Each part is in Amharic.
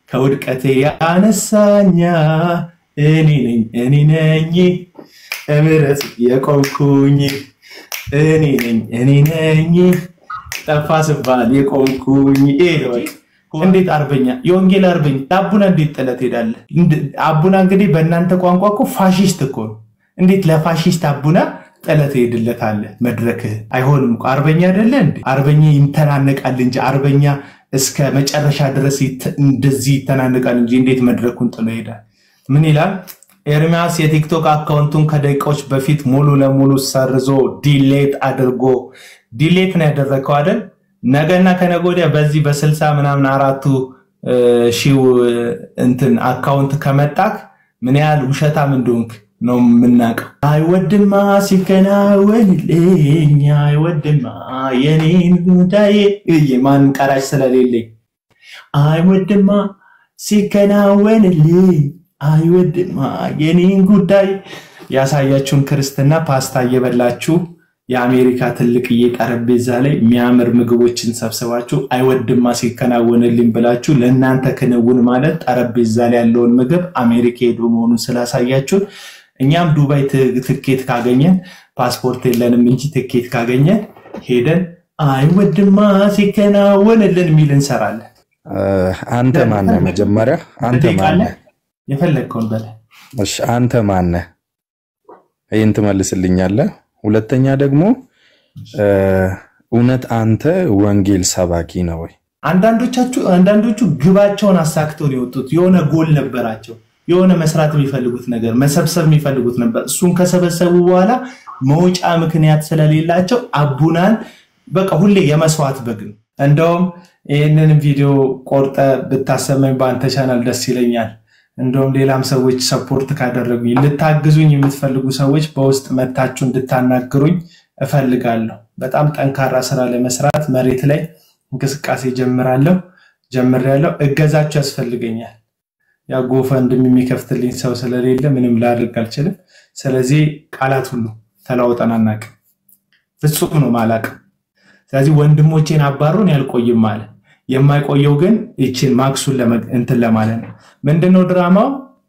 ከውድቀቴ ያነሳኛ እኔ ነኝ እኔ ነኝ እምረት የቆምኩኝ እኔ ነኝ እኔ ነኝ ጠፋ ስባል የቆምኩኝ ይሄ ነው በቃ። እንዴት አርበኛ የወንጌል አርበኛ ለአቡና እንዴት ጥለት ሄዳለህ? እንድ- አቡና እንግዲህ በእናንተ ቋንቋ እኮ ፋሽስት እኮ ነው። እንዴት ለፋሽስት አቡና ጥለት ሄድለታለህ? መድረክህ አይሆንም እኮ አርበኛ አይደለ እንዴ? አርበኛ ይተናነቃል እንጂ አርበኛ እስከ መጨረሻ ድረስ ይተ- እንደዚህ ይተናነቃል እንጂ እንዴት መድረኩን ጥሎ ይሄዳል? ምን ይላል? ኤርሚያስ የቲክቶክ አካውንቱን ከደቂቃዎች በፊት ሙሉ ለሙሉ ሰርዞ ዲሌት አድርጎ ዲሌት ነው ያደረገው አይደል? ነገና ከነገ ወዲያ በዚህ በስልሳ ምናምን አራቱ እ፣ ሺው እ፣ እንትን አካውንት ከመጣክ ምን ያህል ውሸታም እንደሆንክ ነው የምናውቀው። አይወድማ ሲከናወንልኝ አይወድማ የኔን ጉዳይ እዬ ማን ቀራጭ ስለሌለኝ አይወድማ ሲከናወንልኝ አይወድማ የኔን ጉዳይ ያሳያችሁን ክርስትና ፓስታ እየበላችሁ የአሜሪካ ትልቅዬ ጠረጴዛ ላይ የሚያምር ምግቦችን ሰብስባችሁ አይወድማ ሲከናወንልኝ ብላችሁ ለእናንተ ክንውን ማለት ጠረጴዛ ላይ ያለውን ምግብ አሜሪካ ሄዶ መሆኑን ስላሳያችሁን እኛም ዱባይ ት- ትኬት ካገኘን ፓስፖርት የለንም እንጂ ትኬት ካገኘን ሄደን አይወድማ ሲከናወንልን የሚል እንሰራለን። እ፣ አንተ ማነህ? መጀመሪያ አንተ ትጠይቃለህ? ማነህ? የፈለግከውን በለ እሺ አንተ ማነህ? ይህን ትመልስልኛለህ። ሁለተኛ ደግሞ እ፣ እውነት አንተ ወንጌል ሰባኪ ነው ወይ? አንዳንዶቻችሁ አንዳንዶቹ ግባቸውን አሳክተው ነው የወጡት። የሆነ ጎል ነበራቸው፣ የሆነ መስራት የሚፈልጉት ነገር መሰብሰብ የሚፈልጉት ነበር። እሱን ከሰበሰቡ በኋላ መውጫ ምክንያት ስለሌላቸው አቡናን በቃ ሁሌ የመስዋዕት በግ ነው። እንደውም ይህንን ቪዲዮ ቆርጠ ብታሰመኝ በአንተ ቻናል ደስ ይለኛል። እንደውም ሌላም ሰዎች ሰፖርት ካደረጉኝ ልታግዙኝ የምትፈልጉ ሰዎች በውስጥ መታችሁ እንድታናግሩኝ እፈልጋለሁ። በጣም ጠንካራ ስራ ለመስራት መሬት ላይ እንቅስቃሴ ጀምራለሁ ጀምሬያለሁ። እገዛችሁ ያስፈልገኛል። ያ ጎፈንድም የሚከፍትልኝ ሰው ስለሌለ ምንም ላድርግ አልችልም። ስለዚህ ቃላት ሁሉ ተለዋውጠን አናውቅም። ፍጹም ነው ማላቅ። ስለዚህ ወንድሞቼን አባሩን ያልቆይም አለ። የማይቆየው ግን ይችን ማክሱን ለመ- እንትን ለማለት ነው። ምንድነው ድራማው?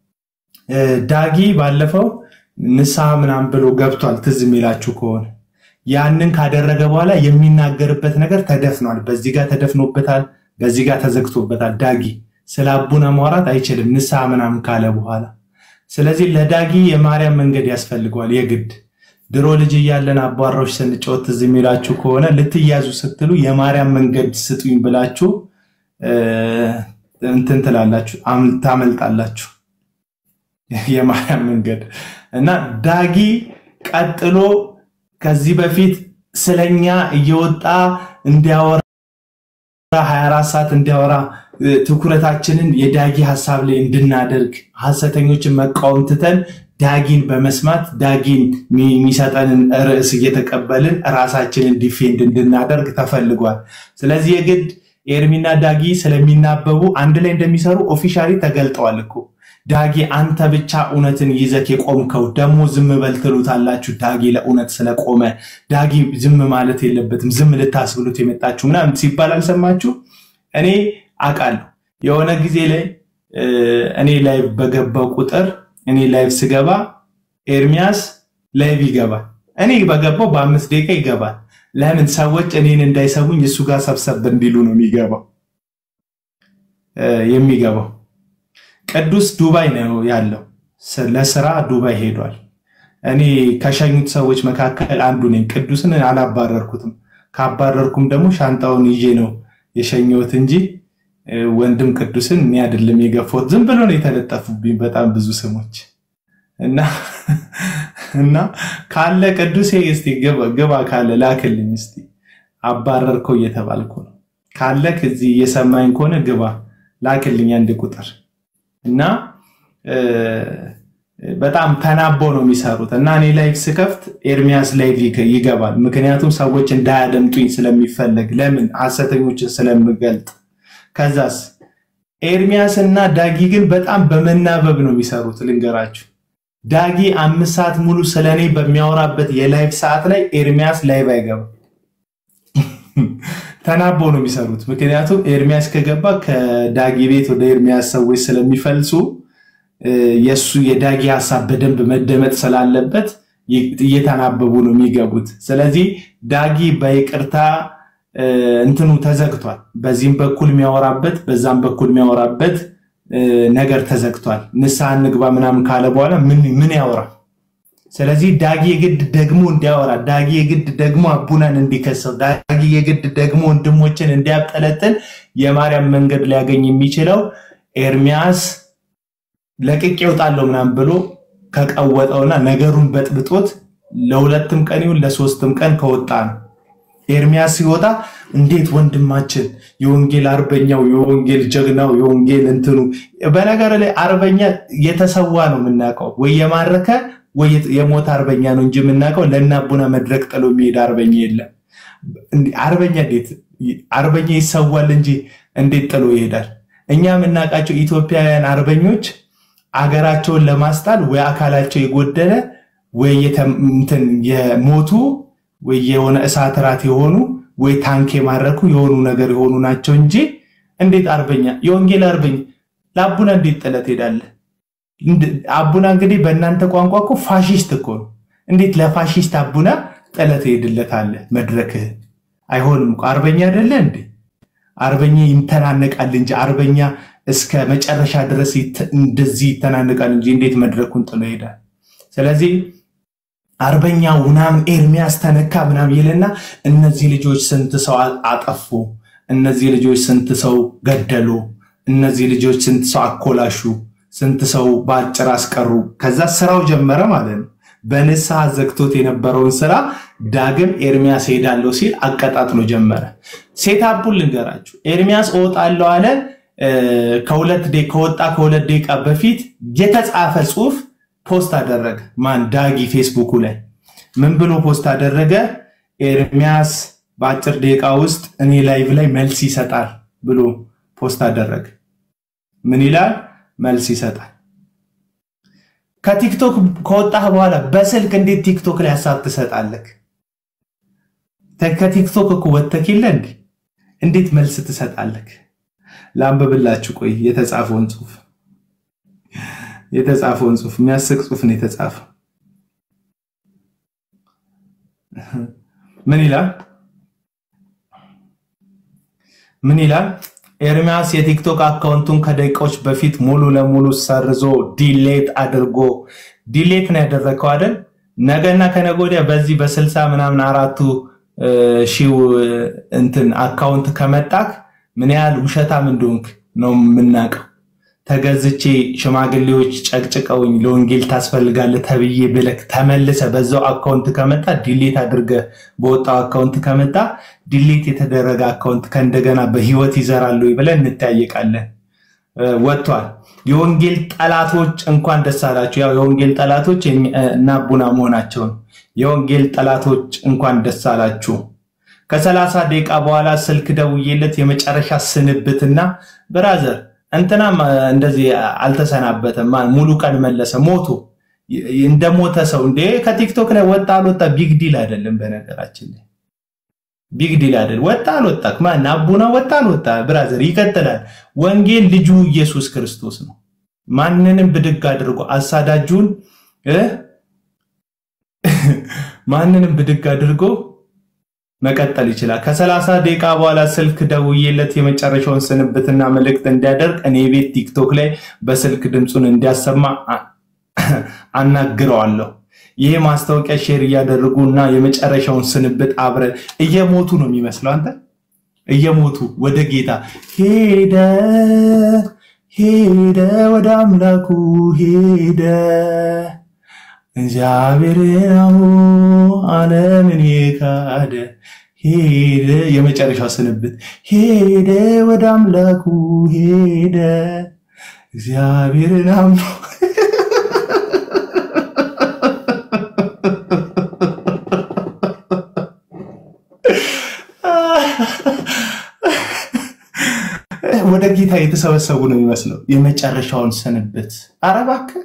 እ፣ ዳጊ ባለፈው ንስሐ ምናምን ብሎ ገብቷል። ትዝ የሚላችሁ ከሆነ ያንን ካደረገ በኋላ የሚናገርበት ነገር ተደፍኗል። በዚህ ጋር ተደፍኖበታል፣ በዚህ ጋር ተዘግቶበታል። ዳጊ ስለ አቡነ ማውራት አይችልም ንስሐ ምናምን ካለ በኋላ። ስለዚህ ለዳጊ የማርያም መንገድ ያስፈልገዋል የግድ ድሮ ልጅ እያለን አቧራዎች ስንጫወት ትዝ የሚላችሁ ከሆነ ልትያዙ ስትሉ የማርያም መንገድ ስጡኝ ብላችሁ እ፣ እንትን ትላላችሁ፣ አም- ታመልጣላችሁ። የማርያም መንገድ እና ዳጊ ቀጥሎ ከዚህ በፊት ስለኛ እየወጣ እንዲያወራ 24 ሰዓት እንዲያወራ እ፣ ትኩረታችንን የዳጊ ሀሳብ ላይ እንድናደርግ ሐሰተኞችን መቃወም ትተን ዳጊን በመስማት ዳጊን የሚ- የሚሰጠንን ርዕስ እየተቀበልን ራሳችንን ዲፌንድ እንድናደርግ ተፈልጓል። ስለዚህ የግድ ኤርሚና ዳጊ ስለሚናበቡ አንድ ላይ እንደሚሰሩ ኦፊሻሊ ተገልጠዋል እኮ። ዳጊ አንተ ብቻ እውነትን ይዘህ የቆምከው ደግሞ ዝም በል ትሉታላችሁ። ዳጊ ለእውነት ስለቆመ ዳጊ ዝም ማለት የለበትም ዝም ልታስብሉት የመጣችሁ ምናምን ሲባል አልሰማችሁ? እኔ አውቃለሁ። የሆነ ጊዜ ላይ እ፣ እኔ ላይቭ በገባው ቁጥር እኔ ላይቭ ስገባ ኤርሚያስ ላይቭ ይገባል። እኔ በገባው በአምስት ደቂቃ ይገባል። ለምን ሰዎች እኔን እንዳይሰሙኝ እሱ ጋር ሰብሰብ እንዲሉ ነው የሚገባው እ፣ የሚገባው ቅዱስ ዱባይ ነው ያለው። ስ- ለስራ ዱባይ ሄዷል። እኔ ከሸኙት ሰዎች መካከል አንዱ ነኝ። ቅዱስን አላባረርኩትም። ካባረርኩም ደግሞ ሻንጣውን ይዤ ነው የሸኘሁት እንጂ እ፣ ወንድም ቅዱስን እኔ አይደለም የገፋሁት። ዝም ብሎ ነው የተለጠፉብኝ በጣም ብዙ ስሞች እና እና ካለ ቅዱሴ እስቲ ግባ ግባ ካለ ላክልኝ እስቲ አባረርከው እየተባልኩ ነው። ካለ ከዚህ እየሰማኝ ከሆነ ግባ ላክልኝ አንድ ቁጥር እና እ፣ በጣም ተናበው ነው የሚሰሩት እና እኔ ላይቭ ስከፍት ኤርሚያስ ላይቭ ይገ- ይገባል። ምክንያቱም ሰዎች እንዳያደምጡኝ ስለሚፈለግ ለምን ሐሰተኞችን ስለምገልጥ። ከዛስ ኤርሚያስ እና ዳጊ ግን በጣም በመናበብ ነው የሚሰሩት። ልንገራችሁ ዳጊ አምስት ሰዓት ሙሉ ስለ እኔ በሚያወራበት የላይቭ ሰዓት ላይ ኤርሚያስ ላይቭ አይገባም። ተናቦ ነው የሚሰሩት። ምክንያቱም ኤርሚያስ ከገባ ከዳጊ ቤት ወደ ኤርሚያስ ሰዎች ስለሚፈልሱ የእሱ የዳጊ ሀሳብ በደንብ መደመጥ ስላለበት እየተናበቡ ነው የሚገቡት። ስለዚህ ዳጊ በይቅርታ እንትኑ ተዘግቷል። በዚህም በኩል የሚያወራበት በዛም በኩል የሚያወራበት ነገር ተዘግቷል። ንስሐ እንግባ ምናምን ካለ በኋላ ምን ያወራ? ስለዚህ ዳጊ የግድ ደግሞ እንዲያወራ፣ ዳጊ የግድ ደግሞ አቡናን እንዲከሰው፣ ዳጊ የግድ ደግሞ ወንድሞችን እንዲያብጠለጥል የማርያም መንገድ ሊያገኝ የሚችለው ኤርሚያስ ለቅቄ እወጣለሁ ምናምን ብሎ ከቀወጠውና ነገሩን በጥብጦት ለሁለትም ቀን ይሁን ለሶስትም ቀን ከወጣ ነው። ኤርሚያስ ሲወጣ እንዴት ወንድማችን የወንጌል አርበኛው የወንጌል ጀግናው የወንጌል እንትኑ በነገር ላይ አርበኛ የተሰዋ ነው የምናውቀው፣ ወይ የማረከ ወይ የሞተ አርበኛ ነው እንጂ የምናውቀው ለእናቡና መድረክ ጥሎ የሚሄድ አርበኛ የለም። አርበኛ እንዴት አርበኛ ይሰዋል እንጂ እንዴት ጥሎ ይሄዳል? እኛ የምናውቃቸው ኢትዮጵያውያን አርበኞች አገራቸውን ለማስጣል ወይ አካላቸው የጎደለ ወይ የሞቱ ወይ የሆነ እሳት ራት የሆኑ ወይ ታንክ የማረኩ የሆኑ ነገር የሆኑ ናቸው እንጂ እንዴት አርበኛ የወንጌል አርበኛ ለአቡና እንዴት ጥለት ሄዳለህ? አቡና እንግዲህ በእናንተ ቋንቋ እኮ ፋሽስት እኮ ነው። እንዴት ለፋሽስት አቡና ጥለት ሄድለታለህ? መድረክህ አይሆንም እኮ አርበኛ አይደለ እንዴ? አርበኛ ይተናነቃል እንጂ አርበኛ እስከ መጨረሻ ድረስ እንደዚህ ይተናነቃል እንጂ እንዴት መድረኩን ጥሎ ይሄዳል? ስለዚህ አርበኛ ምናምን ኤርሚያስ ተነካ ምናምን ይልና እነዚህ ልጆች ስንት ሰው አጠፉ፣ እነዚህ ልጆች ስንት ሰው ገደሉ፣ እነዚህ ልጆች ስንት ሰው አኮላሹ፣ ስንት ሰው በአጭር አስቀሩ። ከዛ ስራው ጀመረ ማለት ነው። በንስሐ ዘግቶት የነበረውን ስራ ዳግም ኤርሚያስ ሄዳለሁ ሲል አቀጣጥሎ ጀመረ። ሴታፑን ልንገራችሁ። ኤርሚያስ እወጣለሁ አለ። ከሁለት ከወጣ ከሁለት ደቂቃ በፊት የተጻፈ ጽሁፍ ፖስት አደረገ። ማን ዳጊ ፌስቡኩ ላይ ምን ብሎ ፖስት አደረገ? ኤርሚያስ በአጭር ደቂቃ ውስጥ እኔ ላይቭ ላይ መልስ ይሰጣል ብሎ ፖስት አደረገ። ምን ይላል? መልስ ይሰጣል። ከቲክቶክ ከወጣህ በኋላ በስልክ እንዴት ቲክቶክ ላይ ሀሳብ ትሰጣለህ? ከቲክቶክ እኮ ወጥተህ የለ እንዴ? እንዴት መልስ ትሰጣለህ? ላንብብላችሁ። ቆይ የተጻፈውን ጽሁፍ የተጻፈውን ጽሁፍ የሚያስቅ ጽሁፍ ነው የተጻፈው። ምን ይላል? ምን ይላል? ኤርሚያስ የቲክቶክ አካውንቱን ከደቂቃዎች በፊት ሙሉ ለሙሉ ሰርዞ ዲሌት አድርጎ ዲሌት ነው ያደረገው አይደል? ነገና ከነገ ወዲያ በዚህ በስልሳ ምናምን አራቱ ሺው እንትን አካውንት ከመጣክ ምን ያህል ውሸታም እንደሆንክ ነው የምናውቀው። ተገዝቼ ሽማግሌዎች ጨቅጭቀውኝ ለወንጌል ታስፈልጋለህ ተብዬ ብለክ ተመልሰ በዛው አካውንት ከመጣ ዲሌት አድርገ በወጣው አካውንት ከመጣ ዲሌት የተደረገ አካውንት ከእንደገና በህይወት ይዘራሉ ብለን እንጠያየቃለን። ወጥቷል። የወንጌል ጠላቶች እንኳን ደስ አላችሁ። ያው የወንጌል ጠላቶች እና ቡና መሆናቸውን የወንጌል ጠላቶች እንኳን ደስ አላችሁ። ከሰላሳ ደቂቃ በኋላ ስልክ ደውዬለት የመጨረሻ ስንብትና ብራዘር እንትናም እንደዚህ አልተሰናበተም። ሙሉ ቀን መለሰ ሞቱ እንደ ሞተ ሰው እንዴ ከቲክቶክ ላይ ወጣ አልወጣ ቢግ ዲል አይደለም። በነገራችን ላይ ቢግ ዲል አይደለም። ወጣ አልወጣ ማን አቡና ወጣ አልወጣ ብራዘር ይቀጥላል። ወንጌል ልጁ ኢየሱስ ክርስቶስ ነው። ማንንም ብድግ አድርጎ አሳዳጁን ማንንም ብድግ አድርጎ መቀጠል ይችላል። ከሰላሳ ደቂቃ በኋላ ስልክ ደውዬለት የመጨረሻውን ስንብትና መልእክት እንዲያደርግ እኔ ቤት ቲክቶክ ላይ በስልክ ድምፁን እንዲያሰማ አናግረዋለሁ። ይህ ማስታወቂያ ሼር እያደረጉ እና የመጨረሻውን ስንብት አብረን እየሞቱ ነው የሚመስለው። አንተ እየሞቱ ወደ ጌታ ሄደ ሄደ ወደ አምላኩ ሄደ እግዚአብሔር ነው ዓለምን የካደ ሄደ። የመጨረሻው ስንብት ሄደ ወደ አምላኩ ሄደ እግዚአብሔርን አምኖ ወደ ጌታ የተሰበሰቡ ነው የሚመስለው። የመጨረሻውን ስንብት ኧረ እባክህ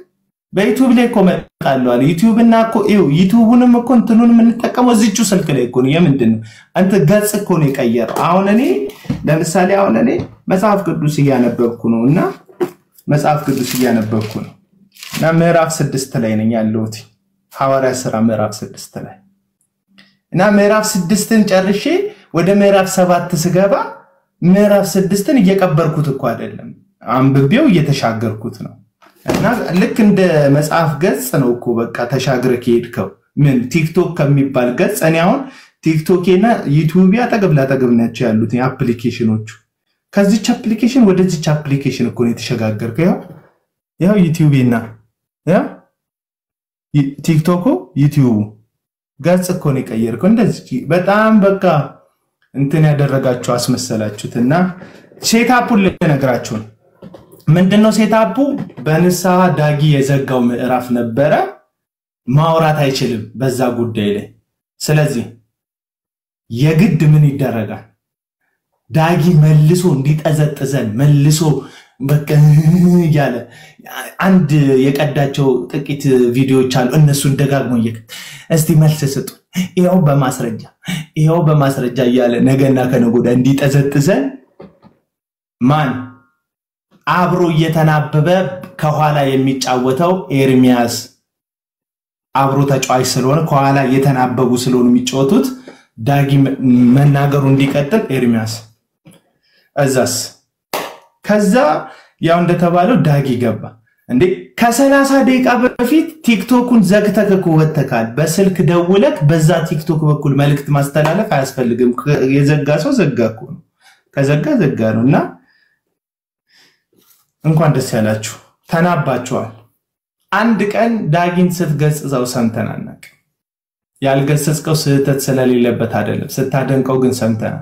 በዩቲዩብ ላይ እኮ መጣለዋል። ዩቲዩብ እና እኮ ይኸው ዩቲዩቡንም እኮ እንትኑን የምንጠቀመው እዚቹ ስልክ ላይ እኮ ነው። የምንድን ነው አንተ ገጽ እኮ ነው የቀየረው። አሁን እኔ ለምሳሌ አሁን እኔ መጽሐፍ ቅዱስ እያነበብኩ ነው እና መጽሐፍ ቅዱስ እያነበብኩ ነው እና ምዕራፍ ስድስት ላይ ነኝ ያለሁት ሐዋርያ ስራ ምዕራፍ ስድስት ላይ እና ምዕራፍ ስድስትን ጨርሼ ወደ ምዕራፍ ሰባት ስገባ ምዕራፍ ስድስትን እየቀበርኩት እኮ አይደለም፣ አንብቤው እየተሻገርኩት ነው። እና ልክ እንደ መጽሐፍ ገጽ ነው እኮ በቃ ተሻግረ ከሄድከው ምን ቲክቶክ ከሚባል ገጽ እኔ አሁን ቲክቶኬና ዩቲዩብ አጠገብ ላጠገብ ናቸው ያሉት አፕሊኬሽኖቹ። ከዚች አፕሊኬሽን ወደዚች አፕሊኬሽን እኮ ነው የተሸጋገርከው። ያው ያው ዩቲዩቤና ያው ቲክቶኩ ዩቲዩቡ ገጽ እኮ ነው የቀየርከው። እንደዚህ በጣም በቃ እንትን ያደረጋችሁ አስመሰላችሁት። እና ሴታፑን ልነግራችሁ ነው። ምንድነው ሴታፑ? በንስሐ ዳጊ የዘጋው ምዕራፍ ነበረ። ማውራት አይችልም በዛ ጉዳይ ላይ። ስለዚህ የግድ ምን ይደረጋል? ዳጊ መልሶ እንዲጠዘጥዘን መልሶ በቃ እያለ አንድ የቀዳቸው ጥቂት ቪዲዮዎች አሉ። እነሱን ደጋግሞ እየከ እስቲ መልስ ስጡ፣ ይኸው በማስረጃ ይኸው በማስረጃ እያለ ነገና ከነገ ወዲያ እንዲጠዘጥዘን ማን አብሮ እየተናበበ ከኋላ የሚጫወተው ኤርሚያስ አብሮ ተጫዋች ስለሆነ ከኋላ እየተናበቡ ስለሆኑ የሚጫወቱት ዳጊ መናገሩ እንዲቀጥል ኤርሚያስ እዛስ ከዛ ያው እንደተባለው ዳጊ ገባ እንዴ ከሰላሳ ደቂቃ በፊት ቲክቶኩን ዘግተህ እኮ ወጥተካል በስልክ ደውለክ በዛ ቲክቶክ በኩል መልእክት ማስተላለፍ አያስፈልግም የዘጋ ሰው ዘጋ እኮ ነው ከዘጋ ዘጋ ነው እና እንኳን ደስ ያላችሁ ተናባችኋል አንድ ቀን ዳጊን ስትገጽጸው ሰምተን አናውቅም ያልገሰጽከው ስህተት ስለሌለበት አይደለም ስታደንቀው ግን ሰምተናል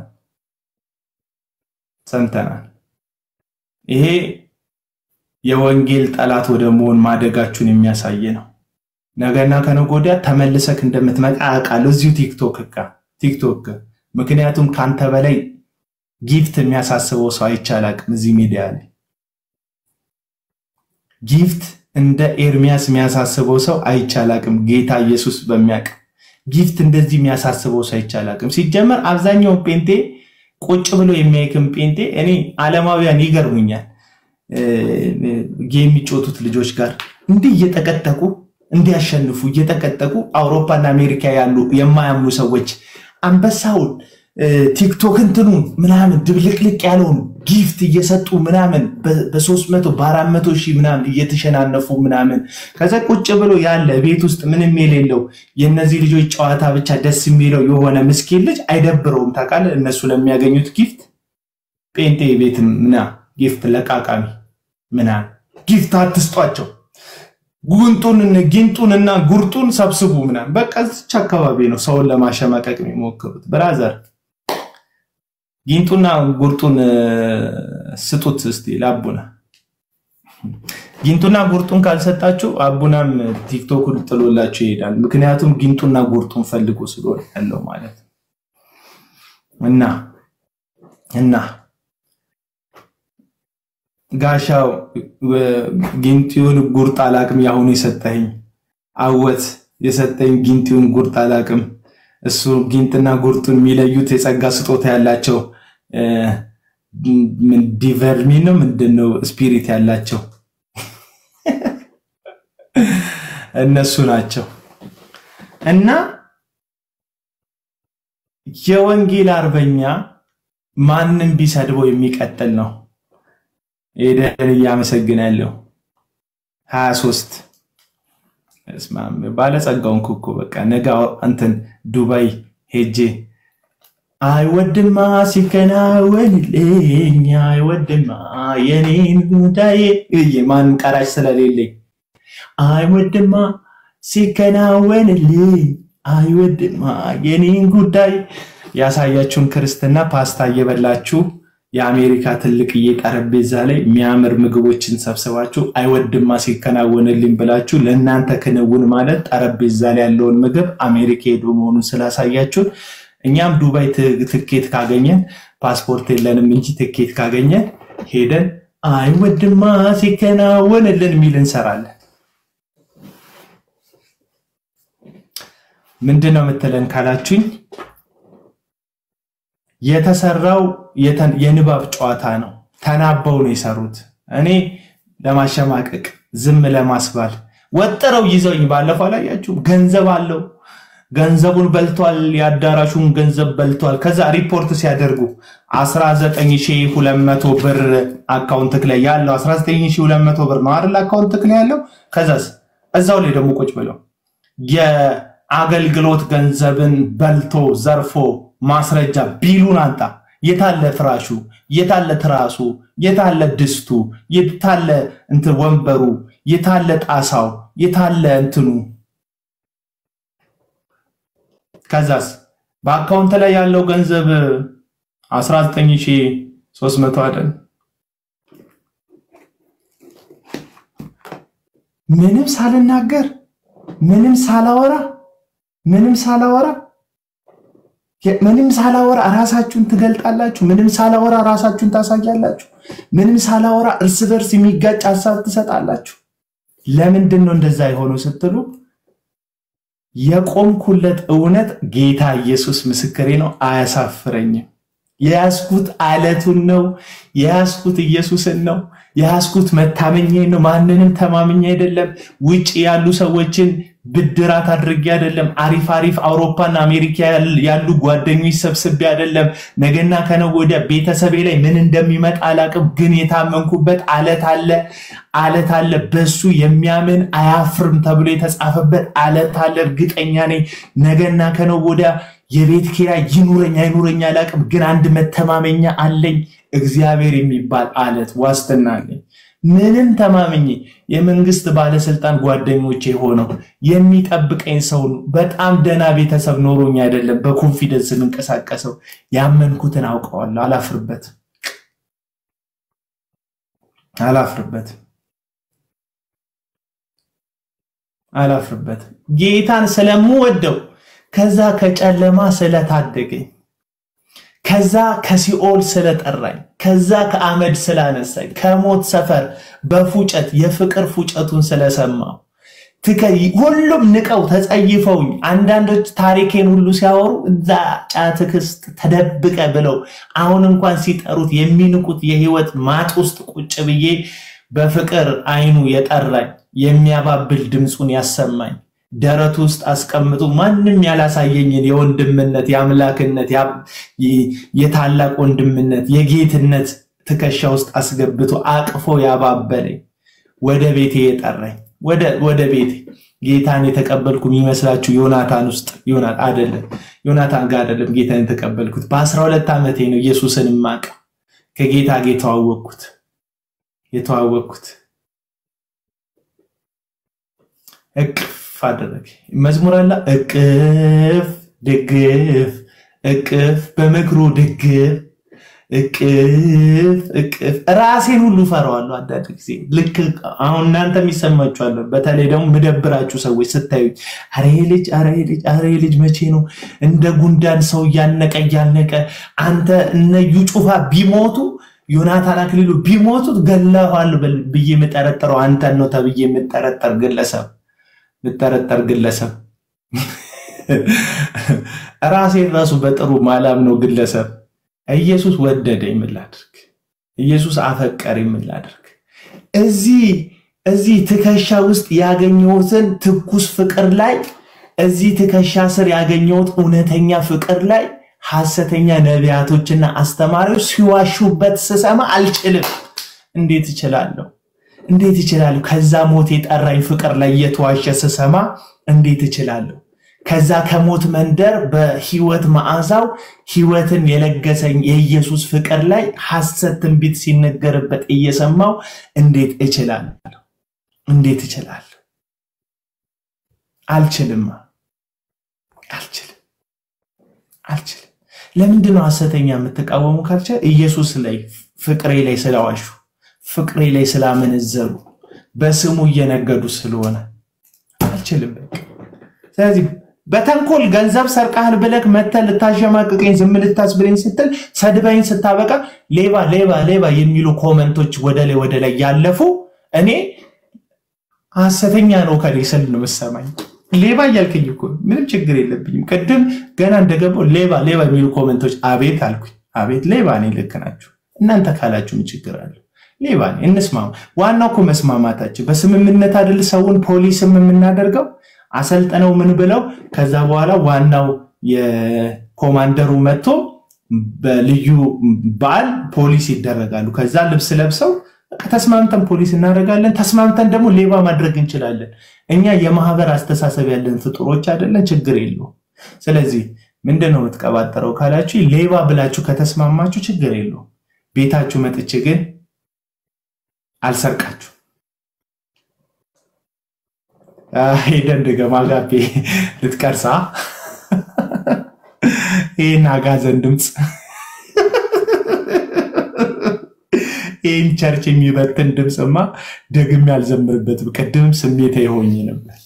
ሰምተናል ይሄ የወንጌል ጠላት ወደ መሆን ማደጋችሁን የሚያሳይ ነው ነገና ከነገ ወዲያ ተመልሰክ እንደምትመጣ አውቃለሁ እዚሁ ቲክቶክ ጋር ቲክቶክ ጋር ምክንያቱም ከአንተ በላይ ጊፍት የሚያሳስበው ሰው አይቻላቅም እዚህ ሚዲያ ላይ ጊፍት እንደ ኤርሚያስ የሚያሳስበው ሰው አይቻላቅም ጌታ ኢየሱስ በሚያውቅ ጊፍት እንደዚህ የሚያሳስበው ሰው አይቻላቅም ሲጀመር አብዛኛውን ጴንጤ ቁጭ ብሎ የሚያይክም ጴንጤ እኔ አለማውያን ይገርሙኛል የሚጮቱት ልጆች ጋር እንዲህ እየጠቀጠቁ እንዲያሸንፉ እየጠቀጠቁ አውሮፓና አሜሪካ ያሉ የማያምኑ ሰዎች አንበሳውን ቲክቶክ እንትኑን ምናምን ድብልቅልቅ ያለውን ጊፍት እየሰጡ ምናምን በሶስት መቶ በአራት መቶ ሺህ ምናምን እየተሸናነፉ ምናምን ከዛ ቁጭ ብሎ ያለ ቤት ውስጥ ምንም የሌለው የእነዚህ ልጆች ጨዋታ ብቻ ደስ የሚለው የሆነ ምስኪን ልጅ አይደብረውም ታውቃለህ እነሱ ለሚያገኙት ጊፍት ጴንጤ ቤት ምና ጊፍት ለቃቃሚ ምናምን ጊፍት አትስጧቸው ጉንጡን ጊንጡንና ጉርጡን ሰብስቡ ምናምን በቃ እዚች አካባቢ ነው ሰውን ለማሸማቀቅ የሚሞክሩት ብራዘር ጊንጡና ጉርጡን ስጡት እስቲ ለአቡና ጊንጡና ጉርጡን ካልሰጣችሁ አቡናም ቲክቶኩን ጥሎላችሁ ይሄዳል ምክንያቱም ጊንጡና ጉርጡን ፈልጎ ስለሆነ ያለው ማለት እና እና ጋሻው ጊንጢውን ጉርጥ አላቅም ያሁኑ የሰጠኝ አወት የሰጠኝ ጊንጢውን ጉርጥ አላቅም እሱ ጊንጥና ጉርጡን የሚለዩት የጸጋ ስጦታ ያላቸው ዲቨርሚን ነው ምንድነው ስፒሪት ያላቸው እነሱ ናቸው እና የወንጌል አርበኛ ማንም ቢሰድበው የሚቀጥል ነው ኤደን እያመሰግናለሁ ሀያ ሶስት ባለጸጋውን ኩኩ በቃ ነገ እንትን ዱባይ ሄጄ አይወድማ ሲከናወንልኝ አይወድማ የኔን ጉዳይ ማንም ቀራጭ ስለሌለኝ አይወድማ ሲከናወንልኝ አይወድማ የኔን ጉዳይ ያሳያችሁን ክርስትና ፓስታ እየበላችሁ የአሜሪካ ትልቅዬ ጠረጴዛ ላይ የሚያምር ምግቦችን ሰብስባችሁ አይወድማ ሲከናወንልኝ ብላችሁ ለእናንተ ክንውን ማለት ጠረጴዛ ላይ ያለውን ምግብ አሜሪካ ሄዶ መሆኑን ስላሳያችሁን እኛም ዱባይ ትኬት ካገኘን ፓስፖርት የለንም እንጂ ትኬት ካገኘን ሄደን አይወድማ ሲከናወንልን የሚል እንሰራለን። ምንድን ነው የምትለን ካላችሁኝ የተሰራው የተ- የንባብ ጨዋታ ነው። ተናበው ነው የሰሩት። እኔ ለማሸማቀቅ ዝም ለማስባል ወጥረው ይዘውኝ ባለፈው አላያችሁም? ገንዘብ አለው ገንዘቡን በልቷል፣ የአዳራሹን ገንዘብ በልቷል። ከዛ ሪፖርት ሲያደርጉ 19200 ብር አካውንትክ ላይ ያለው 19200 ብር ነው አይደል? አካውንትክ ላይ ያለው ከዛስ እዛው ላይ ደግሞ ቁጭ ብለው የአገልግሎት ገንዘብን በልቶ ዘርፎ ማስረጃ ቢሉን አንጣ። የታለ ፍራሹ? የታለ ትራሱ? የታለ ድስቱ? የታለ እንትን ወንበሩ? የታለ ጣሳው? የታለ እንትኑ? ከዛስ በአካውንት ላይ ያለው ገንዘብ 19300 አይደል? ምንም ሳልናገር ምንም ሳላወራ ምንም ሳላወራ ምንም ሳላወራ ራሳችሁን ትገልጣላችሁ። ምንም ሳላወራ ራሳችሁን ታሳያላችሁ። ምንም ሳላወራ እርስ በርስ የሚጋጭ ሀሳብ ትሰጣላችሁ። ለምንድን ነው እንደዛ የሆነው ስትሉ የቆምኩለት እውነት ጌታ ኢየሱስ ምስክሬ ነው፣ አያሳፍረኝም። የያዝኩት አለቱን ነው። የያዝኩት ኢየሱስን ነው። የያዝኩት መታመኛ ነው። ማንንም ተማምኛ አይደለም። ውጭ ያሉ ሰዎችን ብድራት አድርጌ አይደለም። አሪፍ አሪፍ አውሮፓና አሜሪካ ያሉ ጓደኞች ሰብስቤ አይደለም። ነገና ከነገ ወዲያ ቤተሰቤ ላይ ምን እንደሚመጣ አላቅም፣ ግን የታመንኩበት አለት አለ አለት አለ። በሱ የሚያምን አያፍርም ተብሎ የተጻፈበት አለት አለ። እርግጠኛ ነኝ ነገና ከነገ ወዲያ የቤት ኪራይ ይኑረኝ አይኑረኝ አላቅም፣ ግን አንድ መተማመኛ አለኝ። እግዚአብሔር የሚባል አለት ዋስትና አለኝ። ምንም ተማምኜ የመንግስት ባለስልጣን ጓደኞቼ ሆነው የሚጠብቀኝ ሰው ነው። በጣም ደህና ቤተሰብ ኖሮኝ አይደለም በኮንፊደንስ የምንቀሳቀሰው። ያመንኩትን አውቀዋለሁ። አላፍርበትም አላፍርበትም አላፍርበትም። ጌታን ስለምወደው ከዛ ከጨለማ ስለታደገኝ ከዛ ከሲኦል ስለጠራኝ ከዛ ከአመድ ስላነሳኝ ከሞት ሰፈር በፉጨት የፍቅር ፉጨቱን ስለሰማው ሁሉም ንቀው ተጸይፈውኝ አንዳንዶች ታሪኬን ሁሉ ሲያወሩ እዛ ጫትክስት ተደብቀ ብለው አሁን እንኳን ሲጠሩት የሚንቁት የህይወት ማጥ ውስጥ ቁጭ ብዬ በፍቅር አይኑ የጠራኝ የሚያባብል ድምፁን ያሰማኝ ደረቱ ውስጥ አስቀምጡ ማንም ያላሳየኝን የወንድምነት የአምላክነት የታላቅ ወንድምነት የጌትነት ትከሻ ውስጥ አስገብቶ አቅፎ ያባበለኝ ወደ ቤቴ የጠራኝ ወደ ቤቴ ጌታን የተቀበልኩ የሚመስላችሁ ዮናታን ውስጥ ዮናት አይደለም ዮናታን ጋር አይደለም ጌታን የተቀበልኩት በአስራ ሁለት ዓመቴ ነው ኢየሱስን ማቅ ከጌታ ጋር የተዋወቅኩት የተዋወቅኩት እቅፍ አደረግ መዝሙር አለ እቅፍ ድግፍ እቅፍ በምክሩ ድግፍ እቅፍ እቅፍ ራሴን ሁሉ ፈራዋለሁ። አንዳንድ ጊዜ ልክ አሁን እናንተ የሚሰማችኋለሁ። በተለይ ደግሞ ምደብራችሁ ሰዎች ስታዩ አረ ልጅ አረ ልጅ አረ ልጅ መቼ ነው እንደ ጉንዳን ሰው እያነቀ እያነቀ አንተ እነ ዩጩፋ ቢሞቱ ዮናታን አክሊሉ ቢሞቱት ገለኋል ብዬ የምጠረጠረው አንተን ነው ተብዬ የምጠረጠር ግለሰብ የምጠረጠር ግለሰብ ራሴን ራሱ በጥሩ ማላም ነው ግለሰብ ኢየሱስ ወደደ የምላድርግ ኢየሱስ አፈቀር የምላድርግ እዚህ እዚህ ትከሻ ውስጥ ያገኘሁትን ትኩስ ፍቅር ላይ እዚህ ትከሻ ስር ያገኘሁት እውነተኛ ፍቅር ላይ ሐሰተኛ ነቢያቶችና አስተማሪዎች ሲዋሹበት ስሰማ አልችልም። እንዴት እችላለሁ? እንዴት እችላለሁ? ከዛ ሞት የጠራኝ ፍቅር ላይ እየተዋሸ ስሰማ እንዴት እችላለሁ? ከዛ ከሞት መንደር በህይወት መዓዛው ህይወትን የለገሰኝ የኢየሱስ ፍቅር ላይ ሐሰት ትንቢት ሲነገርበት እየሰማው እንዴት እችላለሁ? እንዴት እችላለሁ? አልችልም፣ አልችልም፣ አልችልም። ለምንድን ነው ሐሰተኛ የምትቃወሙ ካልቻ ኢየሱስ ላይ ፍቅሬ ላይ ስለዋሹ ፍቅሬ ላይ ስላመነዘሩ በስሙ እየነገዱ ስለሆነ አልችልም። ስለዚህ በተንኮል ገንዘብ ሰርቃህል ብለህ መተህ ልታሸማቅቀኝ ዝም ልታስብለኝ ስትል ሰድበኝ ስታበቃ ሌባ ሌባ ሌባ የሚሉ ኮመንቶች ወደ ላይ ወደ ላይ ያለፉ እኔ ሐሰተኛ ነው ከሌ ስል ነው የምሰማኝ። ሌባ እያልከኝ እኮ ምንም ችግር የለብኝም። ቅድም ገና እንደገባው ሌባ ሌባ የሚሉ ኮመንቶች አቤት አልኩኝ። አቤት ሌባ ነኝ። ልክ ናችሁ እናንተ ካላችሁ ምን ችግር አለ? ሌባ ነኝ። እንስማማ። ዋናው እኮ መስማማታችን በስምምነት አይደል ሰውን ፖሊስም የምናደርገው አሰልጥነው ምን ብለው ከዛ በኋላ ዋናው የኮማንደሩ መጥቶ በልዩ በዓል ፖሊስ ይደረጋሉ። ከዛ ልብስ ለብሰው ተስማምተን ፖሊስ እናደርጋለን። ተስማምተን ደግሞ ሌባ ማድረግ እንችላለን። እኛ የማህበር አስተሳሰብ ያለን ፍጡሮች አይደለን? ችግር የለውም። ስለዚህ ምንድን ነው የምትቀባጠረው ካላችሁ ሌባ ብላችሁ ከተስማማችሁ ችግር የለውም። ቤታችሁ መጥቼ ግን አልሰርቃችሁ ሄደን ድገማ ጋቤ ልትቀርሳ ይህን አጋዘን ድምፅ ይህን ቸርች የሚበትን ድምፅማ ደግሜ አልዘምርበትም። ቅድምም ስሜት የሆኝ ነበር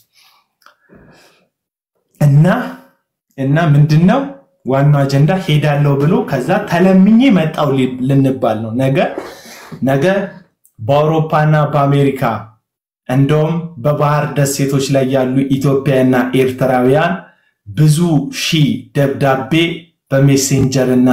እና እና ምንድን ነው ዋናው አጀንዳ ሄዳለሁ ብሎ ከዛ ተለምኜ መጣው ልንባል ነው። ነገ ነገ በአውሮፓና በአሜሪካ እንደውም በባህር ደሴቶች ላይ ያሉ ኢትዮጵያና ኤርትራውያን ብዙ ሺህ ደብዳቤ በሜሴንጀር እና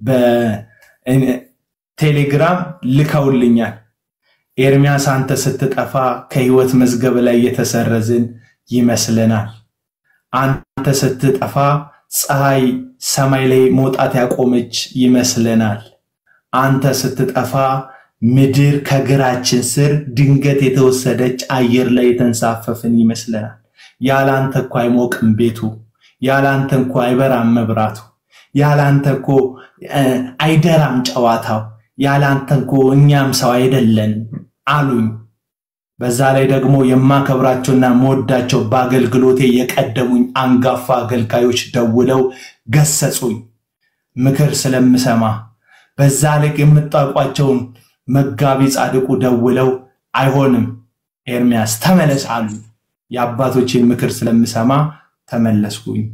በቴሌግራም ልከውልኛል። ኤርሚያስ አንተ ስትጠፋ ከህይወት መዝገብ ላይ የተሰረዝን ይመስለናል። አንተ ስትጠፋ ፀሐይ ሰማይ ላይ መውጣት ያቆመች ይመስለናል። አንተ ስትጠፋ ምድር ከእግራችን ስር ድንገት የተወሰደች አየር ላይ የተንሳፈፍን ይመስለናል። ያላንተ እኮ አይሞቅም ቤቱ፣ ያላንተ እኮ አይበራም መብራቱ፣ ያላንተ እኮ አይደራም ጨዋታው፣ ያላንተ እኮ እኛም ሰው አይደለን አሉኝ። በዛ ላይ ደግሞ የማከብራቸውና መወዳቸው በአገልግሎቴ የቀደሙኝ አንጋፋ አገልጋዮች ደውለው ገሰጹኝ። ምክር ስለምሰማ በዛ ልክ የምታውቋቸውን መጋቢ ጻድቁ ደውለው አይሆንም ኤርሚያስ ተመለስ አሉ። የአባቶችን ምክር ስለምሰማ ተመለስኩኝ።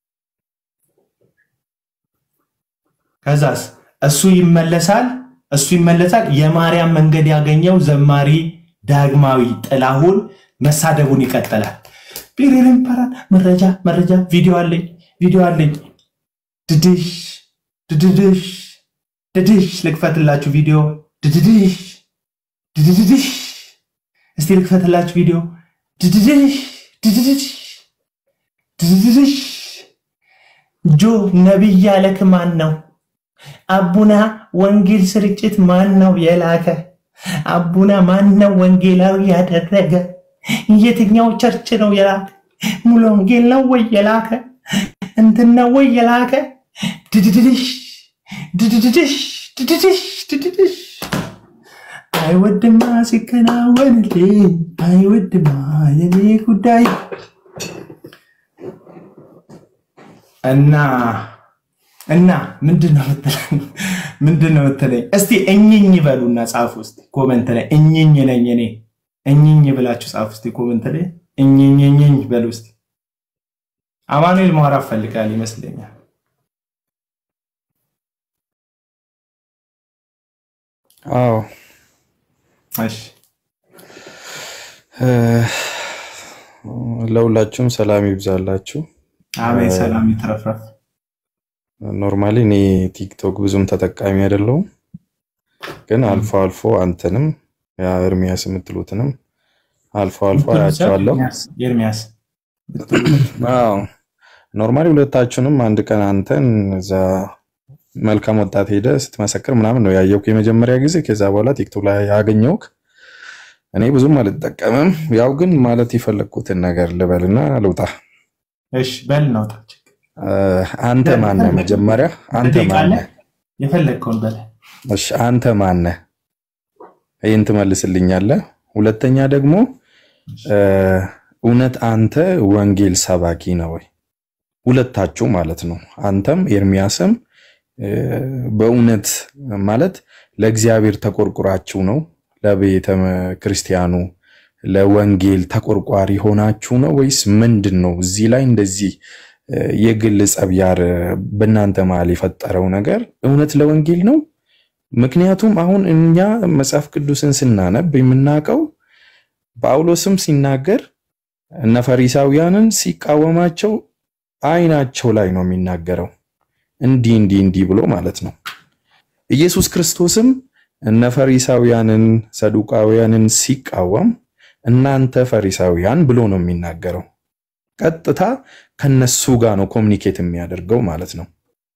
ከዛስ እሱ ይመለሳል እሱ ይመለሳል። የማርያም መንገድ ያገኘው ዘማሪ ዳግማዊ ጥላሁን መሳደቡን ይቀጥላል። ቢሪርን ፓራ መረጃ መረጃ ቪዲዮ አለኝ ቪዲዮ አለኝ ድድሽ ድድድሽ ድድሽ ልክፈትላችሁ ቪዲዮ ድድድሽ ድድድሽ እስቲ ልክፈትላችሁ ቪዲዮ ድድድሽ ድድድሽ ድድድሽ ጆ ነቢይ ያለክ ማን ነው? አቡና ወንጌል ስርጭት ማን ነው የላከ? አቡና ማን ነው ወንጌላዊ ያደረገ? የትኛው ቸርች ነው የላከ? ሙሉ ወንጌል ነው ወይ የላከ? እንትን ነው ወይ የላከ? ድድድሽ ድድድሽ ድድድሽ ድድድሽ አይወድማ ሲከናወንልኝ አይወድማ የኔ ጉዳይ እና እና ምንድን ነው የምትለኝ? ምንድን ነው የምትለኝ? እስቲ እኝኝ በሉና ጻፉ እስቲ ኮመንት ላይ እኝኝ ነኝ እኔ እኝኝ ብላችሁ ጻፉ እስቲ ኮመንት ላይ እኝኝ እኝኝ በሉ እስቲ። አማኑኤል ማውራት ፈልጋል ይመስለኛል። አዎ እሺ ለሁላችሁም ሰላም ይብዛላችሁ። አሜን። ሰላም ይትረፍረፍ። ኖርማሊ እኔ ቲክቶክ ብዙም ተጠቃሚ አይደለሁም፣ ግን አልፎ አልፎ አንተንም ያ ኤርሚያስ የምትሉትንም አልፎ አልፎ አያቸዋለሁ። ኤርሚያስ አዎ ኖርማሊ ሁለታችሁንም አንድ ቀን አንተን እዛ መልካም ወጣት ሄደ ስትመሰክር ምናምን ነው ያየውክ የመጀመሪያ ጊዜ። ከዛ በኋላ ቲክቶክ ላይ ያገኘውክ እኔ ብዙም አልጠቀምም። ያው ግን ማለት የፈለግኩትን ነገር ልበልና ልውጣ። እሺ በል ናውጣ። አንተ ማነህ? መጀመሪያ አንተ ማነህ? የፈለግከውን በል። እሺ አንተ ማነህ? ይህን ትመልስልኛለህ። ሁለተኛ ደግሞ እውነት አንተ ወንጌል ሰባኪ ነው ወይ? ሁለታችሁ ማለት ነው። አንተም ኤርሚያስም በእውነት ማለት ለእግዚአብሔር ተቆርቁራችሁ ነው? ለቤተ ክርስቲያኑ ለወንጌል ተቆርቋሪ ሆናችሁ ነው ወይስ ምንድን ነው? እዚህ ላይ እንደዚህ የግል ጸብያር በእናንተ መሀል የፈጠረው ነገር እውነት ለወንጌል ነው? ምክንያቱም አሁን እኛ መጽሐፍ ቅዱስን ስናነብ የምናውቀው ጳውሎስም ሲናገር እነ ፈሪሳውያንን ሲቃወማቸው አይናቸው ላይ ነው የሚናገረው። እንዲህ እንዲህ እንዲህ ብሎ ማለት ነው። ኢየሱስ ክርስቶስም እነ ፈሪሳውያንን ሰዱቃውያንን ሲቃወም እናንተ ፈሪሳውያን ብሎ ነው የሚናገረው። ቀጥታ ከነሱ ጋር ነው ኮሚኒኬት የሚያደርገው ማለት ነው።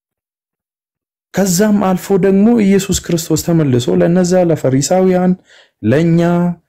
ከዛም አልፎ ደግሞ ኢየሱስ ክርስቶስ ተመልሶ ለነዛ ለፈሪሳውያን፣ ለኛ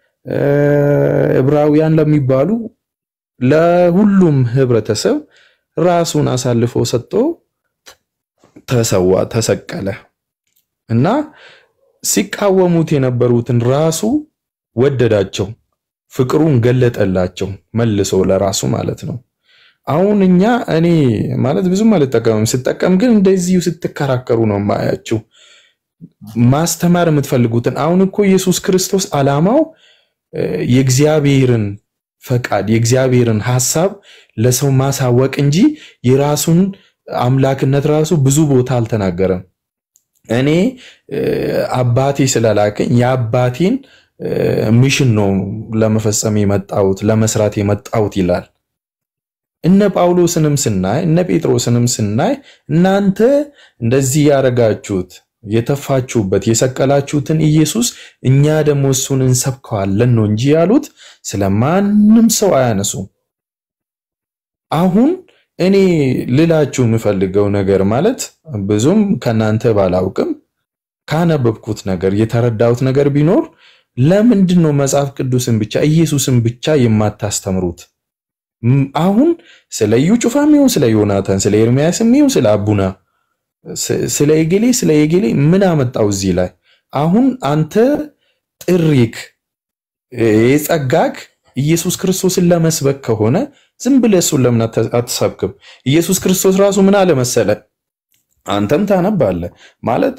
ዕብራውያን ለሚባሉ ለሁሉም ህብረተሰብ ራሱን አሳልፎ ሰጥቶ ተሰዋ፣ ተሰቀለ እና ሲቃወሙት የነበሩትን ራሱ ወደዳቸው፣ ፍቅሩን ገለጠላቸው መልሶ ለራሱ ማለት ነው። አሁን እኛ እኔ ማለት ብዙም አልጠቀምም፣ ስጠቀም ግን እንደዚሁ ስትከራከሩ ነው ማያችሁ ማስተማር የምትፈልጉትን። አሁን እኮ ኢየሱስ ክርስቶስ ዓላማው የእግዚአብሔርን ፈቃድ የእግዚአብሔርን ሐሳብ ለሰው ማሳወቅ እንጂ የራሱን አምላክነት ራሱ ብዙ ቦታ አልተናገረም። እኔ አባቴ ስለላከኝ የአባቴን ሚሽን ነው ለመፈጸም የመጣሁት ለመስራት የመጣሁት ይላል። እነ ጳውሎስንም ስናይ እነ ጴጥሮስንም ስናይ እናንተ እንደዚህ ያደረጋችሁት የተፋችሁበት የሰቀላችሁትን ኢየሱስ እኛ ደግሞ እሱን እንሰብከዋለን ነው እንጂ ያሉት ስለማንም ሰው አያነሱም። አሁን እኔ ልላችሁ የምፈልገው ነገር ማለት ብዙም ከናንተ ባላውቅም ካነበብኩት ነገር የተረዳሁት ነገር ቢኖር ለምንድን ነው መጽሐፍ ቅዱስን ብቻ ኢየሱስን ብቻ የማታስተምሩት? አሁን ስለ እዩ ጩፋም ይሁን ስለ ዮናታን ስለ ኤርሚያስም ይሁን ስለ አቡና ስለ የጌሌ ስለ የጌሌ ምን አመጣው እዚህ ላይ? አሁን አንተ ጥሪክ የጸጋክ ኢየሱስ ክርስቶስን ለመስበክ ከሆነ ዝም ብለህ እሱን ለምን አትሰብክም? ኢየሱስ ክርስቶስ ራሱ ምን አለ መሰለ፣ አንተም ታነባለህ ማለት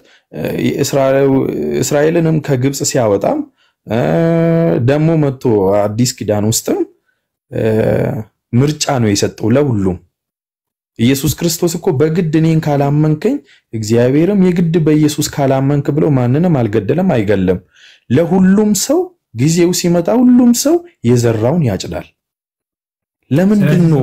እስራኤልንም ከግብፅ ሲያወጣም ደግሞ መጥቶ አዲስ ኪዳን ውስጥም ምርጫ ነው የሰጠው ለሁሉም። ኢየሱስ ክርስቶስ እኮ በግድ እኔን ካላመንከኝ እግዚአብሔርም የግድ በኢየሱስ ካላመንክ ብሎ ማንንም አልገደለም አይገለም። ለሁሉም ሰው ጊዜው ሲመጣ ሁሉም ሰው የዘራውን ያጭዳል። ለምንድን ነው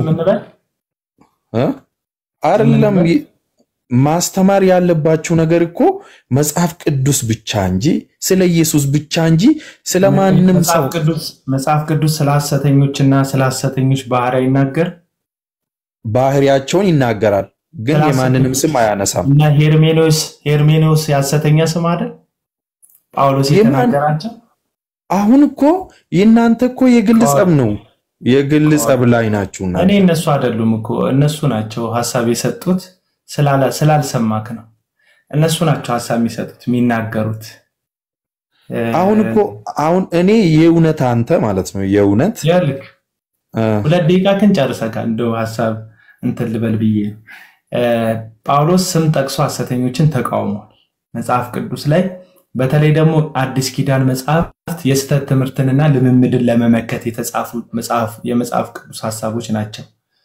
አይደለም ማስተማር ያለባችሁ ነገር እኮ መጽሐፍ ቅዱስ ብቻ እንጂ ስለ ኢየሱስ ብቻ እንጂ ስለ ማንም ሰው መጽሐፍ ቅዱስ ስለ ሐሰተኞችና ስለ ሐሰተኞች ባህሪ አይናገር ባህሪያቸውን ይናገራል፣ ግን የማንንም ስም አያነሳም። እና ሄርሜኖስ ሄርሜኖስ የሐሰተኛ ስም አይደል? ጳውሎስ የተናገራቸው አሁን እኮ የእናንተ እኮ የግል ጸብ ነው፣ የግል ጸብ ላይ ናችሁና እኔ እነሱ አይደሉም እኮ እነሱ ናቸው ሀሳብ የሰጡት ስላልሰማክ ነው። እነሱ ናቸው ሀሳብ የሚሰጡት የሚናገሩት። አሁን እኮ አሁን እኔ የእውነት አንተ ማለት ነው የእውነት ያልክ ሁለት ደቂቃ ክን ጨርሰካል። እንደው ሀሳብ እንትን ልበል ብዬ ጳውሎስ ስም ጠቅሶ ሐሰተኞችን ተቃውሟል መጽሐፍ ቅዱስ ላይ በተለይ ደግሞ አዲስ ኪዳን መጽሐፍት የስህተት ትምህርትንና ልምምድን ለመመከት የተጻፉ የመጽሐፍ ቅዱስ ሀሳቦች ናቸው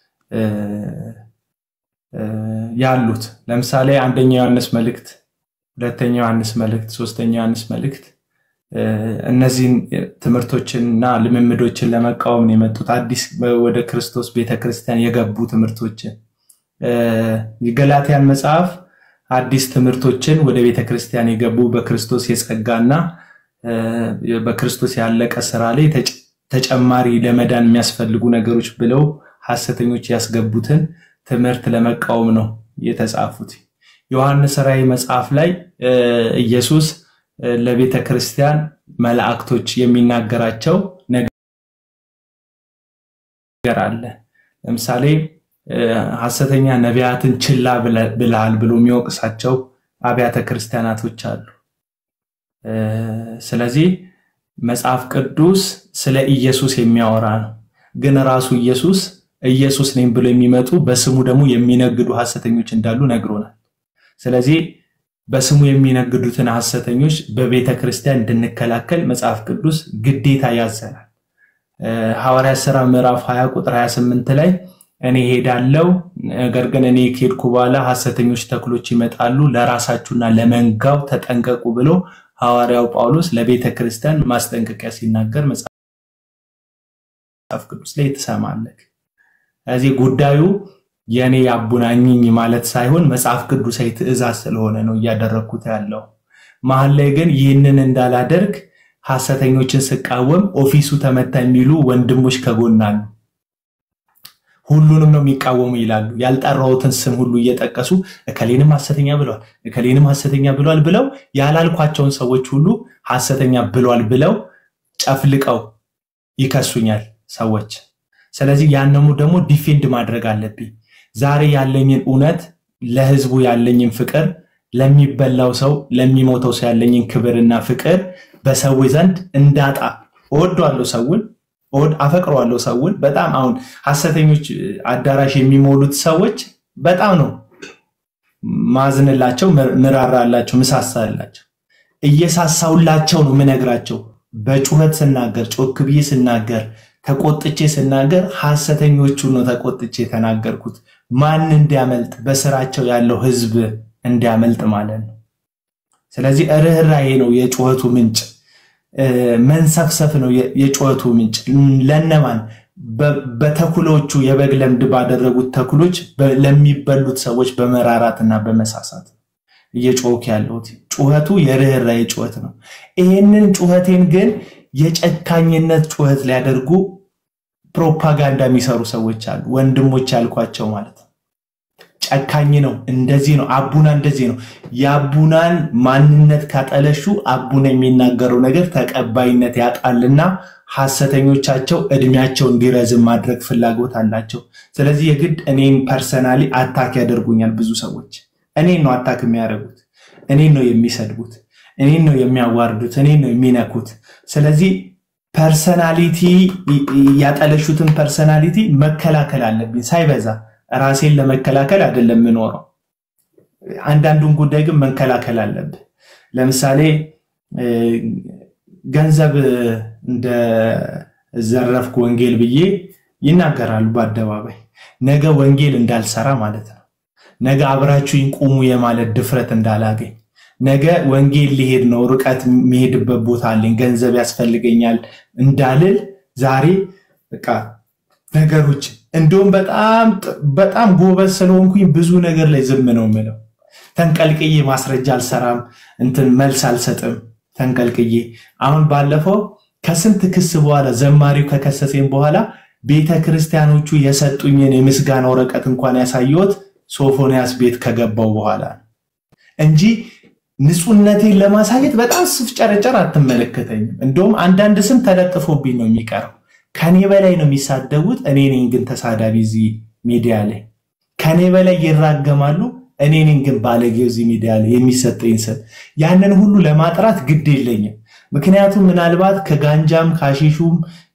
ያሉት። ለምሳሌ አንደኛ ዮሐንስ መልእክት፣ ሁለተኛ ዮሐንስ መልእክት፣ ሶስተኛ ዮሐንስ መልእክት እነዚህን ትምህርቶችንና ልምምዶችን ለመቃወም ነው የመጡት። አዲስ ወደ ክርስቶስ ቤተክርስቲያን የገቡ ትምህርቶችን የገላትያን መጽሐፍ አዲስ ትምህርቶችን ወደ ቤተክርስቲያን የገቡ በክርስቶስ የጸጋና በክርስቶስ ያለቀ ስራ ላይ ተጨማሪ ለመዳን የሚያስፈልጉ ነገሮች ብለው ሐሰተኞች ያስገቡትን ትምህርት ለመቃወም ነው የተጻፉት። ዮሐንስ ራእይ መጽሐፍ ላይ ኢየሱስ ለቤተ ክርስቲያን መላእክቶች የሚናገራቸው ነገር አለ። ለምሳሌ ሐሰተኛ ነቢያትን ችላ ብለሃል ብሎ የሚወቅሳቸው አብያተ ክርስቲያናቶች አሉ። ስለዚህ መጽሐፍ ቅዱስ ስለ ኢየሱስ የሚያወራ ነው። ግን ራሱ ኢየሱስ ኢየሱስ ነኝ ብሎ የሚመጡ በስሙ ደግሞ የሚነግዱ ሐሰተኞች እንዳሉ ነግሮናል። ስለዚህ በስሙ የሚነግዱትን ሐሰተኞች በቤተ ክርስቲያን እንድንከላከል መጽሐፍ ቅዱስ ግዴታ ያዘናል። ሐዋርያት ሥራ ምዕራፍ 20 ቁጥር 28 ላይ እኔ ሄዳለው፣ ነገር ግን እኔ ከሄድኩ በኋላ ሐሰተኞች ተክሎች ይመጣሉ፣ ለራሳችሁና ለመንጋው ተጠንቀቁ ብሎ ሐዋርያው ጳውሎስ ለቤተ ክርስቲያን ማስጠንቀቂያ ሲናገር መጽሐፍ ቅዱስ ላይ ትሰማለህ። ስለዚህ ጉዳዩ የእኔ ያቡናኝኝ ማለት ሳይሆን መጽሐፍ ቅዱሳዊ ትእዛዝ ስለሆነ ነው እያደረግኩት ያለው። መሀል ላይ ግን ይህንን እንዳላደርግ ሐሰተኞችን ስቃወም ኦፊሱ ተመታ የሚሉ ወንድሞች ከጎን አሉ። ሁሉንም ነው የሚቃወሙ ይላሉ። ያልጠራሁትን ስም ሁሉ እየጠቀሱ እከሌንም ሐሰተኛ ብለዋል፣ እከሌንም ሐሰተኛ ብለዋል ብለው ያላልኳቸውን ሰዎች ሁሉ ሐሰተኛ ብለዋል ብለው ጨፍልቀው ይከሱኛል ሰዎች። ስለዚህ ያንኑ ደግሞ ዲፌንድ ማድረግ አለብኝ። ዛሬ ያለኝን እውነት፣ ለህዝቡ ያለኝን ፍቅር፣ ለሚበላው ሰው ለሚሞተው ሰው ያለኝን ክብርና ፍቅር በሰዎች ዘንድ እንዳጣ እወደዋለሁ ሰውን እወድ አፈቅረዋለሁ ሰውን በጣም አሁን ሐሰተኞች አዳራሽ የሚሞሉት ሰዎች በጣም ነው ማዝንላቸው፣ ምራራላቸው፣ ምሳሳላቸው እየሳሳውላቸው ነው ምነግራቸው። በጩኸት ስናገር፣ ጮክ ብዬ ስናገር፣ ተቆጥቼ ስናገር ሐሰተኞቹ ነው ተቆጥቼ የተናገርኩት። ማን እንዲያመልጥ በስራቸው ያለው ህዝብ እንዲያመልጥ ማለት ነው። ስለዚህ ርኅራኄ ነው የጩኸቱ ምንጭ። መንሰፍሰፍ ነው የጩኸቱ ምንጭ። ለነማን? በተኩሎቹ የበግ ለምድ ባደረጉት ተኩሎች ለሚበሉት ሰዎች በመራራትና በመሳሳት እየጮክ ያለሁት ጩኸቱ የርኅራኄ ጩኸት ነው። ይህንን ጩኸቴን ግን የጨካኝነት ጩኸት ሊያደርጉ ፕሮፓጋንዳ የሚሰሩ ሰዎች አሉ። ወንድሞች ያልኳቸው ማለት ነው። ጨካኝ ነው፣ እንደዚህ ነው፣ አቡና እንደዚህ ነው። የአቡናን ማንነት ካጠለሹ አቡና የሚናገረው ነገር ተቀባይነት ያጣልና ሐሰተኞቻቸው እድሜያቸው እንዲረዝም ማድረግ ፍላጎት አላቸው። ስለዚህ የግድ እኔን ፐርሰናሊ አታክ ያደርጉኛል። ብዙ ሰዎች እኔን ነው አታክ የሚያደርጉት፣ እኔን ነው የሚሰድቡት፣ እኔን ነው የሚያዋርዱት፣ እኔን ነው የሚነኩት። ስለዚህ ፐርሰናሊቲ ያጠለሹትን ፐርሰናሊቲ መከላከል አለብኝ ሳይበዛ ራሴን ለመከላከል አይደለም የምኖረው። አንዳንዱን ጉዳይ ግን መከላከል አለብህ። ለምሳሌ ገንዘብ እንደዘረፍኩ ወንጌል ብዬ ይናገራሉ በአደባባይ። ነገ ወንጌል እንዳልሰራ ማለት ነው። ነገ አብራችሁኝ ቁሙ የማለት ድፍረት እንዳላገኝ፣ ነገ ወንጌል ሊሄድ ነው፣ ርቀት የሚሄድበት ቦታ አለኝ፣ ገንዘብ ያስፈልገኛል እንዳልል ዛሬ በቃ ነገሮች እንዲሁም በጣም በጣም ጎበዝ ስለሆንኩኝ ብዙ ነገር ላይ ዝም ነው የምለው። ተንቀልቅዬ ማስረጃ አልሰራም፣ እንትን መልስ አልሰጥም ተንቀልቅዬ። አሁን ባለፈው ከስንት ክስ በኋላ ዘማሪው ከከሰሴም በኋላ ቤተ ክርስቲያኖቹ የሰጡኝን የምስጋና ወረቀት እንኳን ያሳየሁት ሶፎንያስ ቤት ከገባው በኋላ እንጂ ንጹሕነቴን ለማሳየት በጣም ስፍጨረጨር አትመለከተኝም። እንደውም አንዳንድ ስም ተለጥፎብኝ ነው የሚቀረው። ከኔ በላይ ነው የሚሳደቡት። እኔ ነኝ ግን ተሳዳቢ እዚህ ሚዲያ ላይ ከኔ በላይ ይራገማሉ። እኔ ነኝ ግን ባለጌው እዚህ ሚዲያ ላይ የሚሰጠኝ ስም። ያንን ሁሉ ለማጥራት ግድ የለኝም። ምክንያቱም ምናልባት ከጋንጃም ከአሺሹም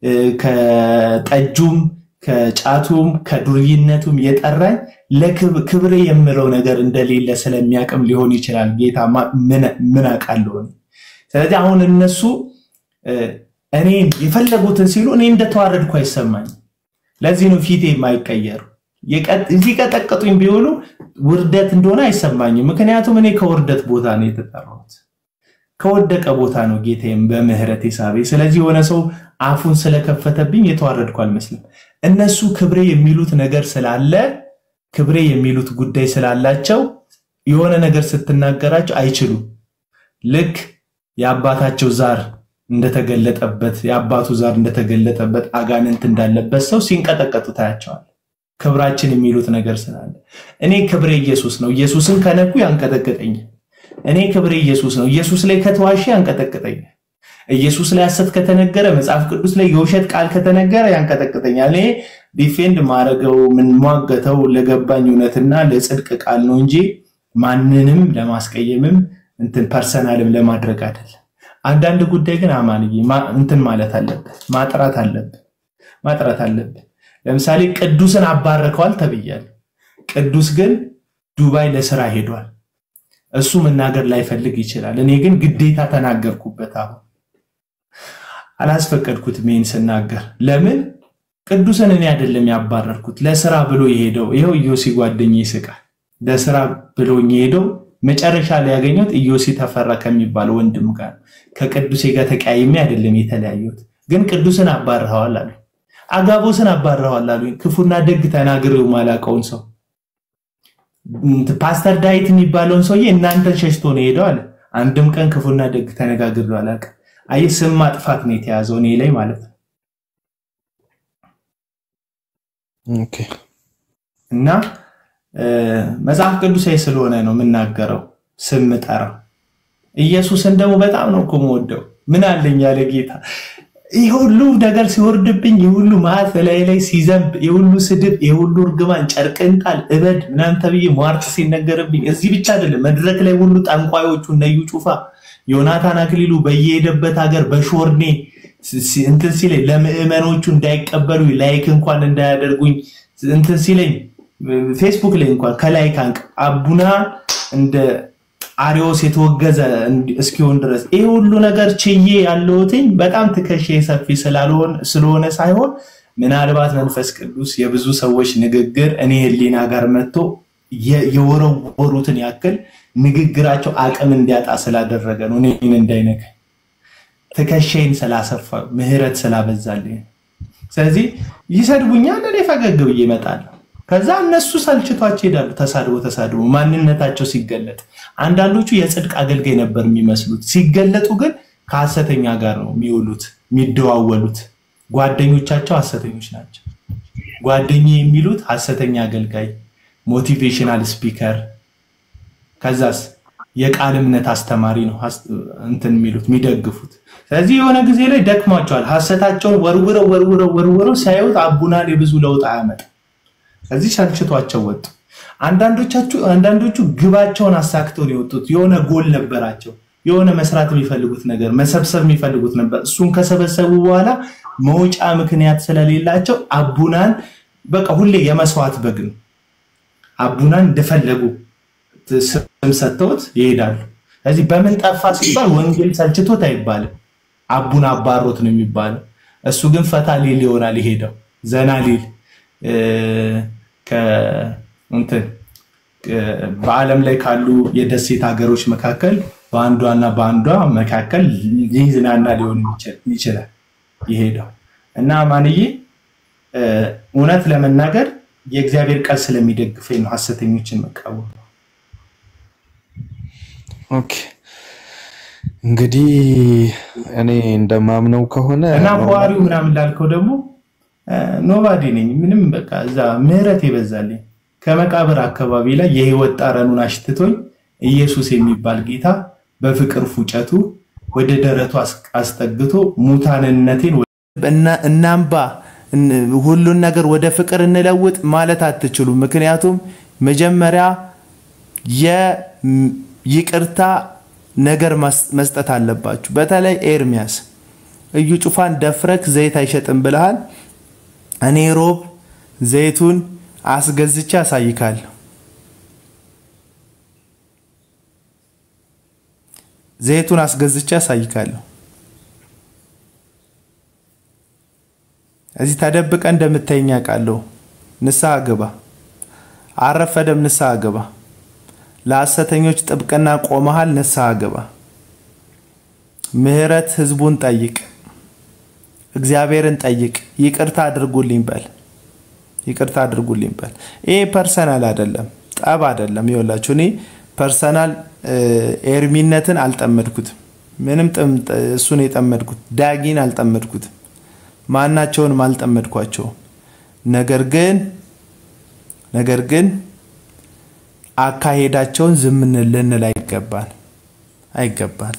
ከጠጁም ከጫቱም ከዱርይነቱም የጠራኝ ለክብሬ የምለው ነገር እንደሌለ ስለሚያቅም ሊሆን ይችላል። ጌታ ምን አውቃለሁ። ስለዚህ አሁን እነሱ እኔን የፈለጉትን ሲሉ እኔ እንደተዋረድኩ አይሰማኝ። ለዚህ ነው ፊቴ የማይቀየሩ። ሊቀጠቅጡኝ ቢውሉ ውርደት እንደሆነ አይሰማኝም። ምክንያቱም እኔ ከውርደት ቦታ ነው የተጠራሁት። ከወደቀ ቦታ ነው ጌታዬም በምህረት ሳቤ። ስለዚህ የሆነ ሰው አፉን ስለከፈተብኝ የተዋረድኩ አልመስልም። እነሱ ክብሬ የሚሉት ነገር ስላለ ክብሬ የሚሉት ጉዳይ ስላላቸው የሆነ ነገር ስትናገራቸው አይችሉም። ልክ የአባታቸው ዛር እንደተገለጠበት የአባቱ ዛር እንደተገለጠበት አጋንንት እንዳለበት ሰው ሲንቀጠቀጡ ታያቸዋል። ክብራችን የሚሉት ነገር ስላለ እኔ ክብሬ ኢየሱስ ነው። ኢየሱስን ከነኩ ያንቀጠቅጠኛል። እኔ ክብሬ ኢየሱስ ነው። ኢየሱስ ላይ ከተዋሸ ያንቀጠቅጠኛል። ኢየሱስ ላይ ሐሰት ከተነገረ፣ መጽሐፍ ቅዱስ ላይ የውሸት ቃል ከተነገረ ያንቀጠቅጠኛል። እኔ ዲፌንድ ማድረገው የምንሟገተው ለገባኝ እውነትና ለጽድቅ ቃል ነው እንጂ ማንንም ለማስቀየምም እንትን ፐርሰናልም ለማድረግ አይደለም። አንዳንድ ጉዳይ ግን አማንዬ እንትን ማለት አለበት፣ ማጥራት አለብን፣ ማጥራት አለብን። ለምሳሌ ቅዱስን አባረከዋል ተብያለሁ። ቅዱስ ግን ዱባይ ለስራ ሄዷል። እሱ መናገር ላይፈልግ ይችላል። እኔ ግን ግዴታ ተናገርኩበት። አሁን አላስፈቀድኩትም ይሄን ስናገር። ለምን ቅዱስን እኔ አይደለም ያባረርኩት፣ ለስራ ብሎ የሄደው ይኸው ኢዮሲ ጓደኛ ይስቃል። ለስራ ብሎኝ የሄደው መጨረሻ ላይ ያገኘሁት ኢዮሲ ተፈራ ከሚባል ወንድም ጋር ከቅዱሴ ጋር ተቀያይሜ አይደለም የተለያየሁት። ግን ቅዱስን አባርኸዋል አሉ። አጋቦስን አባረዋል አሉኝ። ክፉና ደግ ተናግሬው ማላውቀውን ሰው ፓስተር ዳዊት የሚባለውን ሰውዬ እናንተን ሸሽቶ ነው ሄደው አለ። አንድም ቀን ክፉና ደግ ተነጋግሬው አላውቅም። አይ ስም ማጥፋት ነው የተያዘው እኔ ላይ ማለት ነው። ኦኬ እና መጽሐፍ ቅዱሳዊ ስለሆነ ነው የምናገረው ስም ጠራው። ኢየሱስን ደግሞ በጣም ነው እኮ የምወደው። ምን አለኝ ያለ ጌታ ይህ ሁሉ ነገር ሲወርድብኝ፣ ይህ ሁሉ መዓት ላይ ላይ ሲዘንብ፣ ይህ ሁሉ ስድብ፣ ይህ ሁሉ እርግማን፣ ጨርቅን ጣል፣ እበድ ምናምን ተብዬ ሟርት ሲነገርብኝ፣ እዚህ ብቻ አይደለም መድረክ ላይ ሁሉ ጠንቋዮቹ እነዩ ጩፋ፣ ዮናታን አክሊሉ በየሄደበት ሀገር በሾርኔ እንትን ሲለኝ ለምዕመኖቹ እንዳይቀበሉ ላይክ እንኳን እንዳያደርጉኝ እንትን ሲለኝ ፌስቡክ ላይ እንኳን ከላይ ካንቅ አቡና እንደ አሪዎስ የተወገዘ እስኪሆን ድረስ ይህ ሁሉ ነገር ችዬ ያለሁትኝ በጣም ትከሻ ሰፊ ስለሆነ ሳይሆን ምናልባት መንፈስ ቅዱስ የብዙ ሰዎች ንግግር እኔ ህሊና ጋር መጥቶ የወረወሩትን ያክል ንግግራቸው አቅም እንዲያጣ ስላደረገ ነው። እኔን እንዳይነካኝ ትከሻይን ስላሰፋ ምህረት ስላበዛልኝ። ስለዚህ ይሰድቡኛል፣ እኔ ፈገግ ብዬ እመጣለሁ። ከዛ እነሱ ሰልችቷቸው ይሄዳሉ። ተሳድቦ ተሳድቦ ማንነታቸው ሲገለጥ አንዳንዶቹ የጽድቅ አገልጋይ ነበር የሚመስሉት፣ ሲገለጡ ግን ከሐሰተኛ ጋር ነው የሚውሉት የሚደዋወሉት። ጓደኞቻቸው ሐሰተኞች ናቸው። ጓደኛ የሚሉት ሐሰተኛ አገልጋይ፣ ሞቲቬሽናል ስፒከር፣ ከዛስ የቃል እምነት አስተማሪ ነው እንትን የሚሉት የሚደግፉት። ስለዚህ የሆነ ጊዜ ላይ ደክሟቸዋል። ሐሰታቸውን ወርውረው ወርውረው ወርውረው ሲያዩት አቡናል የብዙ ለውጥ አያመጣም። እዚህ ሰልችቷቸው ወጡ። አንዳንዶቻችሁ አንዳንዶቹ ግባቸውን አሳክተው ነው የወጡት። የሆነ ጎል ነበራቸው፣ የሆነ መስራት የሚፈልጉት ነገር መሰብሰብ የሚፈልጉት ነበር። እሱን ከሰበሰቡ በኋላ መውጫ ምክንያት ስለሌላቸው አቡናን በቃ ሁሌ የመስዋዕት በግ ነው። አቡናን እንደፈለጉ ስም ሰጥተውት ይሄዳሉ። ስለዚህ በምን ጠፋ ሲባል ወንጌል ሰልችቶት አይባልም። አቡና አባሮት ነው የሚባለው። እሱ ግን ፈታ ሊል ይሆናል የሄደው ዘና ሊል እንትን በዓለም ላይ ካሉ የደሴት ሀገሮች መካከል በአንዷና በአንዷ መካከል ሊዝናና ሊሆን ይችላል የሄደው እና ማንዬ እውነት ለመናገር የእግዚአብሔር ቃል ስለሚደግፈኝ ነው ሐሰተኞችን መቃወም። ኦኬ እንግዲህ እኔ እንደማምነው ከሆነ እና ሐዋሪው ምናምን ላልከው ደግሞ ኖባዲ ነኝ። ምንም በቃ እዛ ምህረት የበዛልኝ ከመቃብር አካባቢ ላይ የህይወት ጠረኑን አሽትቶኝ ኢየሱስ የሚባል ጌታ በፍቅር ፉጨቱ ወደ ደረቱ አስጠግቶ ሙታንነቴን እናምባ ሁሉን ነገር ወደ ፍቅር እንለውጥ ማለት አትችሉም። ምክንያቱም መጀመሪያ የይቅርታ ነገር መስጠት አለባችሁ። በተለይ ኤርሚያስ እዩ ጩፋን ደፍረክ ዘይት አይሸጥም ብለሃል። እኔ ሮብ ዘይቱን አስገዝቼ አሳይካለሁ። ዘይቱን አስገዝቼ አሳይካለሁ። እዚህ ተደብቀ እንደምታየኝ አውቃለሁ። ንስሐ ግባ፣ አረፈደም ንስሐ ግባ። ለሐሰተኞች ጥብቅና ቆመሃል፣ ንስሐ ግባ። ምህረት ህዝቡን ጠይቅ፣ እግዚአብሔርን ጠይቅ። ይቅርታ አድርጉልኝ በል፣ ይቅርታ አድርጉልኝ በል። ይሄ ፐርሰናል አይደለም፣ ጠብ አይደለም። ይኸውላችሁ እኔ ፐርሰናል ኤርሚነትን አልጠመድኩትም። ምንም እሱን የጠመድኩት ዳጊን አልጠመድኩትም። ማናቸውንም አልጠመድኳቸውም። ነገር ግን ነገር ግን አካሄዳቸውን ዝም ልንል አይገባን አይገባን።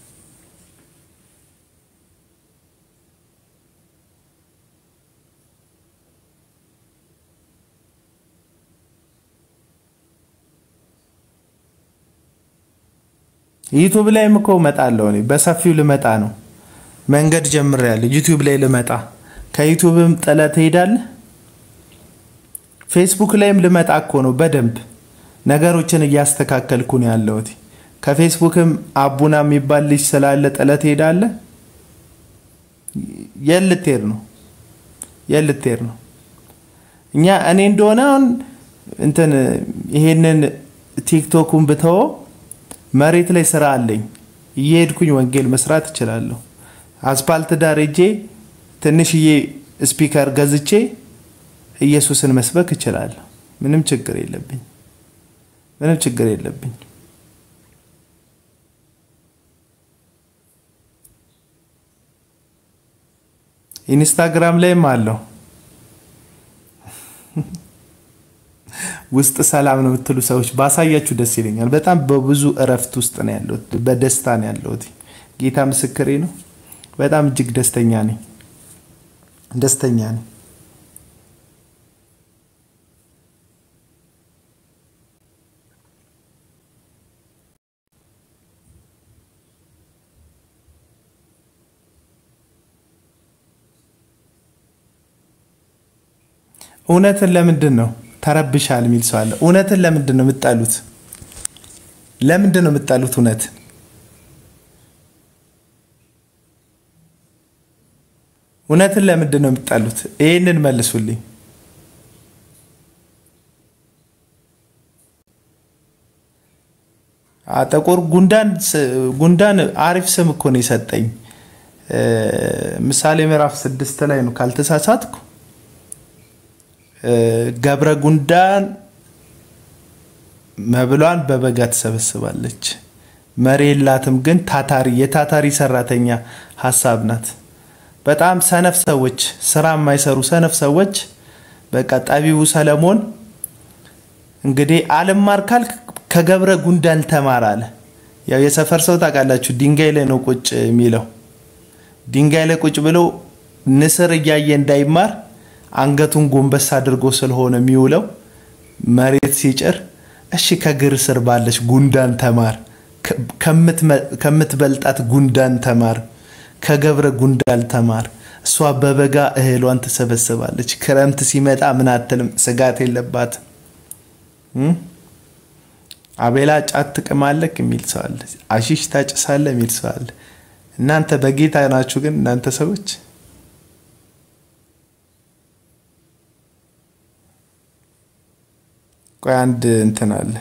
ዩቱብ ላይም እኮ እመጣለሁ እኔ በሰፊው ልመጣ ነው። መንገድ ጀምሬያለሁ። ዩቲዩብ ላይ ልመጣ ከዩቱብም ጥለህ ትሄዳለህ። ፌስቡክ ላይም ልመጣ እኮ ነው። በደንብ ነገሮችን እያስተካከልኩ ነው ያለሁት። ከፌስቡክም አቡና የሚባል ልጅ ስላለ ጥለህ ትሄዳለህ። የት ልትሄድ ነው? የት ልትሄድ ነው? እኛ እኔ እንደሆነ አሁን እንትን ይሄንን ቲክቶኩን ብተወው መሬት ላይ ስራ አለኝ። እየሄድኩኝ ወንጌል መስራት እችላለሁ። አስፓልት ዳር ሄጄ ትንሽዬ ስፒከር ገዝቼ ኢየሱስን መስበክ እችላለሁ። ምንም ችግር የለብኝ። ምንም ችግር የለብኝ። ኢንስታግራም ላይም አለው። ውስጥ ሰላም ነው የምትሉ ሰዎች ባሳያችሁ ደስ ይለኛል። በጣም በብዙ እረፍት ውስጥ ነው ያለሁት፣ በደስታ ነው ያለሁት። ጌታ ምስክሬ ነው። በጣም እጅግ ደስተኛ ነኝ፣ ደስተኛ ነኝ። እውነትን ለምንድን ነው ተረብሻል የሚል ሰው አለ። እውነትን ለምንድን ነው የምጠሉት? ለምንድን ነው የምጠሉት እውነትን? እውነትን ለምንድን ነው የምጠሉት? ይህንን መልሱልኝ። ጥቁር ጉንዳን ጉንዳን አሪፍ ስም እኮ ነው የሰጠኝ። ምሳሌ ምዕራፍ ስድስት ላይ ነው ካልተሳሳትኩ ገብረ ጉንዳን መብሏን በበጋ ትሰበስባለች፣ መሪ የላትም ግን ታታሪ የታታሪ ሰራተኛ ሀሳብ ናት። በጣም ሰነፍ ሰዎች፣ ስራ የማይሰሩ ሰነፍ ሰዎች በቃ ጠቢቡ ሰለሞን እንግዲህ አልማር ካልክ ከገብረ ጉንዳን ተማር አለ። ያው የሰፈር ሰው ታውቃላችሁ፣ ድንጋይ ላይ ነው ቁጭ የሚለው። ድንጋይ ላይ ቁጭ ብሎ ንስር እያየ እንዳይማር አንገቱን ጎንበስ አድርጎ ስለሆነ የሚውለው መሬት ሲጭር፣ እሺ ከግር ስር ባለች ጉንዳን ተማር፣ ከምትበልጣት ጉንዳን ተማር፣ ከገብረ ጉንዳን ተማር። እሷ በበጋ እህሏን ትሰበስባለች፣ ክረምት ሲመጣ ምን አትልም፣ ስጋት የለባትም። አቤላ ጫት ትቅማለክ የሚል ሰው አለ። አሺሽ ታጭሳለ የሚል ሰው አለ። እናንተ በጌታ ናችሁ ግን እናንተ ሰዎች ቆይ አንድ እንትን አለ።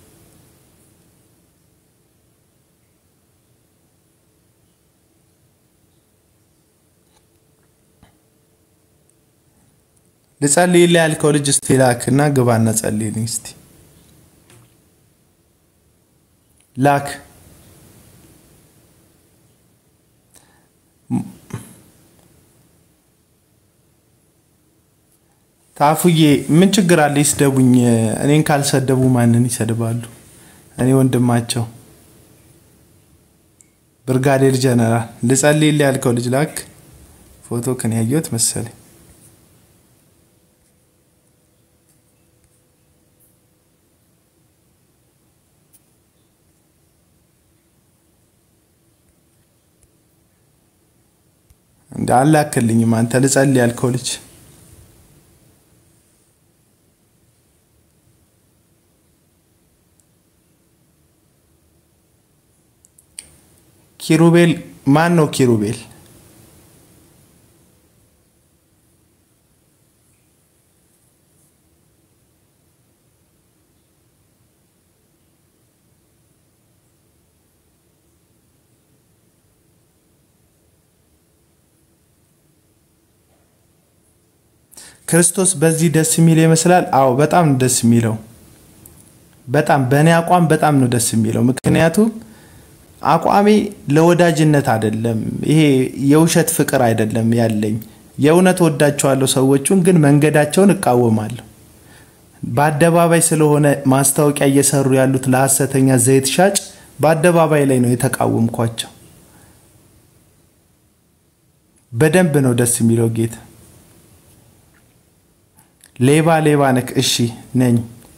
ልጸልይልህ ያልከው ልጅ እስቲ ላክ እና ግባና ጸልይልኝ እስቲ ላክ። ታፉዬ ምን ችግር አለ? ይስደቡኝ። እኔን ካልሰደቡ ማንን ይሰድባሉ? እኔ ወንድማቸው ብርጋዴር ጀነራል ልጸልይልህ ያልከው ልጅ ላክ። ፎቶ ክን ያየሁት መሰለኝ። እንደ አላክልኝም አንተ ልጸልይ ያልከው ልጅ ኪሩቤል ማን ነው? ኪሩቤል ክርስቶስ በዚህ ደስ የሚል ይመስላል። አዎ በጣም ነው ደስ የሚለው። በጣም በእኔ አቋም በጣም ነው ደስ የሚለው ምክንያቱም አቋሜ ለወዳጅነት አይደለም። ይሄ የውሸት ፍቅር አይደለም ያለኝ። የእውነት ወዳቸዋለሁ ሰዎቹን፣ ግን መንገዳቸውን እቃወማለሁ። በአደባባይ ስለሆነ ማስታወቂያ እየሰሩ ያሉት ለሐሰተኛ ዘይት ሻጭ በአደባባይ ላይ ነው የተቃወምኳቸው። በደንብ ነው ደስ የሚለው ጌታ። ሌባ ሌባ ነክ እሺ ነኝ።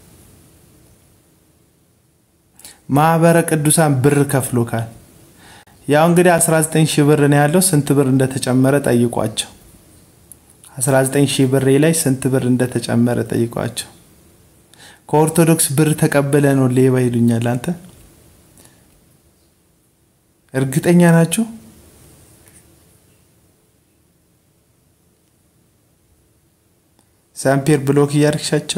ማህበረ ቅዱሳን ብር ከፍሎካል። ያው እንግዲህ 19 ሺህ ብር ነው ያለው። ስንት ብር እንደተጨመረ ጠይቋቸው። 19 ሺህ ብሬ ላይ ስንት ብር እንደተጨመረ ጠይቋቸው። ከኦርቶዶክስ ብር ተቀበለ ነው ሌባ ይሉኛል። አንተ እርግጠኛ ናችሁ? ሳምፔር ብሎክ እያርግሻቸው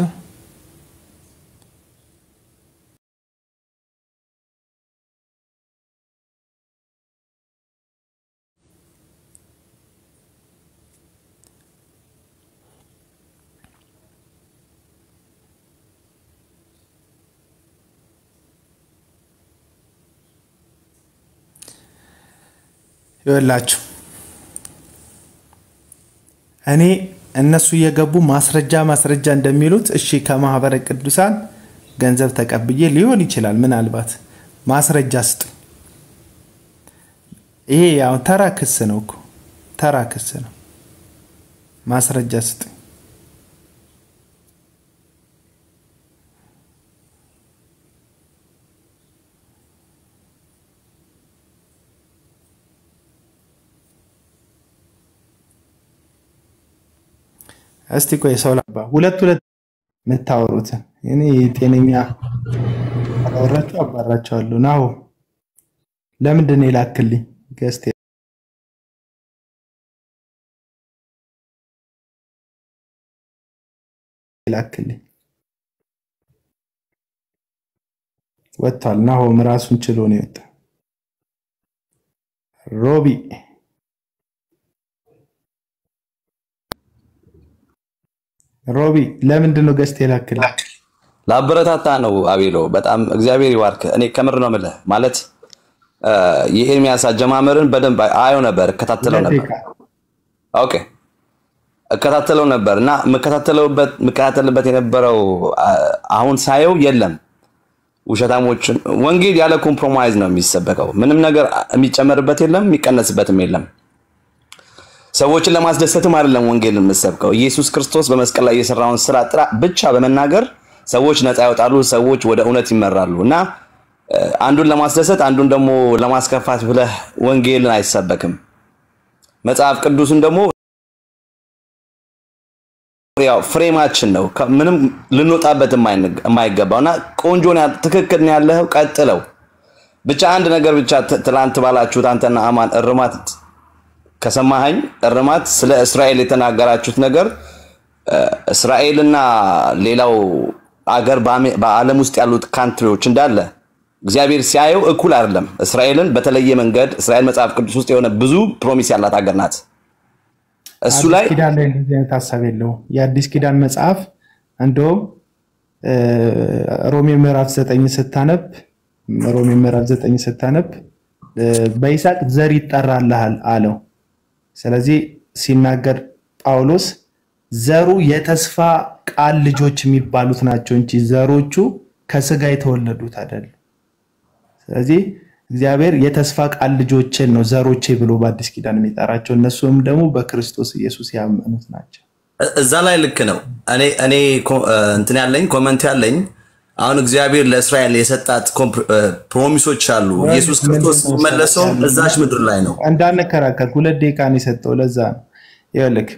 ይኸውላችሁ እኔ እነሱ እየገቡ ማስረጃ ማስረጃ እንደሚሉት እሺ ከማህበረ ቅዱሳን ገንዘብ ተቀብዬ ሊሆን ይችላል። ምናልባት ማስረጃ ስጥ። ይሄ ያው ተራ ክስ ነው እኮ ተራ ክስ ነው። ማስረጃ ስጥ። እስቲ ቆይ ሰው ላባ ሁለት ሁለት የምታወሩትን እኔ ጤነኛ አላወራችሁ አባራቸዋለሁ። ናሁ ለምንድን ነው የላክልኝ ገስቴ የላክልኝ ወጥቷል። ናሆም ራሱን ችሎ ነው የወጣ ሮቢ ሮቢ ለምንድን ነው ገዝተህ የላክልኝ? ለአበረታታ ነው አቤሎ። በጣም እግዚአብሔር ይባርክ። እኔ ከምር ነው የምልህ ማለት የኤርሚያስ አጀማመርን በደንብ አየው ነበር፣ እከታተለው ነበር። ኦኬ እከታተለው ነበር እና የምከታተልበት የነበረው አሁን ሳየው የለም ውሸታሞችን ወንጌል ያለ ኮምፕሮማይዝ ነው የሚሰበከው። ምንም ነገር የሚጨመርበት የለም፣ የሚቀነስበትም የለም። ሰዎችን ለማስደሰትም አይደለም ወንጌል የምሰብከው። ኢየሱስ ክርስቶስ በመስቀል ላይ የሰራውን ስራ ጥራ ብቻ በመናገር ሰዎች ነፃ ያወጣሉ፣ ሰዎች ወደ እውነት ይመራሉ እና አንዱን ለማስደሰት አንዱን ደግሞ ለማስከፋት ብለህ ወንጌልን አይሰበክም። መጽሐፍ ቅዱስን ደግሞ ያው ፍሬማችን ነው፣ ምንም ልንወጣበት የማይገባው እና ቆንጆ ትክክል ነው ያለኸው፣ ቀጥለው። ብቻ አንድ ነገር ብቻ ትላንት ባላችሁት አንተና አማን እርማት ከሰማኸኝ እርማት ስለ እስራኤል የተናገራችሁት ነገር እስራኤልና ሌላው አገር በዓለም ውስጥ ያሉት ካንትሪዎች እንዳለ እግዚአብሔር ሲያየው እኩል አይደለም። እስራኤልን በተለየ መንገድ እስራኤል መጽሐፍ ቅዱስ ውስጥ የሆነ ብዙ ፕሮሚስ ያላት ሀገር ናት። እሱ ላይ አዲስ ኪዳን ላይ እንደዚህ አይነት ሀሳብ የለውም። የአዲስ ኪዳን መጽሐፍ እንደውም ሮሜ ምዕራፍ ዘጠኝ ስታነብ ሮሜ ምዕራፍ ዘጠኝ ስታነብ በይስሐቅ ዘር ይጠራልሃል አለው። ስለዚህ ሲናገር ጳውሎስ ዘሩ የተስፋ ቃል ልጆች የሚባሉት ናቸው እንጂ ዘሮቹ ከስጋ የተወለዱት አይደለም። ስለዚህ እግዚአብሔር የተስፋ ቃል ልጆችን ነው ዘሮቼ ብሎ በአዲስ ኪዳን የሚጠራቸው እነሱም ደግሞ በክርስቶስ ኢየሱስ ያመኑት ናቸው። እዛ ላይ ልክ ነው። እኔ እኔ እንትን ያለኝ ኮመንት ያለኝ አሁን እግዚአብሔር ለእስራኤል የሰጣት ፕሮሚሶች አሉ። ኢየሱስ ክርስቶስ ሲመለሰው እዛች ምድር ላይ ነው። እንዳንከራከር ሁለት ደቂቃ ነው የሰጠው። ለዛ ነው ይኸውልህ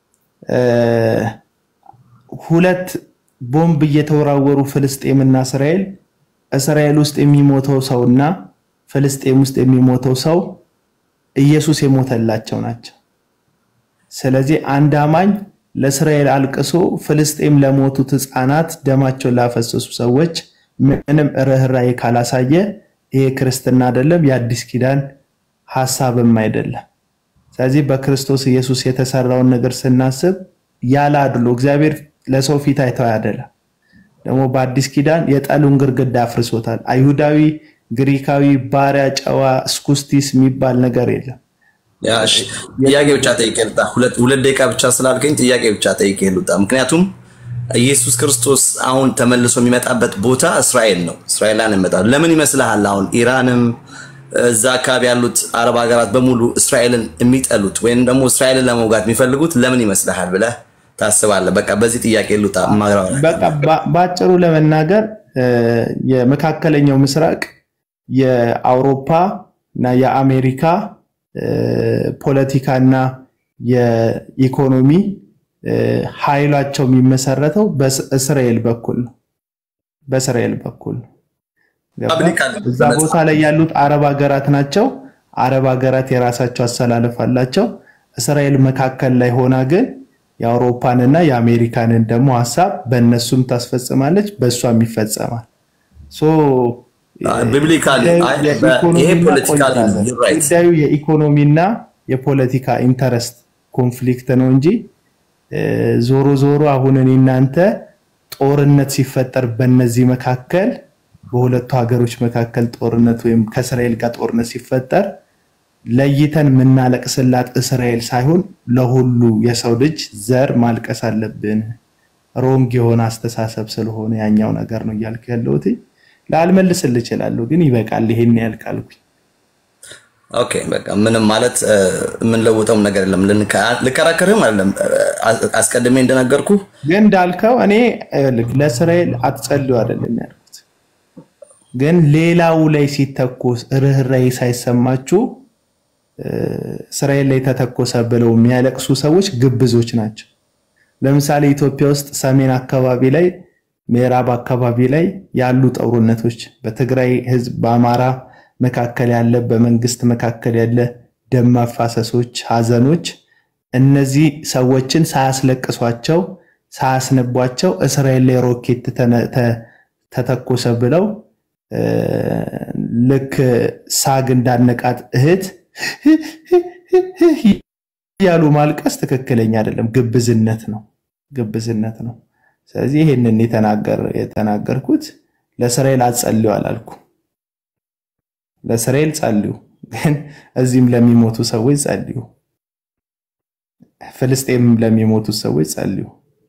ሁለት ቦምብ እየተወራወሩ ፍልስጤምና እስራኤል እስራኤል ውስጥ የሚሞተው ሰውና ፍልስጤም ውስጥ የሚሞተው ሰው ኢየሱስ የሞተላቸው ናቸው። ስለዚህ አንድ አማኝ ለእስራኤል አልቅሶ ፍልስጤም ለሞቱት ሕፃናት ደማቸውን ላፈሰሱ ሰዎች ምንም ርኅራኄ ካላሳየ ይሄ ክርስትና አይደለም፣ የአዲስ ኪዳን ሀሳብም አይደለም። ስለዚህ በክርስቶስ ኢየሱስ የተሰራውን ነገር ስናስብ ያለ አድሎ እግዚአብሔር ለሰው ፊት አይተው አይደለም። ደግሞ በአዲስ ኪዳን የጠሉን ግርግዳ አፍርሶታል። አይሁዳዊ፣ ግሪካዊ፣ ባሪያ፣ ጨዋ፣ እስኩስቲስ የሚባል ነገር የለም። ጥያቄ ብቻ ጠይቄ ልውጣ። ሁለት ደቂቃ ብቻ ስላልከኝ ጥያቄ ብቻ ጠይቄ ልውጣ። ምክንያቱም ኢየሱስ ክርስቶስ አሁን ተመልሶ የሚመጣበት ቦታ እስራኤል ነው። እስራኤላን ይመጣሉ። ለምን ይመስልሃል? አሁን ኢራንም እዛ አካባቢ ያሉት አረብ ሀገራት በሙሉ እስራኤልን የሚጠሉት ወይም ደግሞ እስራኤልን ለመውጋት የሚፈልጉት ለምን ይመስልሃል ብለህ ታስባለህ? በቃ በዚህ ጥያቄ ልውጣ። በቃ በአጭሩ ለመናገር የመካከለኛው ምስራቅ የአውሮፓ እና የአሜሪካ ፖለቲካና የኢኮኖሚ ኃይላቸው የሚመሰረተው በእስራኤል በኩል ነው። በእስራኤል በኩል ነው። እዛ ቦታ ላይ ያሉት አረብ ሀገራት ናቸው። አረብ ሀገራት የራሳቸው አሰላለፍ አላቸው። እስራኤል መካከል ላይ ሆና ግን የአውሮፓንና የአሜሪካንን ደግሞ ሀሳብ በእነሱም ታስፈጽማለች፣ በእሷም ይፈጸማል። ጉዳዩ የኢኮኖሚና የፖለቲካ ኢንተረስት ኮንፍሊክት ነው እንጂ ዞሮ ዞሮ አሁን እኔ እናንተ ጦርነት ሲፈጠር በእነዚህ መካከል በሁለቱ ሀገሮች መካከል ጦርነት ወይም ከእስራኤል ጋር ጦርነት ሲፈጠር ለይተን የምናለቅስላት እስራኤል ሳይሆን ለሁሉ የሰው ልጅ ዘር ማልቀስ አለብን። ሮንግ የሆነ አስተሳሰብ ስለሆነ ያኛው ነገር ነው እያልኩ ያለሁት። ላልመልስልህ እችላለሁ፣ ግን ይበቃል። ይሄን ያህል ካልኩኝ ኦኬ በቃ ምንም ማለት እ፣ የምንለውጠውም ነገር የለም። ልንከ- ልከራከርህም አይደለም። እ፣ አስቀድሜ እንደነገርኩ ግን እንዳልከው እኔ ይኸውልህ ለእስራኤል አትጸልዩ አይደለም ያልኩት፣ ግን ሌላው ላይ ሲተኮስ ርኅራኄ ሳይሰማችሁ እ፣ እስራኤል ላይ ተተኮሰ ብለው የሚያለቅሱ ሰዎች ግብዞች ናቸው። ለምሳሌ ኢትዮጵያ ውስጥ ሰሜን አካባቢ ላይ፣ ምዕራብ አካባቢ ላይ ያሉ ጦርነቶች በትግራይ ሕዝብ በአማራ መካከል ያለ በመንግስት መካከል ያለ ደም መፋሰሶች፣ ሀዘኖች እነዚህ ሰዎችን ሳያስለቅሷቸው ሳያስነቧቸው እስራኤል ላይ ሮኬት ተነ- ተ- ተተኮሰ ብለው እ፣ ልክ ሳግ እንዳነቃት እህት ያሉ ማልቀስ ትክክለኛ አይደለም፣ ግብዝነት ነው፣ ግብዝነት ነው። ስለዚህ ይህንን የተናገር የተናገርኩት ለእስራኤል አትጸልዩ አላልኩ። ለእስራኤል ጸልዩ፣ ግን እዚህም ለሚሞቱ ሰዎች ጸልዩ፣ ፍልስጤም ለሚሞቱ ሰዎች ጸልዩ።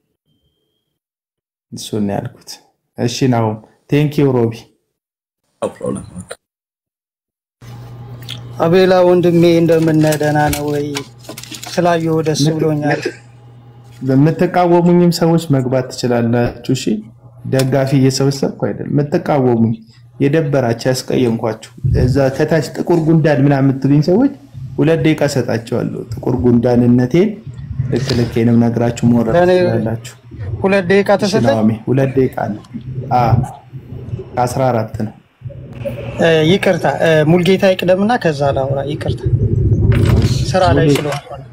እሱን ነው ያልኩት። እሺ ናሁም ቴንኪው ሮቢ። no problem። አቤላ ወንድሜ እንደምን ደህና ነው ወይ? ስላየሁ ደስ ብሎኛል። የምትቃወሙኝም ሰዎች መግባት ትችላላችሁ። እሺ ደጋፊ እየሰበሰብኩ አይደለም። የምትቃወሙኝ የደበራችሁ ያስቀየምኳችሁ እዛ ከታች ጥቁር ጉንዳን ምናምን የምትሉኝ ሰዎች ሁለት ደቂቃ ሰጣቸዋለሁ። ጥቁር ጉንዳንነቴን ልክ ልኬንም ነግራችሁ መውረድ ለእኔ ትችላላችሁ። ሁለት ደቂቃ እሺ ተሰጠኝ። ናኦሚ ሁለት ደቂቃ አለ። ከአስራ አራት ነው። እ፣ ይቅርታ እ፣ ሙልጌታ ይቅደምና ከዛ ላውራ። ይቅርታ ስራ ላይ ሙሌ ስለሆንኩ ነው።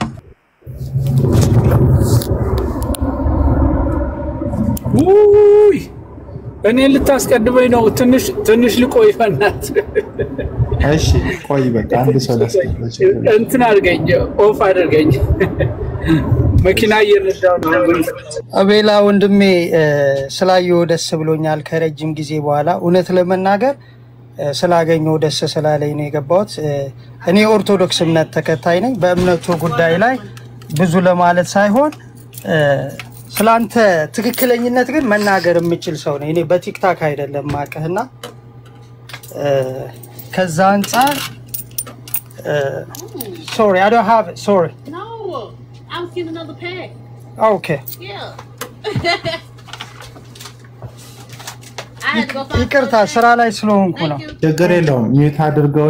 ውይ እኔን ልታስቀድመኝ ነው። ትንሽ ትንሽ ልቆይ በእናትህ። እሺ ቆይ በቃ አንድ ሰው ላስገባ ችግር የለም። እንትን አድርገኝ፣ ኦፍ አድርገኝ። መኪና እየነዳሁ ነው። አቤላ ወንድሜ እ፣ ስላየሁ ደስ ብሎኛል ከረጅም ጊዜ በኋላ እውነት ለመናገር እ፣ ስላገኘሁ ደስ ስላለኝ ነው የገባሁት። እ፣ እኔ ኦርቶዶክስ እምነት ተከታይ ነኝ። በእምነቱ ጉዳይ ላይ ብዙ ለማለት ሳይሆን እ፣ ስለአንተ ትክክለኝነት ግን መናገር የምችል ሰው ነኝ። እኔ በቲክታክ አይደለም ማቀህና ከዛ አንጻር ሶሪ አይ ዶንት ሃቭ ሶሪ No, I was getting another pack. ኦኬ Yeah. I had to go find ይቅርታ another ስራ pack. ላይ ስለሆንኩ ነው። Thank you. ችግር የለውም። ሚዩት አድርገው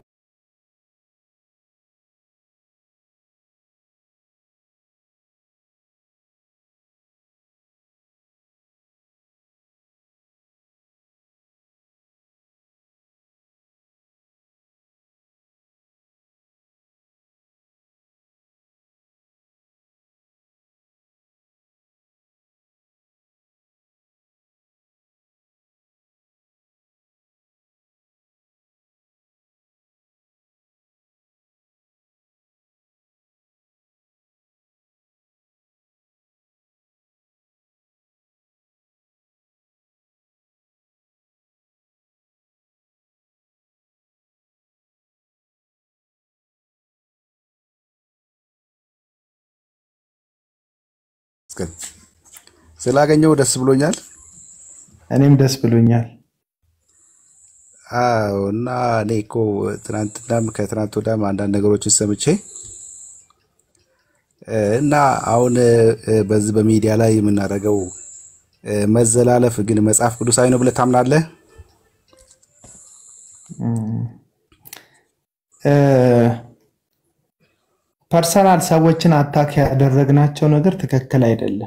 ስላገኘው ደስ ብሎኛል። እኔም ደስ ብሎኛል። አዎ እና እኔ እኮ ትናንትናም ከትናንት ወዲያም አንዳንድ ነገሮችን ሰምቼ እ፣ እና አሁን እ፣ በዚህ በሚዲያ ላይ የምናደርገው እ፣ መዘላለፍ ግን መጽሐፍ ቅዱሳዊ ነው ብለህ ታምናለህ? ፐርሰናል ሰዎችን አታክ ያደረግናቸው ነገር ትክክል አይደለም።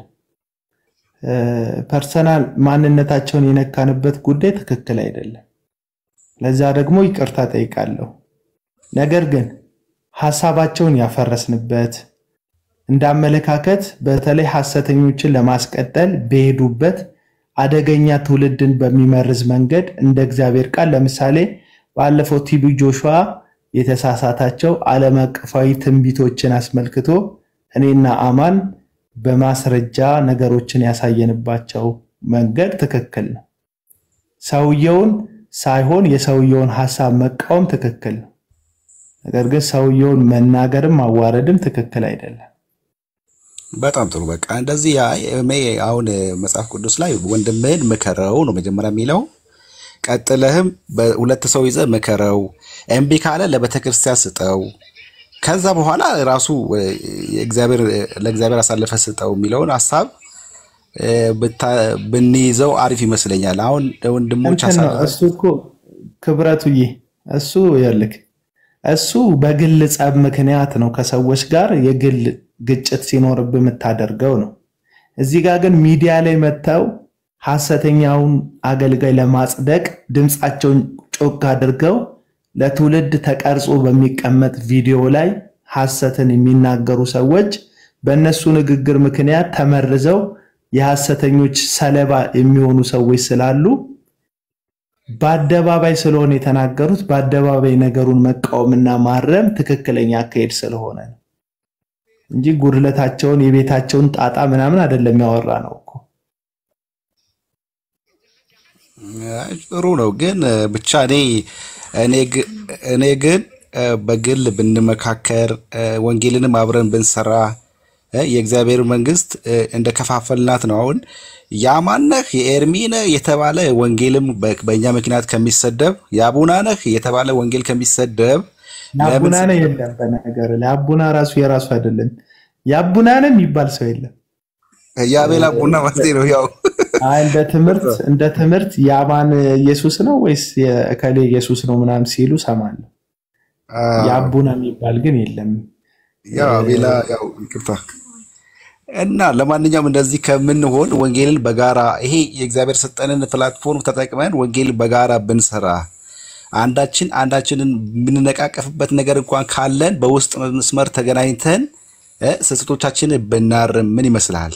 ፐርሰናል ማንነታቸውን የነካንበት ጉዳይ ትክክል አይደለም። ለዛ ደግሞ ይቅርታ ጠይቃለሁ። ነገር ግን ሀሳባቸውን ያፈረስንበት እንዳመለካከት በተለይ ሐሰተኞችን ለማስቀጠል በሄዱበት አደገኛ ትውልድን በሚመርዝ መንገድ እንደ እግዚአብሔር ቃል ለምሳሌ ባለፈው ቲቢ ጆሹዋ የተሳሳታቸው ዓለም አቀፋዊ ትንቢቶችን አስመልክቶ እኔና አማን በማስረጃ ነገሮችን ያሳየንባቸው መንገድ ትክክል ነው። ሰውየውን ሳይሆን የሰውየውን ሀሳብ መቃወም ትክክል ነው። ነገር ግን ሰውየውን መናገርም ማዋረድም ትክክል አይደለም። በጣም ጥሩ። በቃ እንደዚህ ያ- እኔ አሁን መጽሐፍ ቅዱስ ላይ ወንድምህን ምከረው ነው መጀመሪያ የሚለው። ቀጥለህም በሁለት ሰው ይዘህ ምከረው፣ እምቢ ካለ ለቤተ ክርስቲያን ስጠው፣ ከዛ በኋላ ራሱ እ፣ የእግዚአብሔር ለእግዚአብሔር አሳልፈ ስጠው የሚለውን ሀሳብ እ፣ ብታ- ብንይዘው አሪፍ ይመስለኛል። አሁን ለወንድሞች እንትን ነው አሳልፈ እሱ እኮ ክብረቱዬ፣ እሱ ይኸውልህ እሱ በግል ጸብ ምክንያት ነው ከሰዎች ጋር የግል ግጭት ሲኖርብህ የምታደርገው ነው። እዚህ ጋር ግን ሚዲያ ላይ መጥተው ሐሰተኛውን አገልጋይ ለማጽደቅ ድምፃቸውን ጮክ አድርገው ለትውልድ ተቀርጾ በሚቀመጥ ቪዲዮ ላይ ሐሰትን የሚናገሩ ሰዎች በእነሱ ንግግር ምክንያት ተመርዘው የሐሰተኞች ሰለባ የሚሆኑ ሰዎች ስላሉ በአደባባይ ስለሆነ የተናገሩት በአደባባይ ነገሩን መቃወምና ማረም ትክክለኛ አካሄድ ስለሆነ ነው እንጂ ጉድለታቸውን የቤታቸውን ጣጣ ምናምን አይደለም ያወራ ነው እኮ። አይ፣ ጥሩ ነው ግን እ፣ ብቻ እኔ እኔ ግ- እኔ ግን እ፣ በግል ብንመካከር እ፣ ወንጌልንም አብረን ብንሰራ እ፣ የእግዚአብሔር መንግስት እ፣ እንደ ከፋፈልናት ነው። አሁን ያማነህ የኤርሚነህ የተባለ ወንጌልም በ- በእኛ ምክንያት ከሚሰደብ የአቡናነህ የተባለ ወንጌል ከሚሰደብ ለምን የአቡናነ የለም። በነገር ላይ አቡና ራሱ የራሱ አይደለም። የአቡናነ የሚባል ሰው የለም። የአቤል አቡና ማለት ነው ያው አይ እንደ ትምህርት እንደ ትምህርት የአማን ኢየሱስ ነው ወይስ የእከሌ ኢየሱስ ነው ምናምን ሲሉ ሰማለሁ። የአቡና የሚባል ግን የለም። ያው አቤላ ያው ይቅርታ እና ለማንኛውም እንደዚህ ከምንሆን ወንጌልን በጋራ ይሄ የእግዚአብሔር ሰጠንን ፕላትፎርም ተጠቅመን ወንጌልን በጋራ ብንሰራ አንዳችን አንዳችንን የምንነቃቀፍበት ነገር እንኳን ካለን በውስጥ መስመር ተገናኝተን እ፣ ስህተቶቻችንን ብናርም ምን ይመስልሃል?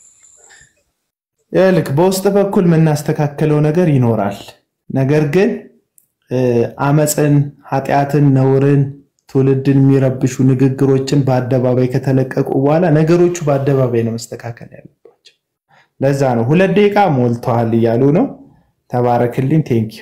ልክ በውስጥ በኩል የምናስተካከለው ነገር ይኖራል። ነገር ግን እ፣ አመፅን፣ ኃጢአትን፣ ነውርን፣ ትውልድን የሚረብሹ ንግግሮችን በአደባባይ ከተለቀቁ በኋላ ነገሮቹ በአደባባይ ነው መስተካከል ያለባቸው። ለዛ ነው ሁለት ደቂቃ ሞልተዋል እያሉ ነው። ተባረክልኝ። ቴንኪዩ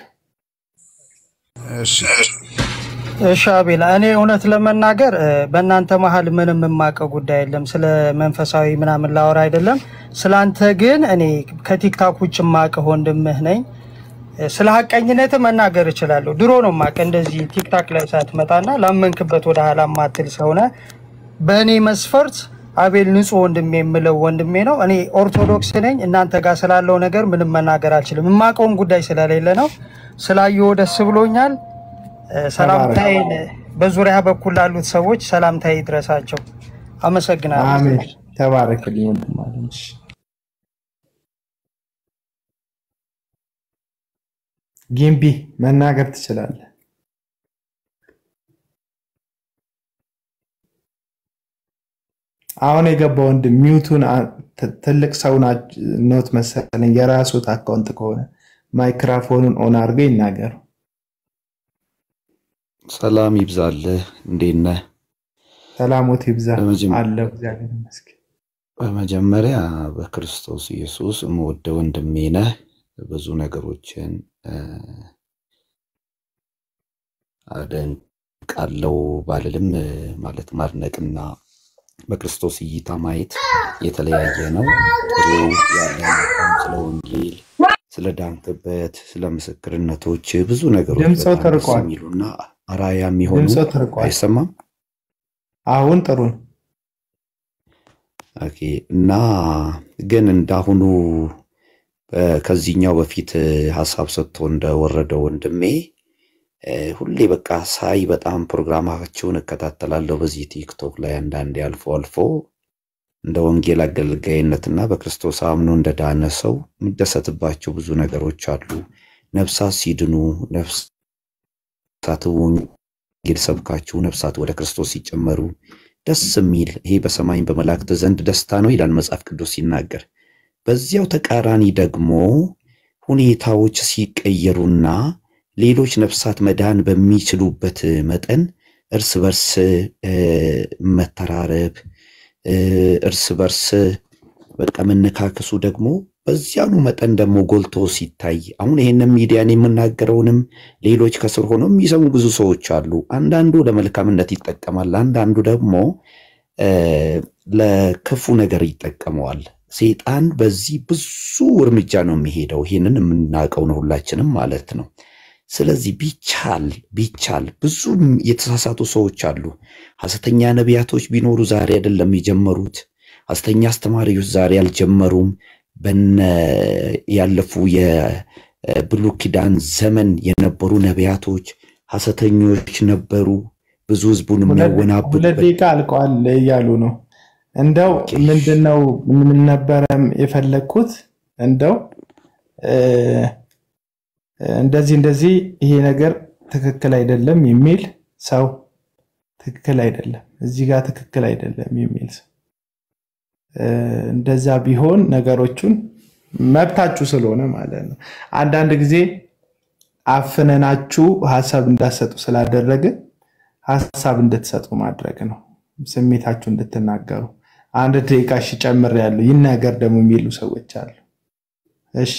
እሺ አቤላ፣ እኔ እውነት ለመናገር እ፣ በእናንተ መሀል ምንም የማውቀው ጉዳይ የለም። ስለ መንፈሳዊ ምናምን ላወራ አይደለም። ስለ አንተ ግን እኔ ከቲክታክ ውጭ የማውቅህ ወንድምህ ነኝ። እ፣ ስለ ሀቀኝነት መናገር እችላለሁ። ድሮ ነው የማውቅህ እንደዚህ ቲክታክ ላይ ሳትመጣና ላመንክበት ወደ ኋላ ማትል ሰውነ። በእኔ መስፈርት አቤል ንጹህ ወንድሜ የምለው ወንድሜ ነው። እኔ ኦርቶዶክስ ነኝ። እናንተ ጋር ስላለው ነገር ምንም መናገር አልችልም። የማውቀውን ጉዳይ ስለሌለ ነው። ስላየሁ ደስ ብሎኛል። እ፣ ሰላምታዬን በዙሪያ በኩል ላሉት ሰዎች ሰላምታዬ ይድረሳቸው። አመሰግናለሁ። አሜን። ተባረክልኝ ወንድም አለም። እሺ። ጊምቢ መናገር ትችላለህ። አሁን የገባ ወንድም ሚውቱን አ- ት- ትልቅ ሰው ና- ኖት መሰለኝ የራሱት አካውንት ከሆነ ማይክራፎኑን ኦን አድርገው ይናገሩ። ሰላም ይብዛልህ። እንዴት ነህ? ሰላሞት ይብዛ በመጀመ- አለው። እግዚአብሔር ይመስገን። በመጀመሪያ በክርስቶስ ኢየሱስ የምወደው ወንድሜ ነህ። ብዙ ነገሮችን እ፣ አደንቃለሁ ባልልም እ፣ ማለት ማድነቅና በክርስቶስ እይታ ማየት የተለያየ ነው። ጥሩ ያለ አቋም ስለ ወንጌል፣ ስለ ዳንክበት፣ ስለ ምስክርነቶች ብዙ ነገሮች ድምፆ በጣም ደስ ተርቋል። የሚሉና አራያ የሚሆኑ ድምፆ ተርቋል። አይሰማም? አሁን ጥሩ ነው። ኦኬ እና ግን እንዳሁኑ እ፣ ከዚህኛው በፊት እ፣ ሀሳብ ሰጥቶ እንደወረደው ወንድሜ እ፣ ሁሌ በቃ ሳይ በጣም ፕሮግራማቸውን እከታተላለሁ በዚህ ቲክቶክ ላይ አንዳንዴ አልፎ አልፎ እንደ ወንጌል አገልጋይነትና በክርስቶስ አምኖ እንደ ዳነ ሰው የምደሰትባቸው ብዙ ነገሮች አሉ። ነፍሳት ሲድኑ፣ ነፍሳት ወንጌል ሰብካችሁ ነፍሳት ወደ ክርስቶስ ሲጨመሩ ደስ የሚል ይሄ በሰማይም በመላእክት ዘንድ ደስታ ነው ይላል መጽሐፍ ቅዱስ ሲናገር። በዚያው ተቃራኒ ደግሞ ሁኔታዎች ሲቀየሩና ሌሎች ነፍሳት መዳን በሚችሉበት መጠን እርስ በርስ እ፣ መተራረብ እ፣ እርስ በርስ በቃ መነካከሱ ደግሞ በዚያኑ መጠን ደግሞ ጎልቶ ሲታይ አሁን ይህንን ሚዲያን የምናገረውንም ሌሎች ከስር ሆነው የሚሰሙ ብዙ ሰዎች አሉ። አንዳንዱ ለመልካምነት ይጠቀማል፣ አንዳንዱ ደግሞ እ፣ ለክፉ ነገር ይጠቀመዋል። ሴጣን በዚህ ብዙ እርምጃ ነው የሚሄደው። ይህንን የምናውቀው ነው ሁላችንም ማለት ነው። ስለዚህ ቢቻል ቢቻል ብዙ የተሳሳቱ ሰዎች አሉ። ሐሰተኛ ነቢያቶች ቢኖሩ ዛሬ አይደለም የጀመሩት። ሐሰተኛ አስተማሪዎች ዛሬ አልጀመሩም። በነ ያለፉ የብሉይ ኪዳን ዘመን የነበሩ ነቢያቶች ሐሰተኞች ነበሩ። ብዙ ህዝቡን ሁለት ሁለት የሚያወናብዱበት ደቂቃ አልቀዋል እያሉ ነው። እንደው ምንድነው ምን ነበረ የፈለግኩት እንደው እ፣ እንደዚህ እንደዚህ ይሄ ነገር ትክክል አይደለም የሚል ሰው ትክክል አይደለም፣ እዚህ ጋር ትክክል አይደለም የሚል ሰው እ፣ እንደዛ ቢሆን ነገሮቹን መብታችሁ ስለሆነ ማለት ነው። አንዳንድ ጊዜ አፍነናችሁ ሀሳብ እንዳትሰጡ ስላደረግን ሀሳብ እንድትሰጡ ማድረግ ነው። ስሜታችሁ እንድትናገሩ አንድ ደቂቃ እሺ ጨምሬያለሁ ይናገር ደግሞ የሚሉ ሰዎች አሉ። እሺ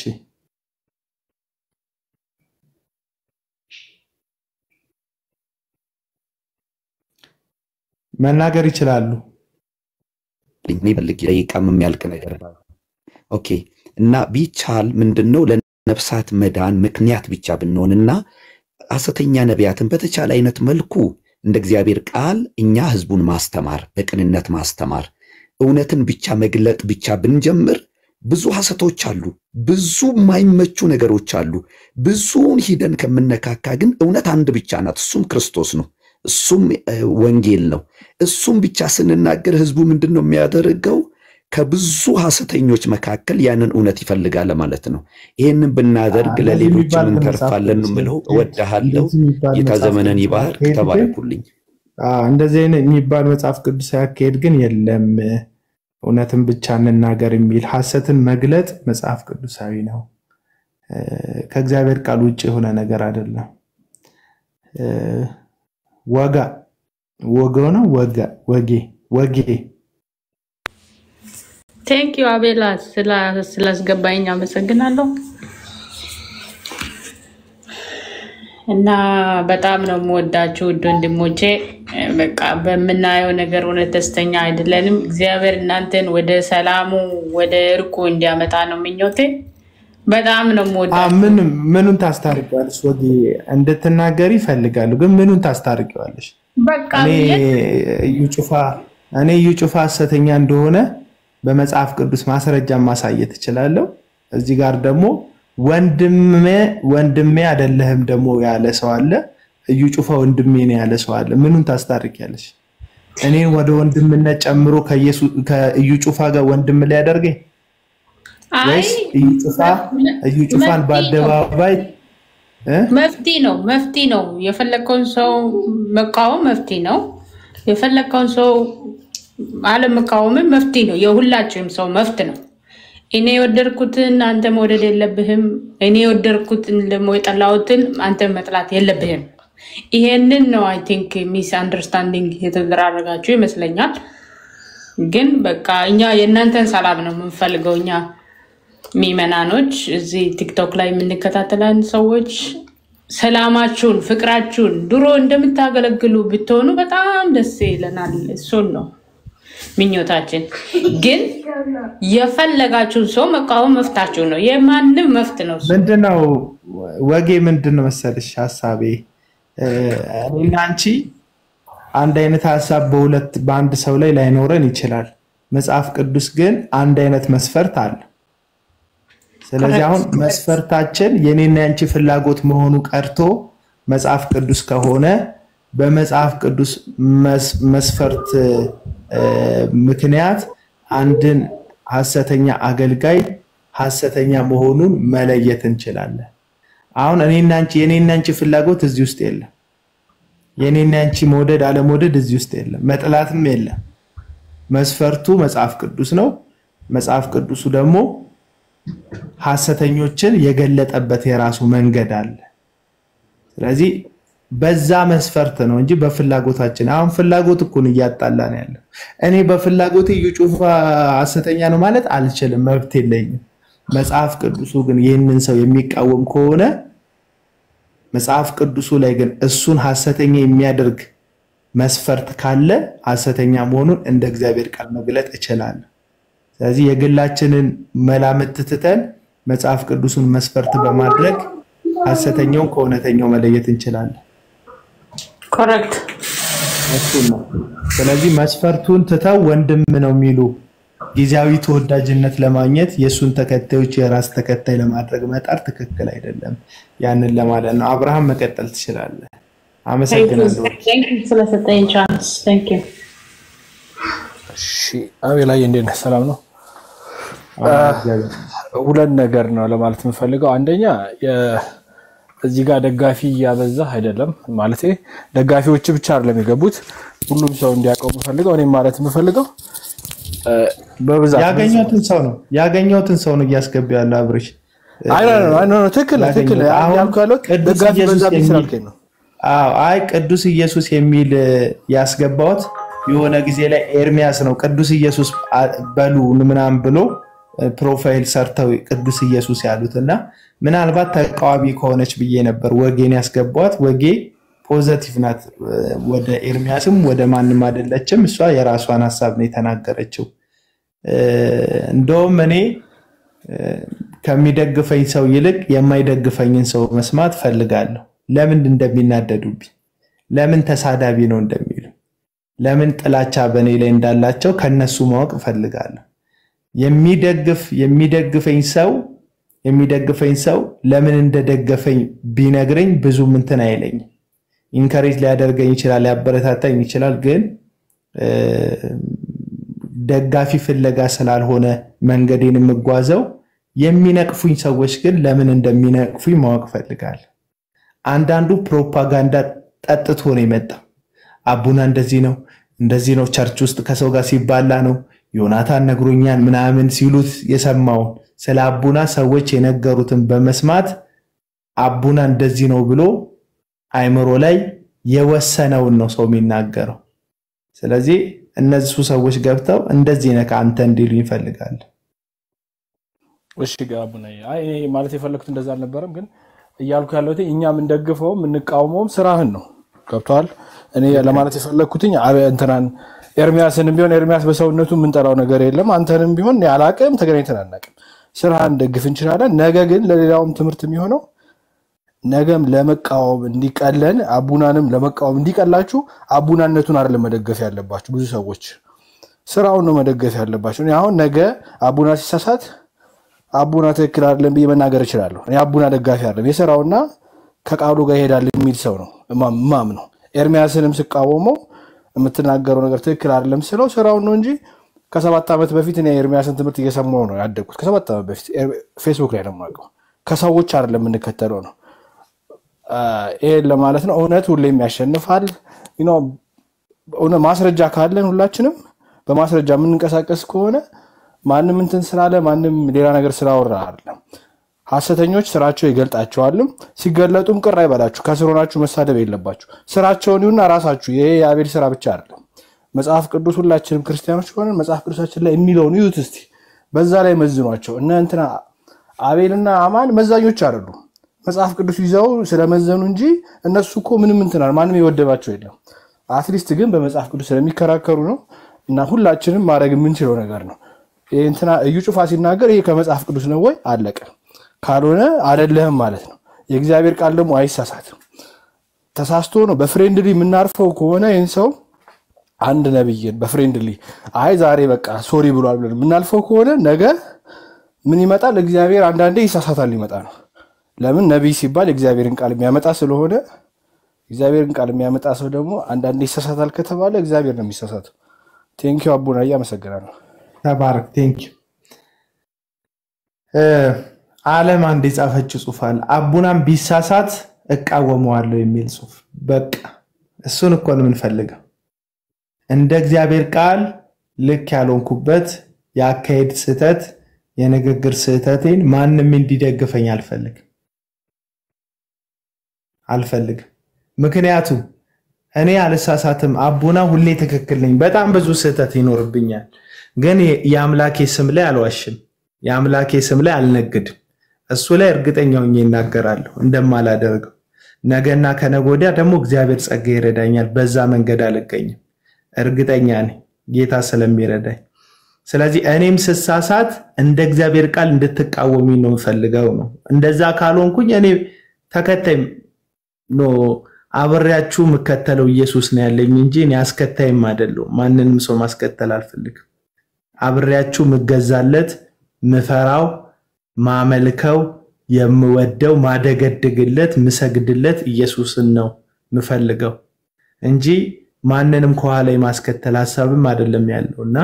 መናገር ይችላሉ። እኔ ፈልግ ደቂቃም የሚያልቅ ነገር ባይሆን። ኦኬ እና ቢቻል ምንድን ነው ለነፍሳት መዳን ምክንያት ብቻ ብንሆንና ሐሰተኛ ነቢያትን በተቻለ አይነት መልኩ እንደ እግዚአብሔር ቃል እኛ ህዝቡን ማስተማር በቅንነት ማስተማር እውነትን ብቻ መግለጥ ብቻ ብንጀምር ብዙ ሐሰቶች አሉ፣ ብዙ የማይመቹ ነገሮች አሉ። ብዙውን ሂደን ከምነካካ ግን እውነት አንድ ብቻ ናት፣ እሱም ክርስቶስ ነው። እሱም እ፣ ወንጌል ነው። እሱም ብቻ ስንናገር ህዝቡ ምንድን ነው የሚያደርገው? ከብዙ ሐሰተኞች መካከል ያንን እውነት ይፈልጋል ማለት ነው። ይህንን ብናደርግ እንደዚህ ለሌሎችም የሚባል መጽሐፍ እንተርፋለን ነው ቅዱስ የምለው። የለም። እወድሃለሁ። እንደዚህ የሚባል ጌታ መጽሐፍ ዘመነን ቅዱስ ይባርክ። አካሄድ ግን ተባረኩልኝ። አዎ፣ እንደዚህ አይነት የሚባል መጽሐፍ ቅዱስ አካሄድ ግን የለም። እውነትን ብቻ እንናገር የሚል ሐሰትን መግለጥ መጽሐፍ ቅዱሳዊ ነው። እ፣ ከእግዚአብሔር ቃል ውጭ የሆነ ነገር አይደለም። እ፣ ወጋ ወገ ነው ወጋ ወጌ ወጌ ቴንክ ዩ አቤላ ስላ- ስላስገባኝ አመሰግናለሁ። እና በጣም ነው የምወዳችሁ ውድ ወንድሞቼ። በቃ በምናየው ነገር እውነት ደስተኛ አይደለንም። እግዚአብሔር እናንተን ወደ ሰላሙ ወደ እርቁ እንዲያመጣ ነው ምኞቴ። በጣም ነው አ፣ የምወዳችሁ። ምን ምኑን ታስታርቂዋለሽ? ወጌ እንድትናገሪ ይፈልጋሉ፣ ግን ምኑን ታስታርቂዋለሽ? በቃ እኔ የት እዩ ጩፋ እኔ እዩ ጩፋ ሐሰተኛ እንደሆነ በመጽሐፍ ቅዱስ ማስረጃ ማሳየት እችላለሁ። እዚህ ጋር ደግሞ ወንድሜ ወንድሜ አይደለህም ደግሞ ያለ ሰው አለ። እዩ ጩፋ ወንድሜ ነው ያለ ሰው አለ። ምኑን ታስታርቂያለሽ? እኔን ወደ ወንድምነት ጨምሮ ከኢየሱስ ከእዩ ጩፋ ጋር ወንድም ሊያደርገኝ አይ ወይስ እዩ ጩፋ እዩ ጩፋን መፍትሄ ነው በአደባባይ እ? መፍትሄ ነው መፍትሄ ነው። የፈለግከውን ሰው መቃወም መፍትሄ ነው። የፈለግከውን ሰው አለመቃወምም መፍትሄ ነው። የሁላችንም ሰው መፍት ነው። እኔ የወደድኩትን አንተ መውደድ የለብህም። እኔ የወደድኩትን ደግሞ የጠላሁትን አንተ መጥላት የለብህም። ይሄንን ነው አይ ቲንክ ሚስ አንደርስታንዲንግ የተደራረጋችሁ ይመስለኛል። ግን በቃ እኛ የእናንተን ሰላም ነው የምንፈልገው። እኛ ሚመናኖች እዚህ ቲክቶክ ላይ የምንከታተላን ሰዎች ሰላማችሁን፣ ፍቅራችሁን ድሮ እንደምታገለግሉ ብትሆኑ በጣም ደስ ይለናል። እሱን ነው ምኞታችን። ግን የፈለጋችሁን ሰው መቃወም መፍታችሁ ነው። የማንም መፍት ነው እሱ። ምንድነው ወጌ ምንድን ነው መሰልሽ ሀሳቤ እ፣ እኔና አንቺ አንድ አይነት ሀሳብ በሁለት በአንድ ሰው ላይ ላይኖረን ይችላል። መጽሐፍ ቅዱስ ግን አንድ አይነት መስፈርት አለ። ስለዚህ አሁን መስፈርታችን የኔና ያንቺ ፍላጎት መሆኑ ቀርቶ መጽሐፍ ቅዱስ ከሆነ በመጽሐፍ ቅዱስ መስ- መስፈርት እ፣ ምክንያት አንድን ሐሰተኛ አገልጋይ ሐሰተኛ መሆኑን መለየት እንችላለን። አሁን እኔና አንቺ የኔና አንቺ ፍላጎት እዚህ ውስጥ የለም። የኔና አንቺ መውደድ አለመውደድ እዚህ ውስጥ የለም። መጥላትም የለም። መስፈርቱ መጽሐፍ ቅዱስ ነው። መጽሐፍ ቅዱሱ ደግሞ ሐሰተኞችን የገለጠበት የራሱ መንገድ አለ። ስለዚህ በዛ መስፈርት ነው እንጂ በፍላጎታችን አሁን ፍላጎት እኮ ነው እያጣላን ያለው። እኔ በፍላጎቴ እዩ ጩፋ ሐሰተኛ ነው ማለት አልችልም፣ መብት የለኝም። መጽሐፍ ቅዱሱ ግን ይህንን ሰው የሚቃወም ከሆነ መጽሐፍ ቅዱሱ ላይ ግን እሱን ሐሰተኛ የሚያደርግ መስፈርት ካለ ሐሰተኛ መሆኑን እንደ እግዚአብሔር ቃል መግለጥ እችላለሁ። ስለዚህ የግላችንን መላምት ትተን መጽሐፍ ቅዱሱን መስፈርት በማድረግ ሐሰተኛውን ከእውነተኛው መለየት እንችላለን። ኮረክት እሱን ነው። ስለዚህ መስፈርቱን ትተው ወንድም ነው የሚሉ ጊዜያዊ ተወዳጅነት ለማግኘት የእሱን ተከታዮች የራስ ተከታይ ለማድረግ መጣር ትክክል አይደለም። ያንን ለማለት ነው። አብርሃም መቀጠል ትችላለህ። አመሰግናለሁ። ስለሰጠኝ ቻንስ ቴንክ ዩ። እሺ አቤላዬ እንዴት ነህ? ሰላም ነው። ሁለት ነገር ነው ለማለት የምፈልገው። አንደኛ የ- እዚህ ጋር ደጋፊ እያበዛህ አይደለም ማለት ደጋፊዎች ብቻ አይደለም የገቡት፣ ሁሉም ሰው እንዲያውቀው የምፈልገው እኔም ማለት የምፈልገው እ፣ በብዛት ያገኘሁትን ሰው ነው ያገኘሁትን ሰው ነው እያስገባ ያለው አብርሽ። አይ፣ ኖ፣ ኖ፣ ኖ፣ ኖ፣ ትክክል ነህ፣ ትክክል ነህ። አሁን ያልኩህ ያለሁት ቅዱስ ደጋፊ ኢየሱስ በዛብኝ የሚል- ስላልከኝ ነው። አዎ፣ አይ ቅዱስ ኢየሱስ የሚል እ፣ ያስገባሁት የሆነ ጊዜ ላይ ኤርሚያስ ነው ቅዱስ ኢየሱስ አ- በሉ ምናምን ብሎ እ፣ ፕሮፋይል ሰርተው ቅዱስ ኢየሱስ ያሉት እና ምናልባት ተቃዋሚ ከሆነች ብዬ ነበር ወጌን ያስገባኋት። ወጌ ፖዘቲቭ ናት። እ፣ ወደ ኤርሚያስም ወደ ማንም አይደለችም። እሷ የራሷን ሀሳብ ነው የተናገረችው። እ፣ እንደውም እኔ እ፣ ከሚደግፈኝ ሰው ይልቅ የማይደግፈኝን ሰው መስማት ፈልጋለሁ። ለምን እንደሚናደዱብኝ፣ ለምን ተሳዳቢ ነው እንደሚሉ፣ ለምን ጥላቻ በእኔ ላይ እንዳላቸው ከነሱ ማወቅ ፈልጋለሁ። የሚደግፍ የሚደግፈኝ ሰው የሚደግፈኝ ሰው ለምን እንደደገፈኝ ቢነግረኝ ብዙም እንትን አይለኝም። ኢንከሬጅ ሊያደርገኝ ይችላል፣ ሊያበረታታኝ ይችላል። ግን እ፣ ደጋፊ ፍለጋ ስላልሆነ መንገዴን የምጓዘው የሚነቅፉኝ ሰዎች ግን ለምን እንደሚነቅፉኝ ማወቅ ፈልጋለሁ። አንዳንዱ ፕሮፓጋንዳ ጠጥቶ ነው የመጣው። አቡና እንደዚህ ነው እንደዚህ ነው፣ ቸርች ውስጥ ከሰው ጋር ሲባላ ነው፣ ዮናታን ነግሮኛል ምናምን ሲሉት የሰማውን ስለ አቡና ሰዎች የነገሩትን በመስማት አቡና እንደዚህ ነው ብሎ አይምሮ ላይ የወሰነውን ነው ሰው የሚናገረው። ስለዚህ እነሱ ሰዎች ገብተው እንደዚህ ነህ አንተ እንዲሉ ይፈልጋል። እሺ ጋቡና አይ እኔ ማለት የፈለኩት እንደዛ አልነበረም፣ ግን እያልኩ ያለሁት እኛ የምንደግፈውም የምንቃወመውም ስራህን ነው። ገብቶሃል? እኔ ለማለት የፈለግኩትኝ አብ- እንትናን ኤርሚያስንም ቢሆን ኤርሚያስ በሰውነቱ የምንጠራው ነገር የለም። አንተንም ቢሆን ያላቅም ተገናኝተን አናቅም። ስራህን ደግፍ እንችላለን። ነገ ግን ለሌላውም ትምህርት የሚሆነው ነገም ለመቃወም እንዲቀለን አቡናንም ለመቃወም እንዲቀላችሁ አቡናነቱን አይደለም መደገፍ ያለባችሁ። ብዙ ሰዎች ስራውን ነው መደገፍ ያለባቸው። እኔ አሁን ነገ አቡና ሲሳሳት አቡና ትክክል አይደለም ብዬ መናገር እችላለሁ። እኔ አቡና ደጋፊ አይደለም የስራውና ከቃሉ ጋር ይሄዳል የሚል ሰው ነው ማም ነው። ኤርሚያስንም ስቃወመው የምትናገረው ነገር ትክክል አይደለም ስለው ስራውን ነው እንጂ ከሰባት ዓመት በፊት እኔ ኤርሚያስን ትምህርት እየሰማሁ ነው ያደግኩት። ከሰባት ዓመት በፊት ኤር- ፌስቡክ ላይ ነው የማውቀው። ከሰዎች አይደለም የምንከተለው ነው። አ፣ ይሄን ለማለት ነው። እውነት ሁሌም ያሸንፋል። You know፣ እውነ- ማስረጃ ካለን ሁላችንም በማስረጃ የምንንቀሳቀስ ከሆነ ማንም እንትን ስላለ ማንም ሌላ ነገር ስላወራ አይደለም። ሐሰተኞች ስራቸው ይገልጣቸዋልም። ሲገለጡም ቅር አይበላችሁ። ከስር ሆናችሁ መሳደብ የለባችሁ። ስራቸውን ይሁና ራሳችሁ። ይሄ የአቤል ስራ ብቻ አይደለም። መጽሐፍ ቅዱስ ሁላችንም ክርስቲያኖች ከሆነን መጽሐፍ ቅዱሳችን ላይ የሚለውን ይዩት እስቲ። በዛ ላይ መዝኗቸው። እነ እንትና አቤልና አማን መዛኞች አይደሉም። መጽሐፍ ቅዱስ ይዘው ስለመዘኑ እንጂ እነሱ እኮ ምንም እንትናል ማንም የወደባቸው የለም። አትሊስት ግን በመጽሐፍ ቅዱስ ስለሚከራከሩ ነው። እና ሁላችንም ማድረግ የምንችለው ነገር ነው። ይሄ እንትና እዩ ጩፋ ሲናገር ይሄ ከመጽሐፍ ቅዱስ ነው ወይ? አለቀ። ካልሆነ አይደለህም ማለት ነው። የእግዚአብሔር ቃል ደግሞ አይሳሳትም። ተሳስቶ ነው በፍሬንድሊ የምናርፈው ከሆነ ይህን ሰው አንድ ነብይን በፍሬንድሊ አይ ዛሬ በቃ ሶሪ ብሏል ብለን የምናልፈው ከሆነ ነገ ምን ይመጣል? እግዚአብሔር አንዳንዴ ይሳሳታል ሊመጣ ነው። ለምን ነቢይ ሲባል የእግዚአብሔርን ቃል የሚያመጣ ስለሆነ እግዚአብሔርን ቃል የሚያመጣ ሰው ደግሞ አንዳንዴ ይሳሳታል ከተባለ እግዚአብሔር ነው የሚሳሳተው። ቴንኪው አቡናዬ፣ አመሰግናለሁ። ተባረክ። ቴንክ አለም አንድ የጻፈችው ጽሁፍ አለ። አቡናም ቢሳሳት እቃወመዋለሁ የሚል ጽሁፍ። በቃ እሱን እኮ ነው የምንፈልገው። እንደ እግዚአብሔር ቃል ልክ ያልሆንኩበት የአካሄድ ስህተት፣ የንግግር ስህተቴን ማንም እንዲደግፈኝ አልፈልግም አልፈልግም። ምክንያቱም እኔ አልሳሳትም። አቡና ሁሌ ትክክል ነኝ። በጣም ብዙ ስህተት ይኖርብኛል፣ ግን የአምላኬ ስም ላይ አልዋሽም። የአምላኬ ስም ላይ አልነግድም። እሱ ላይ እርግጠኛ ሆኜ ይናገራለሁ እንደማላደርገው። ነገና ከነገ ወዲያ ደግሞ እግዚአብሔር ጸጋ ይረዳኛል። በዛ መንገድ አልገኝም። እርግጠኛ ነኝ ጌታ ስለሚረዳኝ። ስለዚህ እኔም ስሳሳት እንደ እግዚአብሔር ቃል እንድትቃወሚ ነው የምፈልገው ነው። እንደዛ ካልሆንኩኝ እኔ ተከታይ ኖ አብሬያችሁ የምከተለው ኢየሱስ ነው ያለኝ እንጂ እኔ አስከታይም አይደለሁም። ማንንም ሰው ማስከተል አልፈልግም። አብሬያችሁ የምገዛለት ምፈራው፣ ማመልከው፣ የምወደው፣ ማደገድግለት፣ ምሰግድለት ኢየሱስን ነው ምፈልገው እንጂ ማንንም ከኋላ የማስከተል ሀሳብም አይደለም ያለው እና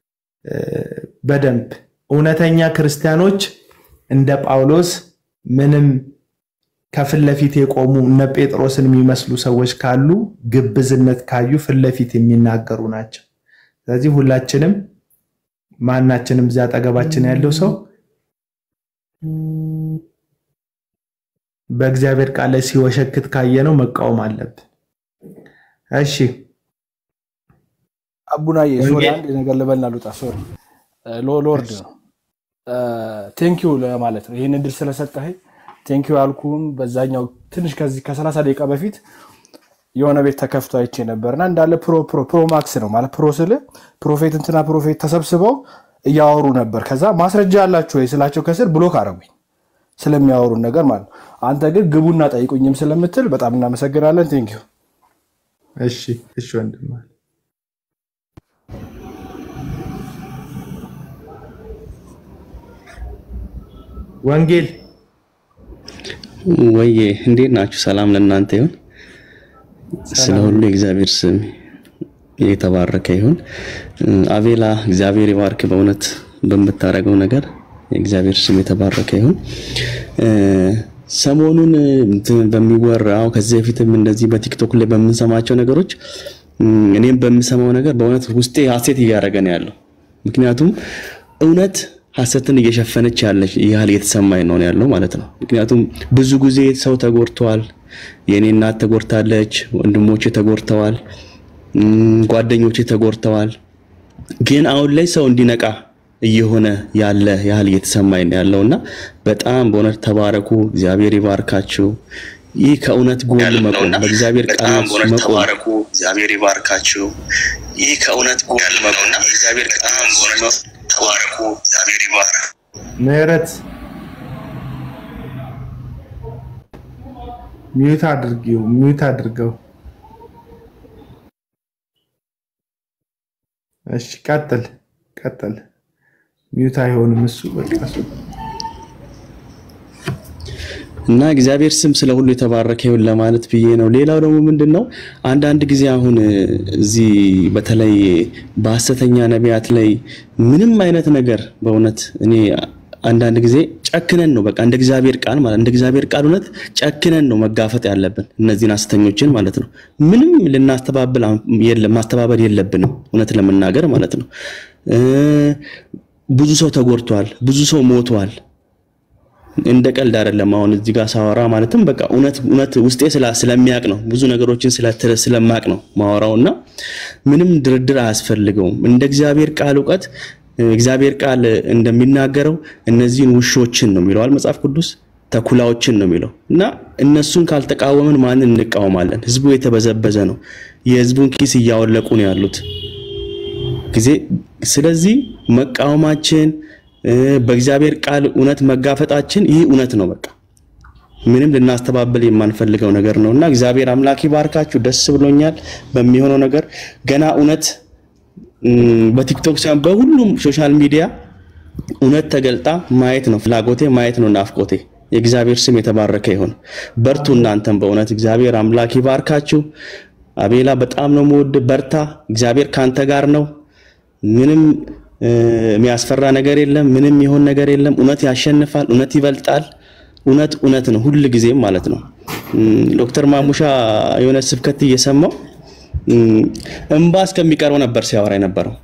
በደንብ እውነተኛ ክርስቲያኖች እንደ ጳውሎስ ምንም ከፊት ለፊት የቆሙ እነ ጴጥሮስን የሚመስሉ ሰዎች ካሉ ግብዝነት ካዩ ፊት ለፊት የሚናገሩ ናቸው። ስለዚህ ሁላችንም ማናችንም እዚያ አጠገባችን ያለው ሰው በእግዚአብሔር ቃል ላይ ሲወሸክት ካየነው መቃወም አለብን። እሺ አቡናዬ ሶሪ ወንጌል አንድ ነገር ልበልና ልውጣ። ሶሪ ሎርድ ነው ቴንኪዩ ለማለት ነው ይህን እድል ስለሰጠኸኝ ቴንኪዩ ያልኩህም በዛኛው ትንሽ ከዚህ ከሰላሳ ደቂቃ በፊት የሆነ ቤት ተከፍቶ አይቼ ነበርና እንዳለ ፕሮ ፕሮ ፕሮ ማክስ ነው ማለት ፕሮ ስል ፕሮፌት እንትና ፕሮፌት ተሰብስበው እያወሩ ነበር። ከዛ ማስረጃ አላችሁ ወይ ስላቸው ከስር ብሎክ አረጉኝ ስለሚያወሩን ነገር ማለት ነው። አንተ ግን ግቡና ጠይቁኝም ስለምትል በጣም እናመሰግናለን። ቴንኪዩ እሺ እሺ ወንድም አለ። ወንጌል ወዬ እንዴት ናችሁ? ሰላም ለእናንተ ይሁን። ስለ ሰላም ሁሉ የእግዚአብሔር ስም የተባረከ ይሁን። አቤላ እግዚአብሔር ይባርክ። በእውነት በምታደርገው ነገር የእግዚአብሔር ስም የተባረከ ይሁን። እ፣ ሰሞኑን እንትን በሚወራው ከዚህ በፊትም እንደዚህ በቲክቶክ ላይ በምንሰማቸው ነገሮች እ፣ እኔም በምሰማው ነገር በእውነት ውስጤ ሀሴት እያደረገ ነው ያለው። ምክንያቱም እውነት ሀሰትን እየሸፈነች ያለች ያህል እየተሰማኝ ነው ያለው ማለት ነው። ምክንያቱም ብዙ ጊዜ ሰው ተጎድተዋል። የእኔ እናት ተጎድታለች፣ ወንድሞቼ ተጎድተዋል፣ እም፣ ጓደኞቼ ተጎድተዋል። ግን አሁን ላይ ሰው እንዲነቃ እየሆነ ያለ ያህል እየተሰማኝ ነው ያለው እና በጣም በእውነት ተባረኩ። እግዚአብሔር ይባርካችሁ። ይህ ከእውነት ጎን መቆም በእግዚአብሔር ቃል መቆም ተባረኩ። እግዚአብሔር ይባርካችሁ። ይህ ከእውነት ጎን መቆም በእግዚአብሔር ቃል ተባረኩ። እግዚአብሔር ይባርክ። ምህረት ሚዩት አድርጊው፣ ሚዩት አድርገው። እሺ ቀጥል፣ ቀጥል። ሚዩት አይሆንም እሱ በቃ እሱ እና እግዚአብሔር ስም ስለ ሁሉ የተባረከ ይሁን ለማለት ብዬ ነው። ሌላው ደግሞ ምንድን ነው አንዳንድ ጊዜ አሁን እዚህ በተለይ በሐሰተኛ ነቢያት ላይ ምንም አይነት ነገር በእውነት እኔ አንዳንድ ጊዜ ጨክነን ነው በቃ እንደ እግዚአብሔር ቃል ማለት እንደ እግዚአብሔር ቃል እውነት ጨክነን ነው መጋፈጥ ያለብን እነዚህን ሐሰተኞችን ማለት ነው። ምንም ልናስተባብል የለም ማስተባበል የለብንም እውነት ለመናገር ማለት ነው። እ ብዙ ሰው ተጎድቷል፣ ብዙ ሰው ሞቷል። እንደ ቀልድ አይደለም። አሁን እዚህ ጋር ሳወራ ማለትም በቃ እውነት እውነት ውስጤ ስላ ስለሚያቅ ነው ብዙ ነገሮችን ስለ- ስለማቅ ነው ማወራው እና ምንም ድርድር አያስፈልገውም። እንደ እግዚአብሔር ቃል እውቀት እ፣ እግዚአብሔር ቃል እንደሚናገረው እነዚህን ውሾችን ነው የሚለዋል መጽሐፍ ቅዱስ ተኩላዎችን ነው የሚለው እና እነሱን ካልተቃወምን ማንን እንቃወማለን? ህዝቡ የተበዘበዘ ነው። የህዝቡን ኪስ እያወለቁ ነው ያሉት ጊዜ ስለዚህ መቃወማችን እ፣ በእግዚአብሔር ቃል እውነት መጋፈጣችን ይህ እውነት ነው። በቃ ምንም ልናስተባብል የማንፈልገው ነገር ነው እና እግዚአብሔር አምላክ ይባርካችሁ። ደስ ብሎኛል በሚሆነው ነገር ገና እውነት እም፣ በቲክቶክ ሳይሆን በሁሉም ሶሻል ሚዲያ እውነት ተገልጣ ማየት ነው ፍላጎቴ፣ ማየት ነው ናፍቆቴ። የእግዚአብሔር ስም የተባረከ ይሁን። በርቱ እናንተም በእውነት እግዚአብሔር አምላክ ይባርካችሁ። አቤላ በጣም ነው የምወድ። በርታ፣ እግዚአብሔር ካንተ ጋር ነው። ምንም እ፣ የሚያስፈራ ነገር የለም። ምንም የሆን ነገር የለም። እውነት ያሸንፋል። እውነት ይበልጣል። እውነት እውነት ነው ሁል ጊዜም ማለት ነው። እም፣ ዶክተር ማሙሻ የሆነ ስብከት እየሰማው እም፣ እምባ እስከሚቀርበው ነበር ሲያወራ የነበረው።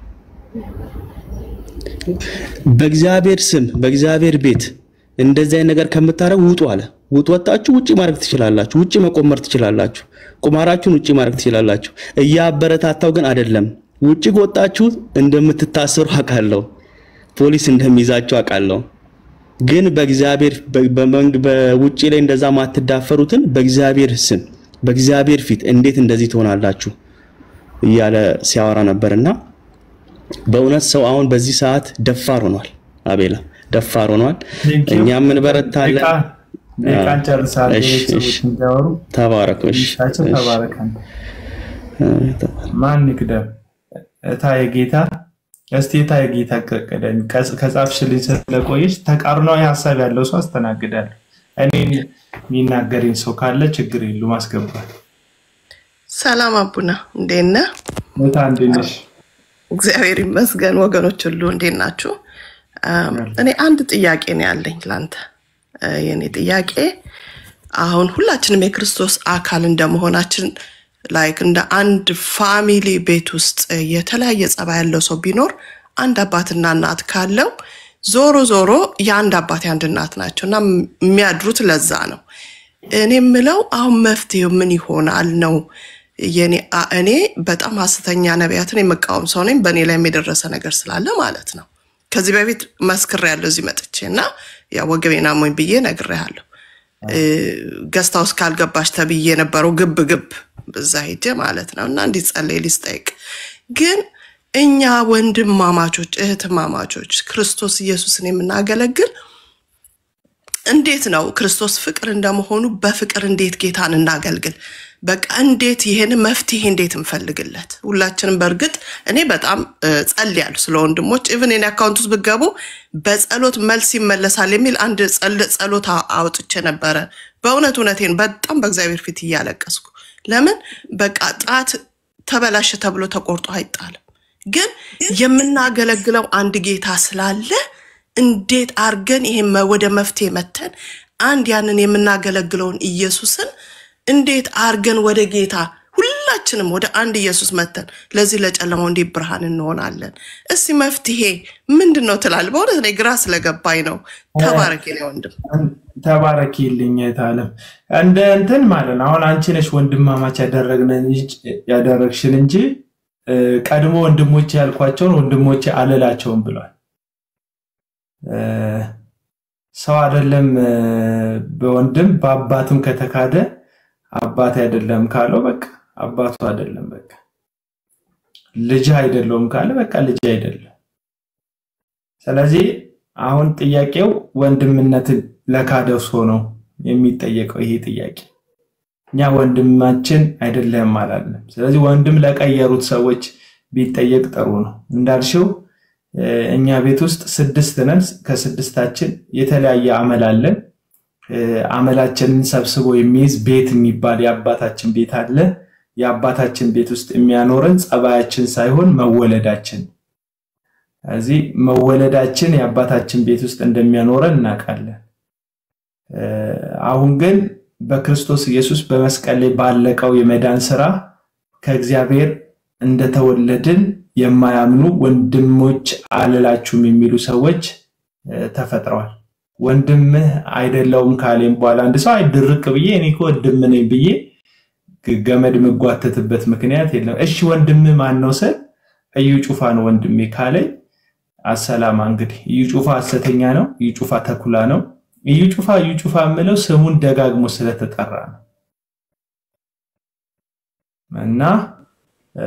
በእግዚአብሔር ስም በእግዚአብሔር ቤት እንደዚህ አይነት ነገር ከምታረጉ ውጡ አለ። ውጡ፣ ወጣችሁ ውጪ ማድረግ ትችላላችሁ። ውጪ መቆመር ትችላላችሁ። ቁማራችሁን ውጪ ማድረግ ትችላላችሁ። እያበረታታው ግን አይደለም። ውጪ ከወጣችሁ እንደምትታሰሩ አውቃለሁ። ፖሊስ እንደሚይዛቸው አውቃለሁ። ግን በእግዚአብሔር በ- በመንግ- በውጪ ላይ እንደዛ ማትዳፈሩትን በእግዚአብሔር ስም በእግዚአብሔር ፊት እንዴት እንደዚህ ትሆናላችሁ እያለ ሲያወራ ነበርና በእውነት ሰው አሁን በዚህ ሰዓት ደፋር ሆኗል። አቤላ ደፋር ሆኗል። ቴንኪው። እኛም እንበረታለን። ደቂቃ- ደቂቃን ጨርሳለሁ። እሺ፣ ሌሎች ሰዎች እሺ። እንዲያወሩ ተባረክ። እሺ፣ ቻቸው እሺ። ተባረከን። ማን ይቅደም? እታ የጌታ እስቲ እታ የጌታ ቅደም። ከጻፍሽልኝ ስለቆየች ተቃርኗዊ ሀሳብ ያለው ሰው አስተናግዳለሁ። እኔ የሚናገረኝ ሰው ካለ ችግር የሉም አስገባል። ሰላም አቡና፣ እንዴት ነህ? እታ እንዴት ነሽ? እግዚአብሔር ይመስገን። ወገኖች ሁሉ እንዴት ናችሁ? አም፣ እኔ አንድ ጥያቄ ነው ያለኝ ላንተ። እ፣ የኔ ጥያቄ አሁን ሁላችንም የክርስቶስ አካል እንደመሆናችን ላይክ እንደ አንድ ፋሚሊ ቤት ውስጥ የተለያየ ጸባይ ያለው ሰው ቢኖር አንድ አባትና እናት ካለው ዞሮ ዞሮ የአንድ አባት የአንድ እናት ናቸው እና የሚያድሩት ለዛ ነው። እኔ የምለው አሁን መፍትሄው ምን ይሆናል ነው የኔ አ- እኔ በጣም ሀሰተኛ ነቢያትን የመቃወም ሰው ነኝ። በእኔ ላይም የደረሰ ነገር ስላለ ማለት ነው። ከዚህ በፊት መስክሬያለሁ እዚህ መጥቼ እና ያ ወገቤን አሞኝ ብዬ ነግሬሃለሁ። ገስታ ውስጥ ካልገባሽ ተብዬ የነበረው ግብ ግብ በዛ ሄጄ ማለት ነው እና እንዲጸለይ ሊስጠይቅ ግን እኛ ወንድማማቾች እህትማማቾች ክርስቶስ ኢየሱስን የምናገለግል እንዴት ነው ክርስቶስ ፍቅር እንደመሆኑ በፍቅር እንዴት ጌታን እናገልግል? በቃ እንዴት ይሄን መፍትሄ እንዴት እንፈልግለት? ሁላችንም በእርግጥ እኔ በጣም እ፣ ጸልያለሁ ስለ ወንድሞች ኢቭን የኔ አካውንት ውስጥ ብትገቡ በጸሎት መልስ ይመለሳል የሚል አንድ ጸል- ጸሎት አ- አውጥቼ ነበረ። በእውነት እውነቴን በጣም በእግዚአብሔር ፊት እያለቀስኩ ለምን በቃ ጣት ተበላሸ ተብሎ ተቆርጦ አይጣልም። ግን የምናገለግለው አንድ ጌታ ስላለ እንዴት አርገን ይሄን መ- ወደ መፍትሄ መተን አንድ ያንን የምናገለግለውን ኢየሱስን እንዴት አርገን ወደ ጌታ ሁላችንም ወደ አንድ ኢየሱስ መተን ለዚህ ለጨለማው እንዴት ብርሃን እንሆናለን? እስቲ መፍትሄ ምንድን ነው ትላለህ? በእውነት እኔ ግራ ስለገባኝ ነው። ተባረክ የኔ ወንድም። ተባረኪልኝ የታለም እንደ እንትን ማለት ነው። አሁን አንቺ ነሽ ወንድማማች ያደረግነን እንጂ- ያደረግሽን እንጂ እ፣ ቀድሞ ወንድሞቼ ያልኳቸውን ወንድሞቼ አልላቸውም ብሏል። እ፣ ሰው አይደለም እ፣ በወንድም በአባትም ከተካደ አባት አይደለም ካለው በቃ አባቱ አይደለም በቃ ልጅ አይደለውም ካለ በቃ ልጅ አይደለም። ስለዚህ አሁን ጥያቄው ወንድምነትን ለካደው ሰው ነው የሚጠየቀው ይሄ ጥያቄ። እኛ ወንድማችን አይደለም አላለም። ስለዚህ ወንድም ለቀየሩት ሰዎች ቢጠየቅ ጥሩ ነው። እንዳልሽው እ፣ እኛ ቤት ውስጥ ስድስት ነን። ከስድስታችን የተለያየ አመል አለን። እ፣ አመላችንን ሰብስቦ የሚይዝ ቤት የሚባል የአባታችን ቤት አለ። የአባታችን ቤት ውስጥ የሚያኖረን ጸባያችን ሳይሆን መወለዳችን። ስለዚህ መወለዳችን የአባታችን ቤት ውስጥ እንደሚያኖረን እናውቃለን። እ፣ አሁን ግን በክርስቶስ ኢየሱስ በመስቀል ላይ ባለቀው የመዳን ስራ ከእግዚአብሔር እንደተወለድን የማያምኑ ወንድሞች አልላችሁም የሚሉ ሰዎች እ፣ ተፈጥረዋል። ወንድምህ አይደለውም ካሌም በኋላ አንድ ሰው አይ ድርቅ ብዬ እኔ እኮ ወንድም ነኝ ብዬ ግ- ገመድ የምጓተትበት ምክንያት የለም። እሺ ወንድምህ ማን ነው ስል እዩ ጩፋ ነው ወንድሜ ካለኝ አሰላማ እንግዲህ እዩ ጩፋ ሐሰተኛ ነው። እዩ ጩፋ ተኩላ ነው። እዩ ጩፋ እዩ ጩፋ የምለው ስሙን ደጋግሞ ስለተጠራ ነው እና እ፣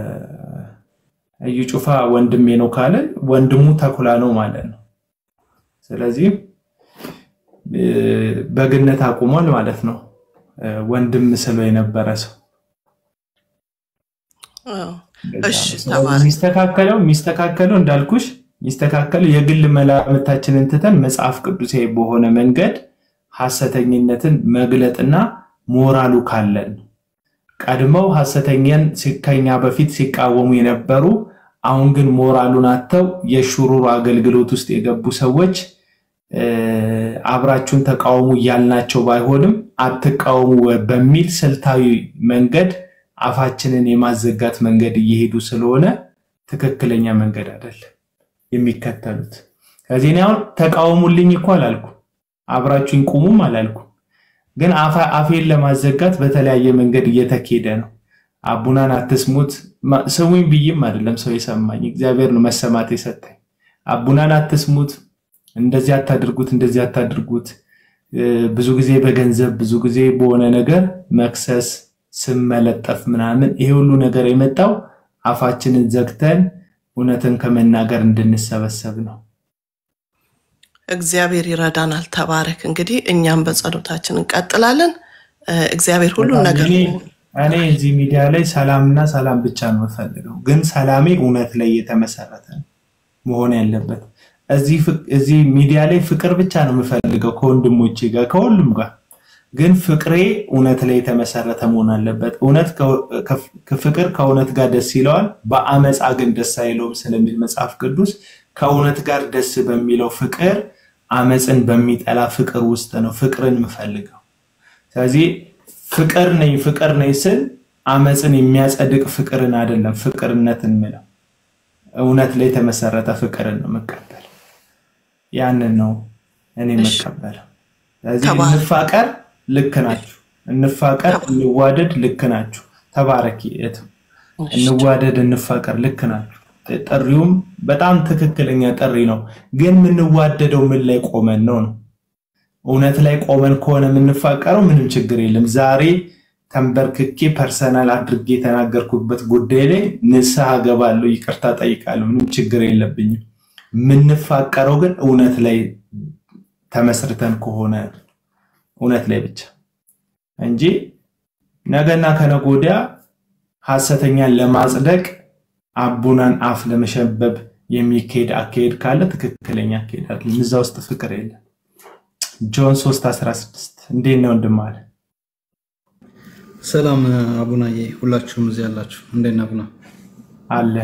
እዩ ጩፋ ወንድሜ ነው ካለ ወንድሙ ተኩላ ነው ማለት ነው። ስለዚህ እ፣ በግነት አቁሟል ማለት ነው። እ፣ ወንድም ስለው የነበረ ሰው አዎ። እንደዛ እሺ ነው። ስለዚህ ተባረክ። የሚስተካከለው የሚስተካከለው እንዳልኩሽ የሚስተካከለው የግል መላምታችንን ትተን መጽሐፍ ቅዱሳዊ በሆነ መንገድ ሐሰተኝነትን መግለጥና ሞራሉ ካለን ነው። ቀድመው ሐሰተኛን ሲ- ከኛ በፊት ሲቃወሙ የነበሩ አሁን ግን ሞራሉን አጥተው የሹሩር አገልግሎት ውስጥ የገቡ ሰዎች እ፣ አብራችሁን ተቃውሙ እያልናቸው ባይሆንም አትቃወሙ በሚል ስልታዊ መንገድ አፋችንን የማዘጋት መንገድ እየሄዱ ስለሆነ ትክክለኛ መንገድ አይደለም የሚከተሉት። ከዚህ እኔ አሁን ተቃወሙልኝ እኮ አላልኩ፣ አብራችሁኝ ቁሙም አላልኩ። ግን አፋ- አፌን ለማዘጋት በተለያየ መንገድ እየተኬደ ነው። አቡናን አትስሙት ማ- ስሙኝ ብዬም አይደለም ሰው የሰማኝ እግዚአብሔር ነው መሰማት የሰጠኝ። አቡናን አትስሙት፣ እንደዚህ አታድርጉት፣ እንደዚህ አታድርጉት። እ፣ ብዙ ጊዜ በገንዘብ ብዙ ጊዜ በሆነ ነገር መክሰስ፣ ስም መለጠፍ ምናምን ይሄ ሁሉ ነገር የመጣው አፋችንን ዘግተን እውነትን ከመናገር እንድንሰበሰብ ነው። እግዚአብሔር ይረዳናል። ተባረክ። እንግዲህ እኛም በጸሎታችን እንቀጥላለን። እ፣ እግዚአብሔር ሁሉን በጣም ነገር እኔ እኔ እዚህ ሚዲያ ላይ ሰላምና ሰላም ብቻ ነው የምፈልገው፣ ግን ሰላሜ እውነት ላይ የተመሰረተ ነው መሆን ያለበት። እዚህ ፍቅ- እዚህ ሚዲያ ላይ ፍቅር ብቻ ነው የምፈልገው ከወንድሞቼ ጋር ከሁሉም ጋር፣ ግን ፍቅሬ እውነት ላይ የተመሰረተ መሆን አለበት። እውነት ከ- ከ- ፍቅር ከእውነት ጋር ደስ ይለዋል፣ በአመፃ ግን ደስ አይለውም ስለሚል መጽሐፍ ቅዱስ ከእውነት ጋር ደስ በሚለው ፍቅር አመፅን በሚጠላ ፍቅር ውስጥ ነው ፍቅርን የምፈልገው። ስለዚህ ፍቅር ነኝ ፍቅር ነኝ ስል አመፅን የሚያጸድቅ ፍቅርን አይደለም ፍቅርነትን ምለው እውነት ላይ የተመሰረተ ፍቅርን ነው መቀበል። ያንን ነው እኔ እሺ፣ መቀበለው። ስለዚህ ተባረክ። እንፋቀር፣ ልክ ናችሁ። እንፋቀር፣ እንዋደድ፣ ልክ ናችሁ። ተባረኪ እህት። እሺ፣ እንዋደድ፣ እንፋቀር፣ ልክ ናችሁ። ጥሪውም በጣም ትክክለኛ ጥሪ ነው። ግን የምንዋደደው ምን ላይ ቆመን ነው ነው እውነት ላይ ቆመን ከሆነ የምንፋቀረው ምንም ችግር የለም። ዛሬ ተንበርክኬ ፐርሰናል አድርጌ የተናገርኩበት ጉዳይ ላይ ንስሐ ገባለሁ፣ ይቅርታ ጠይቃለሁ፣ ምንም ችግር የለብኝም። የምንፋቀረው ግን እውነት ላይ ተመስርተን ከሆነ እውነት ላይ ብቻ እንጂ ነገና ከነገ ወዲያ ሐሰተኛን ለማጽደቅ አቡናን አፍ ለመሸበብ የሚካሄድ አካሄድ ካለ ትክክለኛ አካሄድ አይደለም። እዛ ውስጥ ፍቅር የለም። ጆን 3:16 እንዴት ነው ወንድም አለ ሰላም አቡናዬ፣ ሁላችሁም እዚህ ያላችሁ እንዴት ነህ አቡና? አለ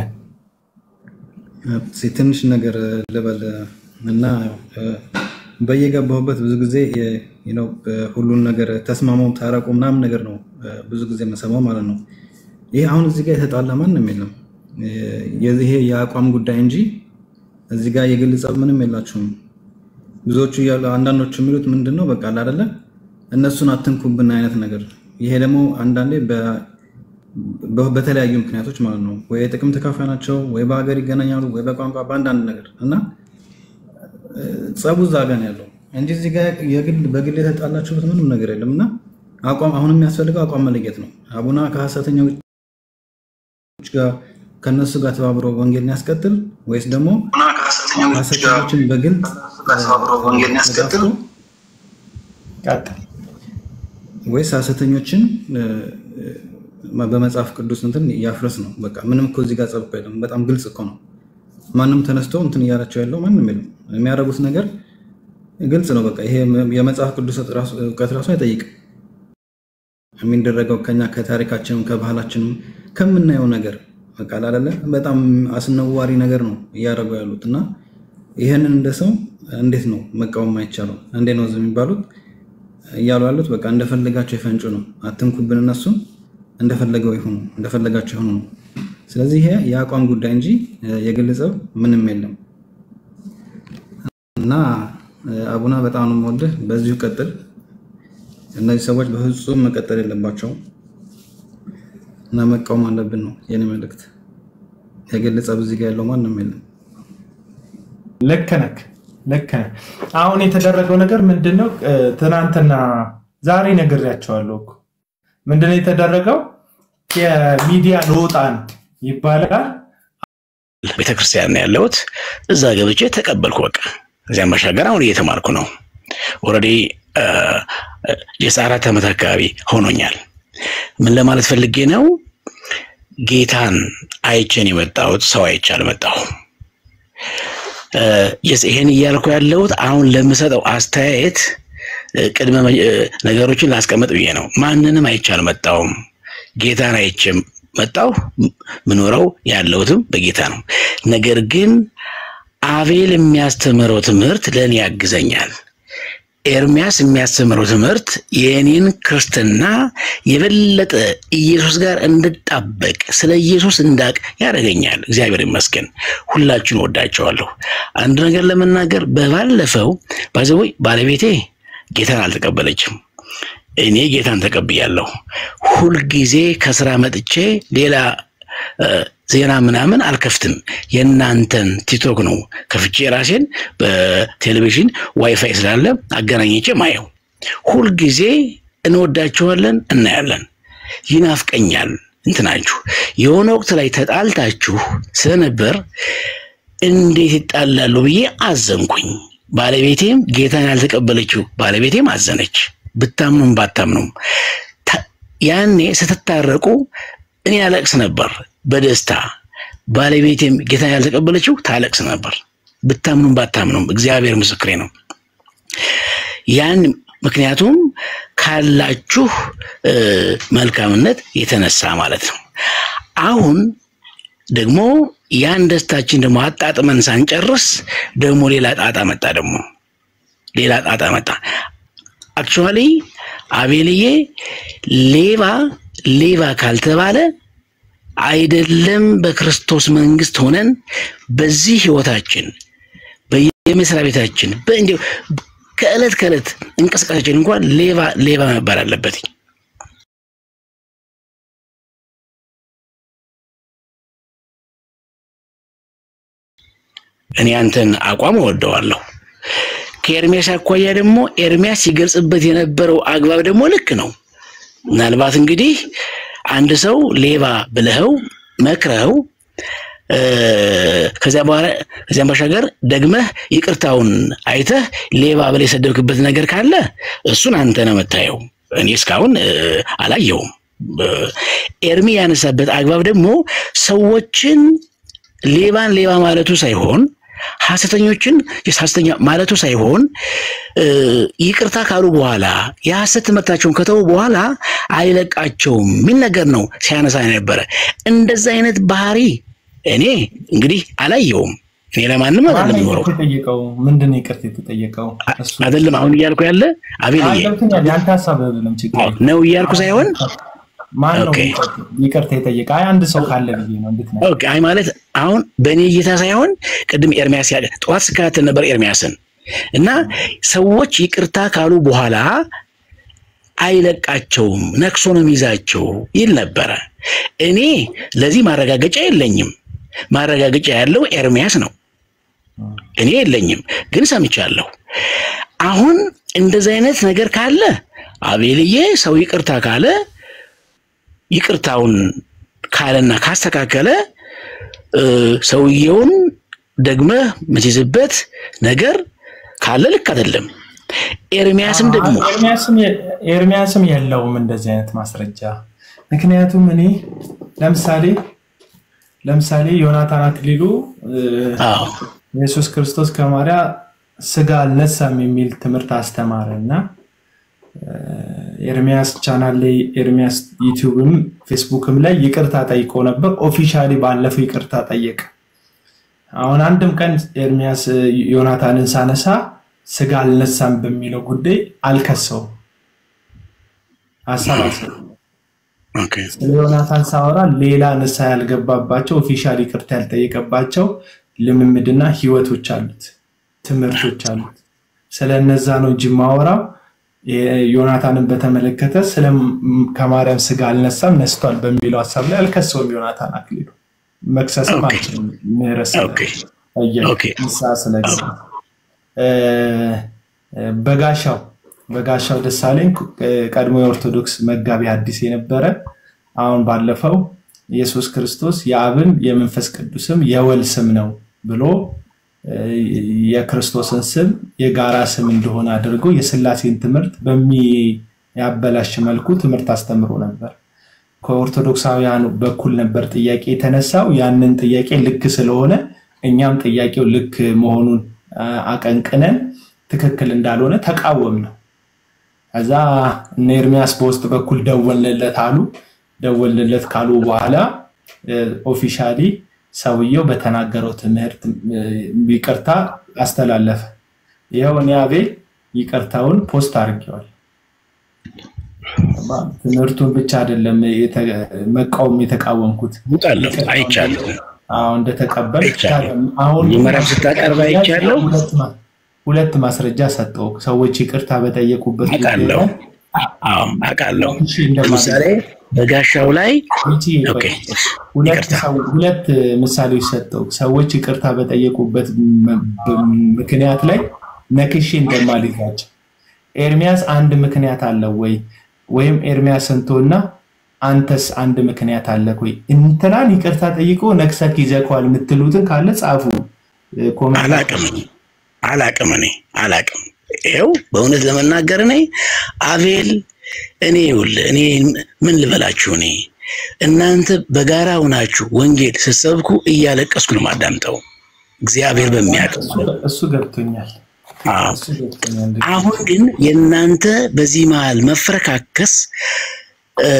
እስኪ ትንሽ ነገር ልበል እና እ፣ በየገባሁበት ብዙ ጊዜ የ- you know፣ ሁሉን ነገር ተስማሙ፣ ታረቁ ምናምን ነገር ነው እ፣ ብዙ ጊዜ የምሰማው ማለት ነው። ይህ አሁን እዚህ ጋር የተጣላ ማንም የለም። እ፣ የዚህ ይሄ የአቋም ጉዳይ እንጂ እዚህ ጋር የግል ጸብ ምንም የላችሁም። ብዙዎቹ እያሉ አንዳንዶቹ የሚሉት ምንድን ነው በቃ አለ አይደለ እነሱን አትንኩብን አይነት ነገር። ይሄ ደግሞ አንዳንዴ በ- በ- በተለያዩ ምክንያቶች ማለት ነው ወይ የጥቅም ተካፋይ ናቸው፣ ወይ በሀገር ይገናኛሉ፣ ወይ በቋንቋ በአንዳንድ ነገር እና እ፣ ጸቡ እዛ ጋ ነው ያለው እንጂ እዚህ ጋር የግል በግል የተጣላችሁበት ምንም ነገር የለም። እና አቋም አሁን የሚያስፈልገው አቋም መለየት ነው። አቡና ከሀሰተኞች ጋር ከነሱ ጋር ተባብሮ ወንጌልን ያስቀጥል ወይስ ደግሞ ሀሰተኞችን በግልጽ ተጋፍቶ ቀጥል። ወይስ ሀሰተኞችን እ፣ እ፣ በመጽሐፍ ቅዱስ እንትን ያፍርስ ነው። በቃ ምንም እኮ እዚህ ጋር ጸብ እኮ የለም። በጣም ግልጽ እኮ ነው። ማንም ተነስቶ እንትን እያላቸው ያለው ማንም የለም። የሚያደርጉት ነገር ግልጽ ነው። በቃ ይሄ የመጽሐፍ ቅዱስ ራሱ- እውቀት ራሱ አይጠይቅም። የሚደረገው ከኛ ከታሪካችንም ከባህላችንም ከምናየው ነገር በቃ አይደለ በጣም አስነዋሪ ነገር ነው እያደረጉ ያሉት እና ይህንን እንደ ሰው እንዴት ነው መቃወም አይቻለው? እንዴት ነው ዝም የሚባሉት እያሉ ያሉት? በቃ እንደፈለጋቸው የፈንጩ ነው። አትንኩብን፣ እነሱን እንደፈለገው ይሁኑ፣ እንደፈለጋቸው ይሁኑ ነው። ስለዚህ ይሄ የአቋም ጉዳይ እንጂ የግል ጸብ ምንም የለም እና አቡና በጣም ነው የምወድህ። በዚሁ ቀጥል። እነዚህ ሰዎች በፍጹም መቀጠል የለባቸውም እና መቃወም አለብን ነው የኔ መልእክት። የግል ጸብ እዚህ ጋ ያለው ማንም የለም። ልክ ነህ፣ ልክ ነህ። አሁን የተደረገው ነገር ምንድን ነው? እ፣ ትናንትና ዛሬ ነግሬያቸዋለሁ እኮ ምንድን ነው የተደረገው? የሚዲያ ልወጣ ነው ይባላል። ቤተክርስቲያን ነው ያለሁት። እዛ ገብቼ ተቀበልኩ። በቃ እዚያም ባሻገር አሁን እየተማርኩ ነው። ኦልሬዲ የአራት ዓመት አካባቢ ሆኖኛል። ምን ለማለት ፈልጌ ነው? ጌታን አይቼን የመጣሁት ሰው አይቼ አልመጣሁም። እ፣ የስ- ይሄን እያልኩ ያለሁት አሁን ለምሰጠው አስተያየት እ፣ ቅድመ መ- እ፣ ነገሮችን ላስቀምጥ ብዬ ነው። ማንንም አይቼ አልመጣሁም። ጌታን አይቼ መጣሁ። ም- ምኖረው ያለሁትም በጌታ ነው። ነገር ግን አቤል የሚያስተምረው ትምህርት ለእኔ ያግዘኛል። ኤርሚያስ የሚያስተምረው ትምህርት የእኔን ክርስትና የበለጠ ኢየሱስ ጋር እንድጣበቅ ስለ ኢየሱስ እንዳቅ ያደርገኛል። እግዚአብሔር ይመስገን። ሁላችሁን ወዳቸዋለሁ። አንድ ነገር ለመናገር በባለፈው ባዘወይ ባለቤቴ ጌታን አልተቀበለችም። እኔ ጌታን ተቀብያለሁ። ሁልጊዜ ከስራ መጥቼ ሌላ እ፣ ዜና ምናምን አልከፍትም። የእናንተን ቲክቶክ ነው ከፍቼ ራሴን በቴሌቪዥን ዋይፋይ ስላለ አገናኝቼ ማየው። ሁልጊዜ እንወዳችኋለን፣ እናያለን። ይናፍቀኛል እንትናችሁ የሆነ ወቅት ላይ ተጣልታችሁ ስለነበር እንዴት ይጣላሉ ብዬ አዘንኩኝ። ባለቤቴም ጌታን ያልተቀበለችው ባለቤቴም አዘነች። ብታምኑም ባታምኑም ታ- ያኔ ስትታረቁ እኔ ያለቅስ ነበር በደስታ ባለቤቴም ጌታን ያልተቀበለችው ታለቅስ ነበር። ብታምኑም ባታምኑም እግዚአብሔር ምስክሬ ነው። ያን ምክንያቱም ካላችሁ እ፣ መልካምነት የተነሳ ማለት ነው። አሁን ደግሞ ያን ደስታችን ደግሞ አጣጥመን ሳንጨርስ ደግሞ ሌላ ጣጣ መጣ። ደግሞ ሌላ ጣጣ መጣ። አክቹዋሊ አቤልዬ ሌባ ሌባ ካልተባለ አይደለም በክርስቶስ መንግስት ሆነን በዚህ ህይወታችን በየመስሪያ ቤታችን በእንዲሁ ከዕለት ከዕለት እንቅስቃሴችን እንኳን ሌባ ሌባ መባል አለበት። እኔ አንተን አቋም እወደዋለሁ። ከኤርሚያስ አኳያ ደግሞ ኤርሚያስ ሲገልጽበት የነበረው አግባብ ደግሞ ልክ ነው። ምናልባት እንግዲህ አንድ ሰው ሌባ ብለኸው መክረኸው እ፣ ከዚያ በኋላ ከዚያም ባሻገር ደግመህ ይቅርታውን አይተህ ሌባ ብለህ የሰደብክበት ነገር ካለ እሱን አንተ ነው የምታየው። እኔ እስካሁን እ፣ አላየውም። እ፣ ኤርሚ ያነሳበት አግባብ ደግሞ ሰዎችን ሌባን ሌባ ማለቱ ሳይሆን ሐሰተኞችን ሐሰተኛ ማለቱ ሳይሆን እ፣ ይቅርታ ካሉ በኋላ የሐሰት ትምህርታቸውን ከተው በኋላ አይለቃቸውም የሚል ነገር ነው ሲያነሳ ነበረ። እንደዛ አይነት ባህሪ እኔ እንግዲህ አላየውም። እኔ ለማንም አይደለም ማነው የምኖረው ይቅርታ የተጠየቀው? ምንድን ነው ይቅርታ የተጠየቀው? እሱ አይደለም አሁን እያልኩ ያለ አቤልዬ ገብቶኛል። የአንተ ሀሳብ አይደለም ችግር የለም። ነው እያልኩ ሳይሆን ማን ነው ኦኬ ይቅርታ የጠየቀ? አይ አንድ ሰው ካለ ብዬ ነው እንድትነግረኝ። ኦኬ አይ ማለት አሁን በእኔ እይታ ሳይሆን ቅድም ኤርሚያስ ያለ ጠዋት ስከታተል ነበር ኤርሚያስን እና ሰዎች ይቅርታ ካሉ በኋላ አይለቃቸውም፣ ነክሶ ነው የሚይዛቸው ይል ነበረ። እኔ ለዚህ ማረጋገጫ የለኝም። ማረጋገጫ ያለው ኤርሚያስ ነው። እኔ የለኝም፣ ግን ሰምቻለሁ። አሁን እንደዚህ አይነት ነገር ካለ አቤልዬ ሰው ይቅርታ ካለ ይቅርታውን ካለና ካስተካከለ እ፣ ሰውየውን ደግመህ የምትይዝበት ነገር ካለ ልክ አይደለም። ኤርሚያስም ደግሞ ኤርሚያስም የ- ኤርሚያስም የለውም እንደዚህ አይነት ማስረጃ። ምክንያቱም እኔ ለምሳሌ ለምሳሌ ዮናታን አክሊሉ እ፣ ኢየሱስ ክርስቶስ ከማርያም ስጋ አልነሳም የሚል ትምህርት አስተማረ እና እ፣ ኤርሚያስ ቻናል ላይ ኤርሚያስ ዩቲዩብም ፌስቡክም ላይ ይቅርታ ጠይቆ ነበር። ኦፊሻሊ ባለፈው ይቅርታ ጠየቀ። አሁን አንድም ቀን ኤርሚያስ እ፣ ዮናታንን ሳነሳ ስጋ አልነሳም በሚለው ጉዳይ አልከሰውም። ሀሳብ አልሰጠም። ስለ ዮናታን ሳወራ ሌላ ንስሐ ያልገባባቸው ኦፊሻል ይቅርታ ያልጠየቀባቸው ልምምድና ህይወቶች አሉት፣ ትምህርቶች አሉት። ስለ እነዛ ነው እንጂ ማወራው ዮናታንን በተመለከተ ስለ ከማርያም ስጋ አልነሳም ነስቷል በሚለው ሀሳብ ላይ አልከሰውም። ዮናታን አክሊሉ መክሰስም አልችልም። ምህረት ስለጠየቀ ንስሐ ስለገባ እ፣ በጋሻው በጋሻው ደሳለኝ ቀድሞ የኦርቶዶክስ መጋቢ ሐዲስ የነበረ አሁን ባለፈው ኢየሱስ ክርስቶስ የአብን የመንፈስ ቅዱስም የወል ስም ነው ብሎ እ፣ የክርስቶስን ስም የጋራ ስም እንደሆነ አድርጎ የስላሴን ትምህርት በሚያበላሽ መልኩ ትምህርት አስተምሮ ነበር። ከኦርቶዶክሳውያኑ በኩል ነበር ጥያቄ የተነሳው። ያንን ጥያቄ ልክ ስለሆነ እኛም ጥያቄው ልክ መሆኑን አ፣ አቀንቅነን ትክክል እንዳልሆነ ተቃወም ነው። ከዛ እነ ኤርሚያስ በውስጥ በኩል ደወልንለት አሉ። ደወልንለት ካሉ በኋላ ኦፊሻሊ ሰውየው በተናገረው ትምህርት እ፣ ይቅርታ አስተላለፈ። ይኸው እኔ አቤል ይቅርታውን ፖስት አድርጌዋል። ትምህርቱን ብቻ አይደለም የተ- መቃወም የተቃወምኩት ውጣለሁ አይቻለሁ። አዎ እንደተቀበል አይቻለሁ። አሁን መጀመሪያ ስታቀርብ አይቻለሁ። ሁለት ማ- ሁለት ማስረጃ ሰጠው። ሰዎች ይቅርታ በጠየቁበት ጉዳይ አውቃለሁ። ላይ አዎ አውቃለሁ። እሺ እንደማለት ለምሳሌ በጋሻው ላይ ይቺ ኦኬ፣ ሁለት ሰው- ሁለት ምሳሌዎች ሰጠው። ሰዎች ይቅርታ በጠየቁበት ም- ብ- ምክንያት ላይ ነክሼ እንደማልይዛቸው ኤርሚያስ አንድ ምክንያት አለው ወይ ወይም ኤርሚያስ እንቶና አንተስ አንድ ምክንያት አለ ወይ? እንትናን ይቅርታ ጠይቆ ነክሰክ ይዘከዋል የምትሉትን ካለ ጻፉ። ኮሜንት አላቅም አላቅም እኔ አላቅም። ይኸው በእውነት ለመናገር እኔ አቤል እኔ ይኸውልህ እኔ ምን ልበላችሁ እኔ እናንተ በጋራ ሆናችሁ ወንጌል ስትሰብኩ እያለቀስኩ ነው የማዳምጠው። እግዚአብሔር በሚያውቀው እሱ ገብቶኛል። አዎ። እሱ ገብቶኛል። አሁን ግን የእናንተ በዚህ መሀል መፈረካከስ እ፣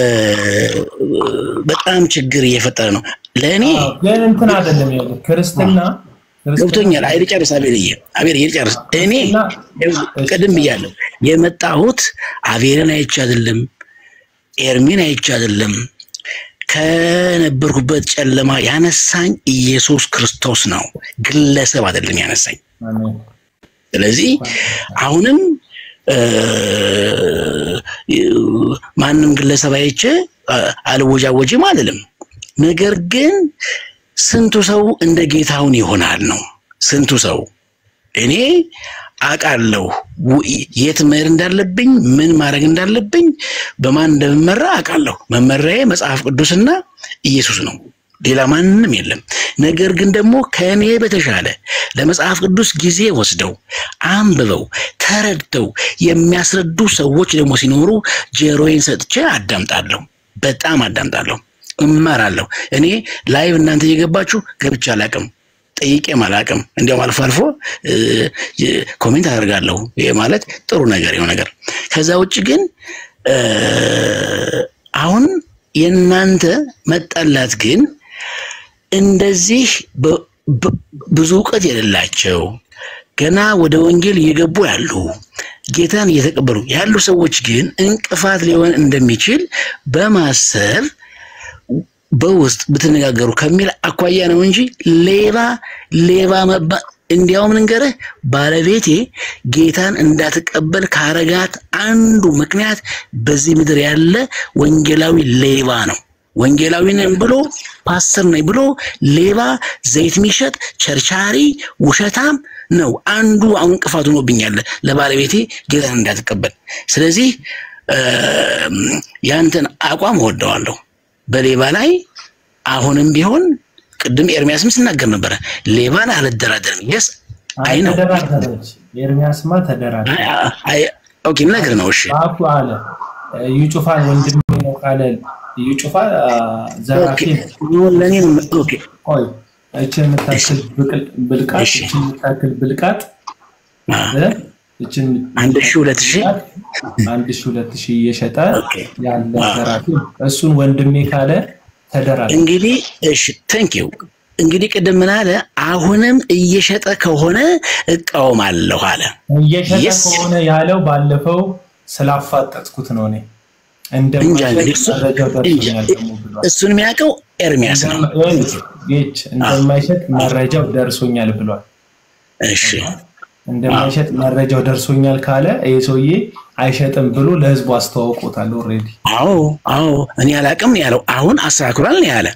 በጣም ችግር እየፈጠረ ነው ለእኔ ግን እንትን አይደለም ይኸውልህ ክርስትና ገብቶኛል። አይ ልጨርስ፣ አቤልዬ አቤልዬ ልጨርስ። እኔ ቅድም ብያለሁ የመጣሁት አቤልን አይቼ አይደለም፣ ኤርሚን አይቼ አይደለም። ከነበርኩበት ጨለማ ያነሳኝ ኢየሱስ ክርስቶስ ነው፣ ግለሰብ አይደለም ያነሳኝ። አሜን። ስለዚህ አሁንም እ፣ ማንም ግለሰብ አይቼ አ- አልወጃወጅም አልልም። ነገር ግን ስንቱ ሰው እንደ ጌታውን ይሆናል ነው። ስንቱ ሰው እኔ አውቃለሁ ው- የት መሄድ እንዳለብኝ ምን ማድረግ እንዳለብኝ በማን እንደምመራ አውቃለሁ። መመሪያዬ መጽሐፍ ቅዱስና ኢየሱስ ነው። ሌላ ማንም የለም። ነገር ግን ደግሞ ከእኔ በተሻለ ለመጽሐፍ ቅዱስ ጊዜ ወስደው አንብበው ተረድተው የሚያስረዱ ሰዎች ደግሞ ሲኖሩ ጆሮዬን ሰጥቼ አዳምጣለሁ። በጣም አዳምጣለሁ፣ እማራለሁ። እኔ ላይቭ እናንተ እየገባችሁ ገብቼ አላቅም፣ ጠይቄም አላቅም። እንዲያውም አልፎ አልፎ እ፣ የ- ኮሜንት አደርጋለሁ። ይሄ ማለት ጥሩ ነገር የሆነ ነገር። ከዛ ውጭ ግን እ፣ አሁን የእናንተ መጠላት ግን እንደዚህ በ- በ- ብዙ እውቀት የሌላቸው ገና ወደ ወንጌል እየገቡ ያሉ ጌታን እየተቀበሉ ያሉ ሰዎች ግን እንቅፋት ሊሆን እንደሚችል በማሰብ በውስጥ ብትነጋገሩ ከሚል አኳያ ነው እንጂ ሌባ ሌባ መባ እንዲያውም ልንገርህ ባለቤቴ ጌታን እንዳትቀበል ካረጋት አንዱ ምክንያት በዚህ ምድር ያለ ወንጌላዊ ሌባ ነው። ወንጌላዊ ነኝ ብሎ ፓስተር ነኝ ብሎ ሌባ፣ ዘይት የሚሸጥ ቸርቻሪ፣ ውሸታም ነው። አንዱ አሁን እንቅፋት ሆኖብኛል ለባለቤቴ ጌታን እንዳትቀበል። ስለዚህ እ፣ ያንተን አቋም እወደዋለሁ። በሌባ ላይ አሁንም ቢሆን ቅድም ኤርሚያስም ሲናገር ነበረ፣ ሌባን አልደራደርም። የስ አይ ነው ተደራደረች። ኤርሚያስማ ተደራደረ። ኦኬ፣ ነገር ነው። እሺ በአፉ አለ እዩ ጩፋን ወንድሜ ነው ካለ እዩ ጩፋ አ፣ ዘራፊ ነው። ለእኔ ነው። ኦኬ ቆይ እችን የምታክል ብቅል- ብልቃጥ እችን የምታክል ብልቃጥ እ፣ እችን አንድ ሺህ ሁለት ሺህ አንድ ሺህ ሁለት ሺህ እየሸጠ ያለ ዘራፊ ነው። እሱን ወንድሜ ካለ ተደራደረ። እንግዲህ እሺ ቴንክ ዩ እንግዲህ ቅድም ምን አለ? አሁንም እየሸጠ ከሆነ እቃወማለሁ አለ። እየሸጠ Yes. ከሆነ ያለው ባለፈው ስላፋጠጥኩት ነው። እኔ እንጃ እንግዲህ እንደማይሸጥ እሱ- መረጃው እንጃ ደርሶኛል ደግሞ ብሏል። እሱን የሚያውቀው ኤርሚያስ ነው። ጌች እንደማይሸጥ መረጃው ደርሶኛል ብሏል። እሺ እንደማይሸጥ መረጃው ደርሶኛል ካለ ይህ ሰውዬ አይሸጥም ብሎ ለህዝቡ አስተዋውቆታል። ኦልሬዲ አዎ አዎ እኔ አላቅም ነው ያለው። አሁን አስተካክሏል ነው ያለ።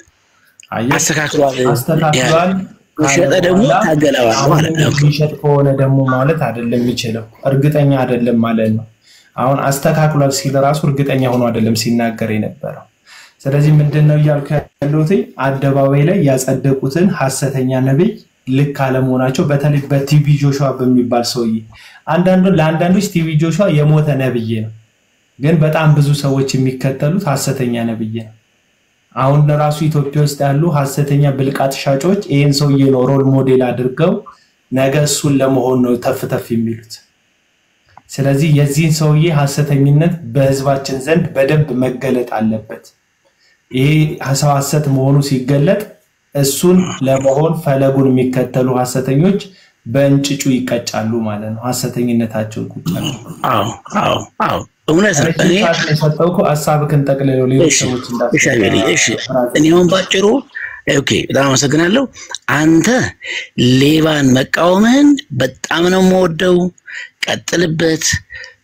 አስተካክሏል አስተካክሏል ከሸጠ ደግሞ ታገለዋለሁ አለ። ኦኬ። የሚሸጥ ከሆነ ደግሞ ማለት አይደለም የሚችለው እርግጠኛ አይደለም ማለት ነው። አሁን አስተካክሏል ሲል ራሱ እርግጠኛ ሆኖ አይደለም ሲናገር የነበረው። ስለዚህ ምንድን ነው እያልኩ ያለሁት አደባባይ ላይ ያጸደቁትን ሀሰተኛ ነቢይ ልክ አለመሆናቸው በተለይ በቲቪ ጆሹዋ በሚባል ሰውዬ አንዳንዱ ለአንዳንዶች ቲቪ ጆሹዋ የሞተ ነብይ ነው፣ ግን በጣም ብዙ ሰዎች የሚከተሉት ሀሰተኛ ነብይ ነው። አሁን ራሱ ኢትዮጵያ ውስጥ ያሉ ሀሰተኛ ብልቃጥ ሻጮች ይህን ሰውዬ ነው ሮል ሞዴል አድርገው ነገ እሱን ለመሆን ነው ተፍ ተፍ የሚሉት። ስለዚህ የዚህን ሰውዬ ሀሰተኝነት በህዝባችን ዘንድ በደንብ መገለጥ አለበት። ይሄ ሰው ሀሰት መሆኑ ሲገለጥ እሱን ለመሆን ፈለጉን የሚከተሉ ሀሰተኞች በእንጭጩ ይቀጫሉ ማለት ነው። ሀሰተኝነታቸውን ቁጭ አዎ አዎ አዎ እውነት ነው። እኔ የሰጠው እኮ ሀሳብህን ጠቅልለው ሌሎች እሺ ሰዎች እሺ አቤል፣ እሺ እኔ አሁን ባጭሩ ኦኬ፣ በጣም አመሰግናለሁ። አንተ ሌባን መቃወምህን በጣም ነው የምወደው፣ ቀጥልበት።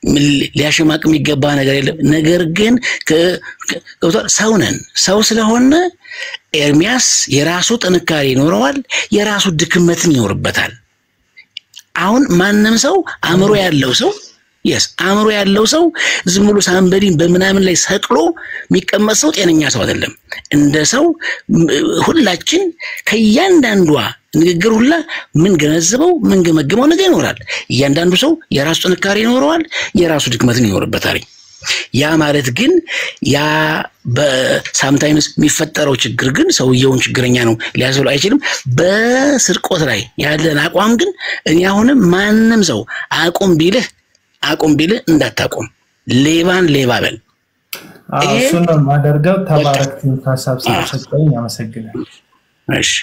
ሊያሸማቅ የሚገባ ነገር የለም። ነገር ግን ከ- ከ- ገብቶሃል? ሰው ነን። ሰው ስለሆነ ኤርሚያስ የራሱ ጥንካሬ ይኖረዋል፣ የራሱ ድክመትን ይኖርበታል። አሁን ማንም ሰው አእምሮ ያለው ሰው የስ አእምሮ ያለው ሰው ዝም ብሎ ሳንበዲን በምናምን ላይ ሰቅሎ የሚቀመጥ ሰው ጤነኛ ሰው አይደለም። እንደ ሰው ም- ሁላችን ከእያንዳንዷ ንግግር ሁላ ምን ገነዘበው ምን ገመግመው ነገር ይኖራል። እያንዳንዱ ሰው የራሱ ጥንካሬ ይኖረዋል፣ የራሱ ድክመትን ይኖርበታል። ያ ማለት ግን ያ በሳምታይምስ የሚፈጠረው ችግር ግን ሰውየውን ችግረኛ ነው ሊያስብለው አይችልም። በስርቆት ላይ ያለን አቋም ግን እኔ አሁንም ማንም ሰው አቁም ቢልህ አቁም ቢልህ እንዳታቁም፣ ሌባን ሌባ በል። አዎ፣ ይሄ እሱን ነው የማደርገው። ተባረክ ትምህርት ሀሳብ ስለሰጠኝ አመሰግናል። እሺ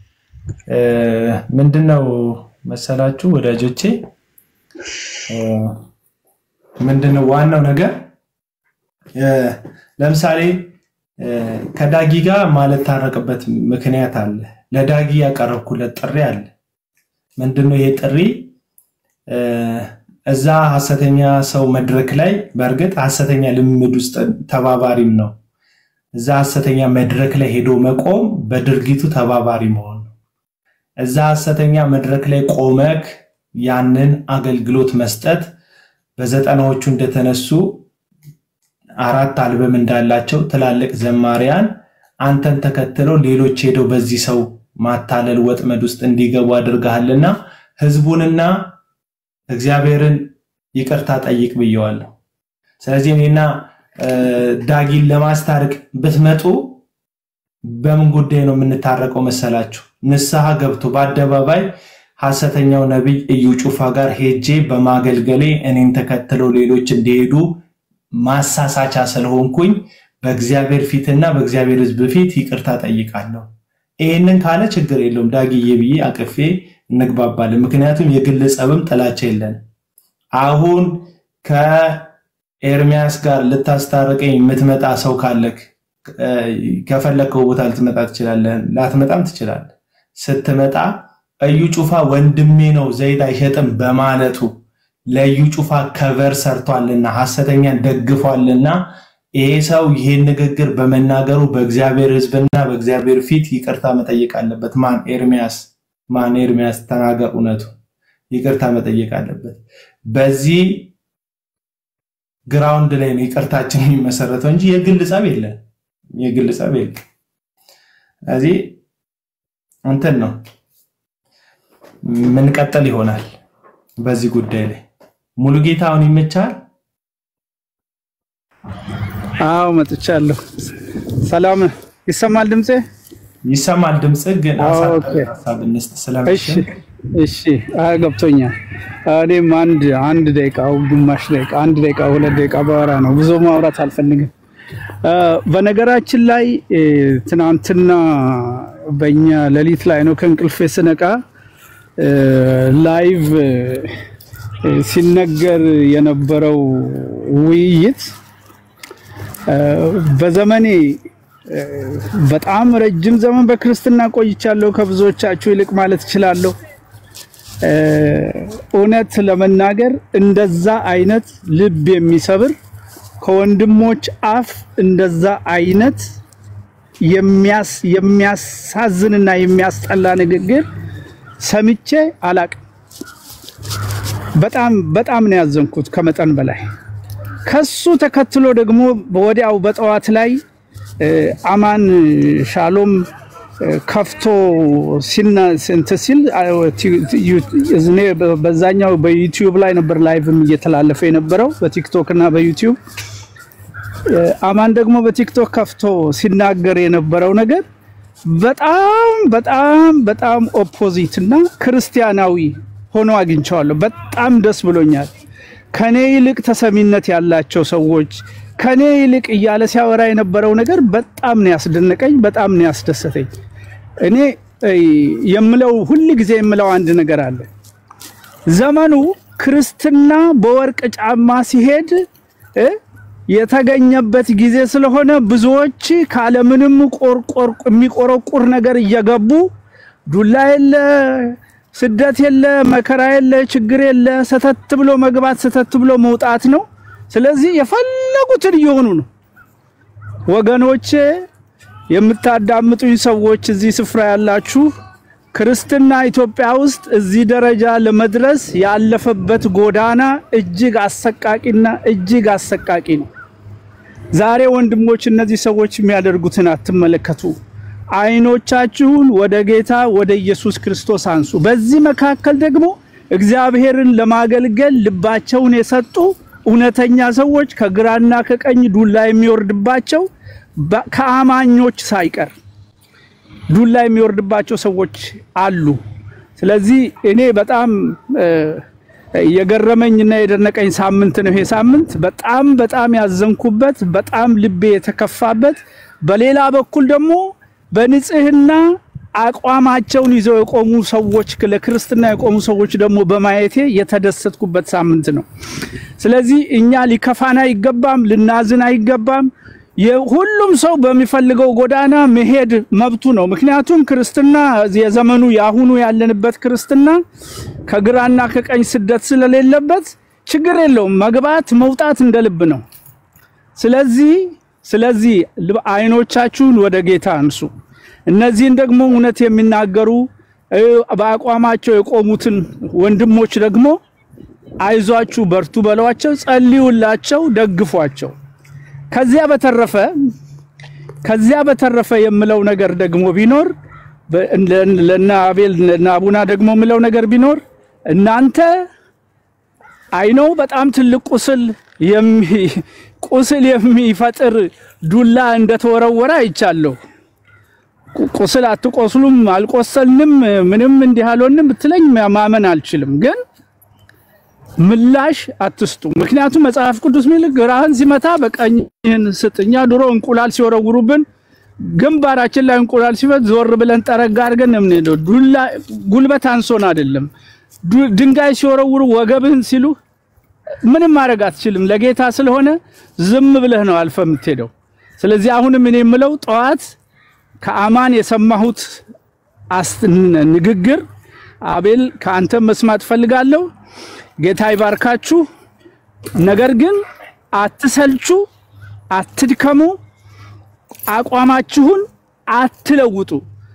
ምንድን ነው መሰላችሁ ወዳጆቼ፣ እ፣ ምንድን ነው ዋናው ነገር እ፣ ለምሳሌ እ፣ ከዳጊ ጋር ማልታረቅበት ምክንያት አለ። ለዳጊ ያቀረብኩለት ጥሪ አለ። ምንድን ነው ይሄ ጥሪ? እ፣ እዛ ሀሰተኛ ሰው መድረክ ላይ በእርግጥ ሀሰተኛ ልምምድ ውስጥ ተባባሪም ነው። እዛ ሀሰተኛ መድረክ ላይ ሄዶ መቆም በድርጊቱ ተባባሪ መሆን ነው። እዛ ሀሰተኛ መድረክ ላይ ቆመክ ያንን አገልግሎት መስጠት በዘጠናዎቹ እንደተነሱ አራት አልበም እንዳላቸው ትላልቅ ዘማሪያን አንተን ተከትለው ሌሎች ሄደው በዚህ ሰው ማታለል ወጥመድ ውስጥ እንዲገቡ አድርገሃልና ህዝቡንና እግዚአብሔርን ይቅርታ ጠይቅ ብየዋለሁ። ስለዚህ እኔና እ፣ ዳጊን ለማስታረቅ ብትመጡ በምን ጉዳይ ነው የምንታረቀው መሰላችሁ? ንስሐ ገብቶ በአደባባይ ሐሰተኛው ነቢይ እዩ ጩፋ ጋር ሄጄ በማገልገሌ እኔን ተከትለው ሌሎች እንዲሄዱ ማሳሳቻ ስለሆንኩኝ በእግዚአብሔር ፊትና በእግዚአብሔር ሕዝብ ፊት ይቅርታ ጠይቃለሁ። ይህንን ካለ ችግር የለውም ዳግዬ ብዬ አቅፌ እንግባባለን። ምክንያቱም የግል ጸብም ጥላቻ የለን። አሁን ከኤርሚያስ ጋር ልታስታርቀኝ የምትመጣ ሰው ካለክ እ፣ ከፈለግከው ቦታ ልትመጣ ትችላለህ፣ ላትመጣም ትችላለህ። ስትመጣ እዩ ጩፋ ወንድሜ ነው ዘይት አይሸጥም በማለቱ ለእዩ ጩፋ ከቨር ሰርቷልና ሐሰተኛን ደግፏልና ይሄ ሰው ይሄን ንግግር በመናገሩ በእግዚአብሔር ሕዝብና በእግዚአብሔር ፊት ይቅርታ መጠየቅ አለበት። ማን ኤርሚያስ? ማን ኤርሚያስ? ተናገር እውነቱ። ይቅርታ መጠየቅ አለበት። በዚህ ግራውንድ ላይ ነው ይቅርታችን የሚመሰረተው እንጂ የግል ጸብ የለን። የግል ጸብ የለን። ስለዚህ እንትን ነው ምንቀጥል ይሆናል በዚህ ጉዳይ ላይ ሙሉ ጌታ አሁን ይመቻል። አዎ መጥቻለሁ። ሰላም ይሰማል ድምጼ? ይሰማል ድምጽ ግን ኦኬ። ሀሳብ እንስጥ እሺ ስለምሽን እሺ፣ አይ ገብቶኛል። እኔም አንድ አንድ ደቂቃ ግማሽ ደቂቃ አንድ ደቂቃ ሁለት ደቂቃ ባወራ ነው፣ ብዙ ማውራት አልፈልግም። እ፣ በነገራችን ላይ እ፣ ትናንትና በእኛ ሌሊት ላይ ነው ከእንቅልፌ ስነቃ እ፣ ላይቭ እ፣ ሲነገር የነበረው ውይይት እ፣ በዘመኔ እ፣ በጣም ረጅም ዘመን በክርስትና ቆይቻለሁ። ከብዙዎቻችሁ ይልቅ ማለት እችላለሁ። እ፣ እውነት ለመናገር እንደዛ አይነት ልብ የሚሰብር ከወንድሞች አፍ እንደዛ አይነት የሚያስ የሚያሳዝንና የሚያስጠላ ንግግር ሰምቼ አላቅም። በጣም በጣም ነው ያዘንኩት ከመጠን በላይ። ከሱ ተከትሎ ደግሞ ወዲያው በጠዋት ላይ እ፣ አማን ሻሎም እ፣ ከፍቶ ሲና እንትን ሲል አ፣ ቲ- ዩ- እኔ በ- በዛኛው በዩቲዩብ ላይ ነበር ላይቭም እየተላለፈ የነበረው በቲክቶክ እና በዩቲዩብ እ፣ አማን ደግሞ በቲክቶክ ከፍቶ ሲናገር የነበረው ነገር በጣም በጣም በጣም ኦፖዚት እና ክርስቲያናዊ ሆኖ አግኝቸዋለሁ። በጣም ደስ ብሎኛል። ከኔ ይልቅ ተሰሚነት ያላቸው ሰዎች ከኔ ይልቅ እያለ ሲያወራ የነበረው ነገር በጣም ነው ያስደነቀኝ፣ በጣም ነው ያስደሰተኝ። እኔ እ፣ የምለው ሁል ጊዜ የምለው አንድ ነገር አለ። ዘመኑ ክርስትና በወርቅ ጫማ ሲሄድ እ የተገኘበት ጊዜ ስለሆነ ብዙዎች ካለምንም ቆርቆር የሚቆረቁር ነገር እየገቡ ዱላ የለ ስደት የለ፣ መከራ የለ፣ ችግር የለ። ሰተት ብሎ መግባት፣ ሰተት ብሎ መውጣት ነው። ስለዚህ የፈለጉትን እየሆኑ ነው። ወገኖቼ፣ የምታዳምጡኝ ሰዎች እዚህ ስፍራ ያላችሁ ክርስትና ኢትዮጵያ ውስጥ እዚህ ደረጃ ለመድረስ ያለፈበት ጎዳና እጅግ አሰቃቂና እጅግ አሰቃቂ ነው። ዛሬ ወንድሞች እነዚህ ሰዎች የሚያደርጉትን አትመለከቱ። አይኖቻችሁን ወደ ጌታ ወደ ኢየሱስ ክርስቶስ አንሱ። በዚህ መካከል ደግሞ እግዚአብሔርን ለማገልገል ልባቸውን የሰጡ እውነተኛ ሰዎች ከግራና ከቀኝ ዱላ የሚወርድባቸው በ- ከአማኞች ሳይቀር ዱላ የሚወርድባቸው ሰዎች አሉ። ስለዚህ እኔ በጣም እ፣ የገረመኝና የደነቀኝ ሳምንት ነው ይሄ ሳምንት። በጣም በጣም ያዘንኩበት፣ በጣም ልቤ የተከፋበት፣ በሌላ በኩል ደግሞ በንጽህና አቋማቸውን ይዘው የቆሙ ሰዎች ለክርስትና የቆሙ ሰዎች ደግሞ በማየቴ የተደሰትኩበት ሳምንት ነው። ስለዚህ እኛ ሊከፋን አይገባም፣ ልናዝን አይገባም። የሁሉም ሰው በሚፈልገው ጎዳና መሄድ መብቱ ነው። ምክንያቱም ክርስትና የዘመኑ የአሁኑ ያለንበት ክርስትና ከግራና ከቀኝ ስደት ስለሌለበት ችግር የለውም። መግባት መውጣት እንደ ልብ ነው። ስለዚህ ስለዚህ ልብ- አይኖቻችሁን ወደ ጌታ አንሱ። እነዚህን ደግሞ እውነት የሚናገሩ እ፣ በአቋማቸው የቆሙትን ወንድሞች ደግሞ አይዟችሁ፣ በርቱ በሏቸው፣ ጸልዩላቸው፣ ደግፏቸው። ከዚያ በተረፈ ከዚያ በተረፈ የምለው ነገር ደግሞ ቢኖር በ- ለ- ለእነ አቤል ለእነ አቡና ደግሞ የምለው ነገር ቢኖር እናንተ አይነው በጣም ትልቅ ቁስል የሚ ቁስል የሚፈጥር ዱላ እንደተወረወረ አይቻለሁ። ቁ- ቁስል አትቆስሉም፣ አልቆሰልንም፣ ምንም እንዲህ አልሆንም ብትለኝ ማመን አልችልም ግን ምላሽ አትስጡ። ምክንያቱም መጽሐፍ ቅዱስ ሚል ግራህን ሲመታ በቀኝህን ስጥ። እኛ ድሮ እንቁላል ሲወረውሩብን ግንባራችን ላይ እንቁላል ሲፈት ዞር ብለን ጠረጋ አድርገን ነው የምንሄደው። ዱላ ጉልበት አንሶን አይደለም። ዱ- ድንጋይ ሲወረውሩ ወገብህን ሲሉ ምንም ማድረግ አትችልም። ለጌታ ስለሆነ ዝም ብለህ ነው አልፈ የምትሄደው። ስለዚህ አሁንም እኔ የምለው ጠዋት ከአማን የሰማሁት አስ- ንግግር አቤል ከአንተም መስማት ፈልጋለሁ። ጌታ ይባርካችሁ። ነገር ግን አትሰልቹ፣ አትድከሙ፣ አቋማችሁን አትለውጡ።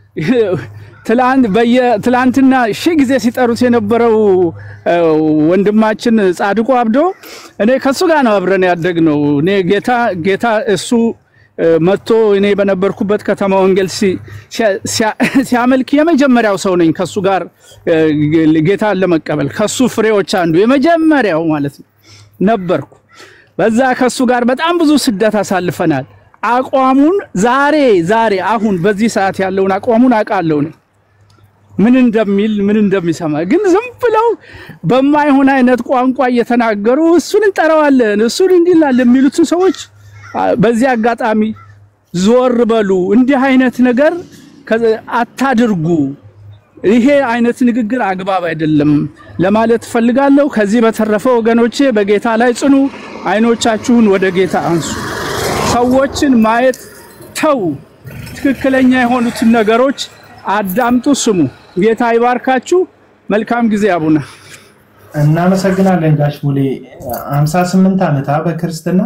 ትላንት በየ ትላንትና ሺህ ጊዜ ሲጠሩት የነበረው እ፣ ወንድማችን ጻድቁ አብዶ እኔ ከሱ ጋር ነው አብረን ያደግነው። እኔ ጌታ ጌታ እሱ እ፣ መጥቶ እኔ በነበርኩበት ከተማ ወንጌል ሲ- ሲያ- ሲያ- ሲያመልክ የመጀመሪያው ሰው ነኝ ከሱ ጋር እ፣ ጌታን ለመቀበል ከሱ ፍሬዎች አንዱ የመጀመሪያው ማለት ነው ነበርኩ። በዛ ከሱ ጋር በጣም ብዙ ስደት አሳልፈናል። አቋሙን ዛሬ ዛሬ አሁን በዚህ ሰዓት ያለውን አቋሙን አውቃለሁ እኔ ምን እንደሚል ምን እንደሚሰማ ግን ዝም ብለው በማይሆን አይነት ቋንቋ እየተናገሩ እሱን እንጠራዋለን እሱን እንዲላል የሚሉትን ሰዎች አ፣ በዚህ አጋጣሚ ዞር በሉ። እንዲህ አይነት ነገር ከ- አታድርጉ። ይሄ አይነት ንግግር አግባብ አይደለም ለማለት እፈልጋለሁ። ከዚህ በተረፈ ወገኖቼ በጌታ ላይ ጽኑ። አይኖቻችሁን ወደ ጌታ አንሱ። ሰዎችን ማየት ተው። ትክክለኛ የሆኑትን ነገሮች አዳምጡ፣ ስሙ። ጌታ ይባርካችሁ። መልካም ጊዜ አቡነ እናመሰግናለን ጋሽ ሙሌ። 58 ዓመት አ በክርስትና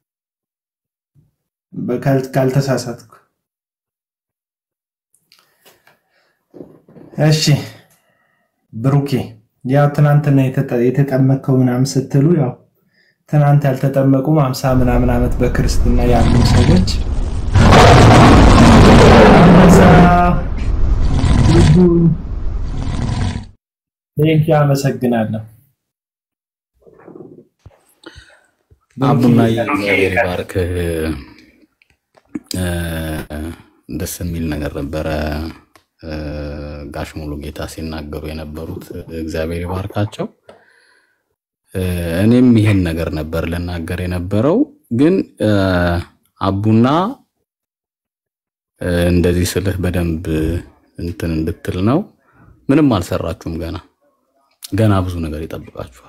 በካል- ካልተሳሳትኩ። እሺ ብሩኬ፣ ያው ትናንትና የተጠ- የተጠመቅከው ምናምን ስትሉ ያው ትናንት ያልተጠመቁም አምሳ ምናምን ዓመት በክርስትና ያሉ ሰዎች አንበሳ ልጁ ቴንኪ አመሰግናለሁ። አቡና እግዚአብሔር ይባርክ። እ፣ ደስ የሚል ነገር ነበረ። እ፣ ጋሽ ሙሉ ጌታ ሲናገሩ የነበሩት እግዚአብሔር ይባርካቸው። እ፣ እኔም ይሄን ነገር ነበር ልናገር የነበረው ግን እ፣ አቡና እ፣ እንደዚህ ስልህ በደንብ እንትን እንድትል ነው። ምንም አልሰራችሁም። ገና ገና ብዙ ነገር ይጠብቃችኋል።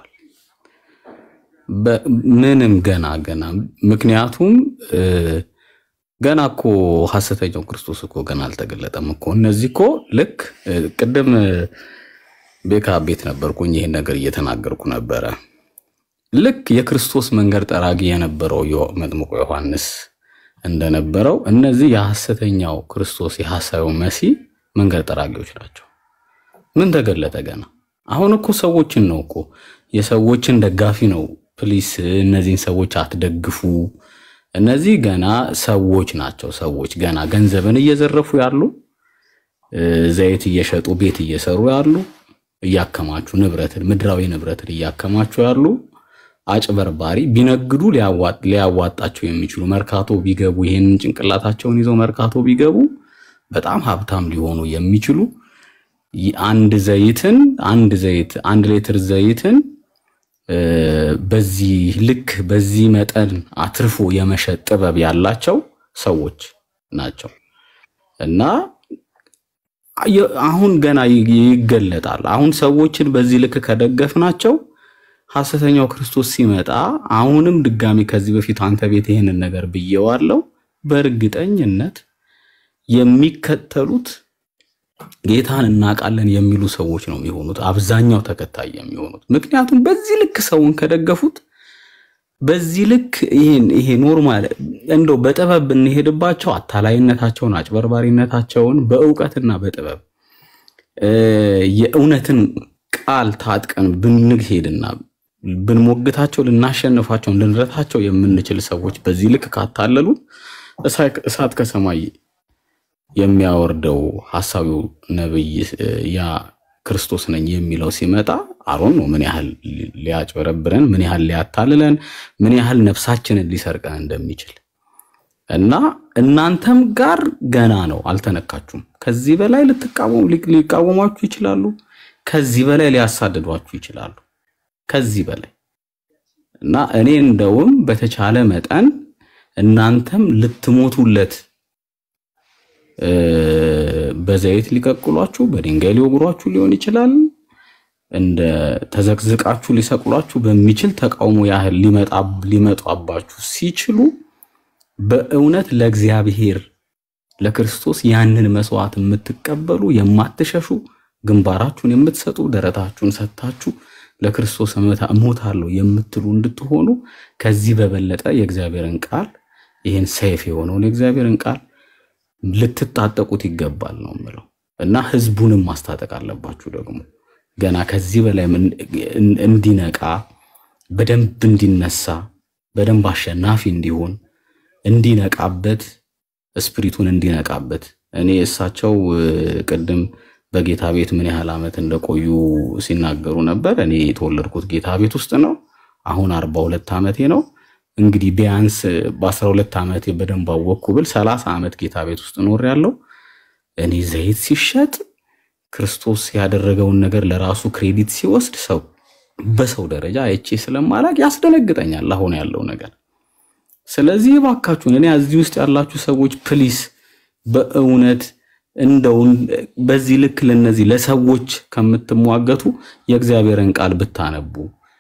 በ- ምንም ገና ገና ምክንያቱም እ፣ ገና እኮ ሐሰተኛው ክርስቶስ እኮ ገና አልተገለጠም እኮ። እነዚህ እኮ ልክ እ፣ ቅድም እ፣ ቤካ ቤት ነበርኩኝ። ይሄን ነገር እየተናገርኩ ነበረ። ልክ የክርስቶስ መንገድ ጠራጊ የነበረው ዮ- መጥምቁ ዮሐንስ እንደነበረው እነዚህ የሐሰተኛው ክርስቶስ የሐሳዩ መሲህ መንገድ ጠራጊዎች ናቸው። ምን ተገለጠ ገና? አሁን እኮ ሰዎችን ነው እኮ የሰዎችን ደጋፊ ነው። ፕሊስ እነዚህን ሰዎች አትደግፉ። እነዚህ ገና ሰዎች ናቸው። ሰዎች ገና ገንዘብን እየዘረፉ ያሉ እ፣ ዘይት እየሸጡ ቤት እየሰሩ ያሉ እያከማቹ ንብረትን ምድራዊ ንብረትን እያከማቹ ያሉ አጭበርባሪ ቢነግዱ ሊያዋ- ሊያዋጣቸው የሚችሉ መርካቶ ቢገቡ ይህንን ጭንቅላታቸውን ይዘው መርካቶ ቢገቡ በጣም ሀብታም ሊሆኑ የሚችሉ ይ- አንድ ዘይትን አንድ ዘይት አንድ ሊትር ዘይትን እ፣ በዚህ ልክ በዚህ መጠን አትርፎ የመሸጥ ጥበብ ያላቸው ሰዎች ናቸው እና የ- አሁን ገና ይ- ይገለጣል። አሁን ሰዎችን በዚህ ልክ ከደገፍናቸው ሐሰተኛው ክርስቶስ ሲመጣ አሁንም ድጋሚ ከዚህ በፊት አንተ ቤት ይህንን ነገር ብዬዋለው፣ በእርግጠኝነት የሚከተሉት ጌታን እናውቃለን የሚሉ ሰዎች ነው የሚሆኑት፣ አብዛኛው ተከታይ የሚሆኑት። ምክንያቱም በዚህ ልክ ሰውን ከደገፉት በዚህ ልክ ይሄን ይሄ ኖርማል እንደው በጥበብ ብንሄድባቸው አታላይነታቸውን፣ አጭበርባሪነታቸውን በእውቀትና በጥበብ እ፣ የእውነትን ቃል ታጥቀን ብንሄድና ብንሞግታቸው ልናሸንፋቸው ልንረታቸው የምንችል ሰዎች በዚህ ልክ ካታለሉ እሳ- እሳት ከሰማይ የሚያወርደው ሐሳዊው ነብይ እ፣ ያ ክርስቶስ ነኝ የሚለው ሲመጣ አሮን ነው ምን ያህል ሊ- ሊያጭበረብረን ምን ያህል ሊያታልለን ምን ያህል ነፍሳችንን ሊሰርቀን እንደሚችል እና እናንተም ጋር ገና ነው፣ አልተነካችሁም። ከዚህ በላይ ልትቃወሙ ሊ- ሊቃወሟችሁ ይችላሉ። ከዚህ በላይ ሊያሳድዷችሁ ይችላሉ። ከዚህ በላይ እና እኔ እንደውም በተቻለ መጠን እናንተም ልትሞቱለት እ፣ በዘይት ሊቀቅሏችሁ በድንጋይ ሊወግሯችሁ ሊሆን ይችላል። እንደ ተዘቅዝቃችሁ ሊሰቅሏችሁ በሚችል ተቃውሞ ያህል ሊመጣ ሊመጣባችሁ ሲችሉ በእውነት ለእግዚአብሔር ለክርስቶስ ያንን መስዋዕት የምትቀበሉ የማትሸሹ ግንባራችሁን የምትሰጡ ደረታችሁን ሰጥታችሁ ለክርስቶስ እመታ- እሞታለሁ የምትሉ እንድትሆኑ ከዚህ በበለጠ የእግዚአብሔርን ቃል ይህን ሰይፍ የሆነውን የእግዚአብሔርን ቃል ልትታጠቁት ይገባል ነው የምለው እና ህዝቡንም ማስታጠቅ አለባችሁ ደግሞ ገና ከዚህ በላይ ምን- እን- እንዲነቃ በደንብ እንዲነሳ በደንብ አሸናፊ እንዲሆን እንዲነቃበት ስፕሪቱን እንዲነቃበት እኔ እሳቸው እ፣ ቅድም በጌታ ቤት ምን ያህል ዓመት እንደቆዩ ሲናገሩ ነበር። እኔ የተወለድኩት ጌታ ቤት ውስጥ ነው። አሁን አርባ ሁለት ዓመቴ ነው። እንግዲህ ቢያንስ በአስራ ሁለት ዓመቴ በደንብ አወቅኩ ብል ሰላሳ ዓመት ጌታ ቤት ውስጥ ኖር ያለው እኔ ዘይት ሲሸጥ ክርስቶስ ያደረገውን ነገር ለራሱ ክሬዲት ሲወስድ ሰው በሰው ደረጃ አይቼ ስለማላቅ ያስደነግጠኛል አሁን ያለው ነገር። ስለዚህ እባካችሁን እኔ እዚህ ውስጥ ያላችሁ ሰዎች ፕሊስ በእውነት እንደው በዚህ ልክ ለነዚህ ለሰዎች ከምትሟገቱ የእግዚአብሔርን ቃል ብታነቡ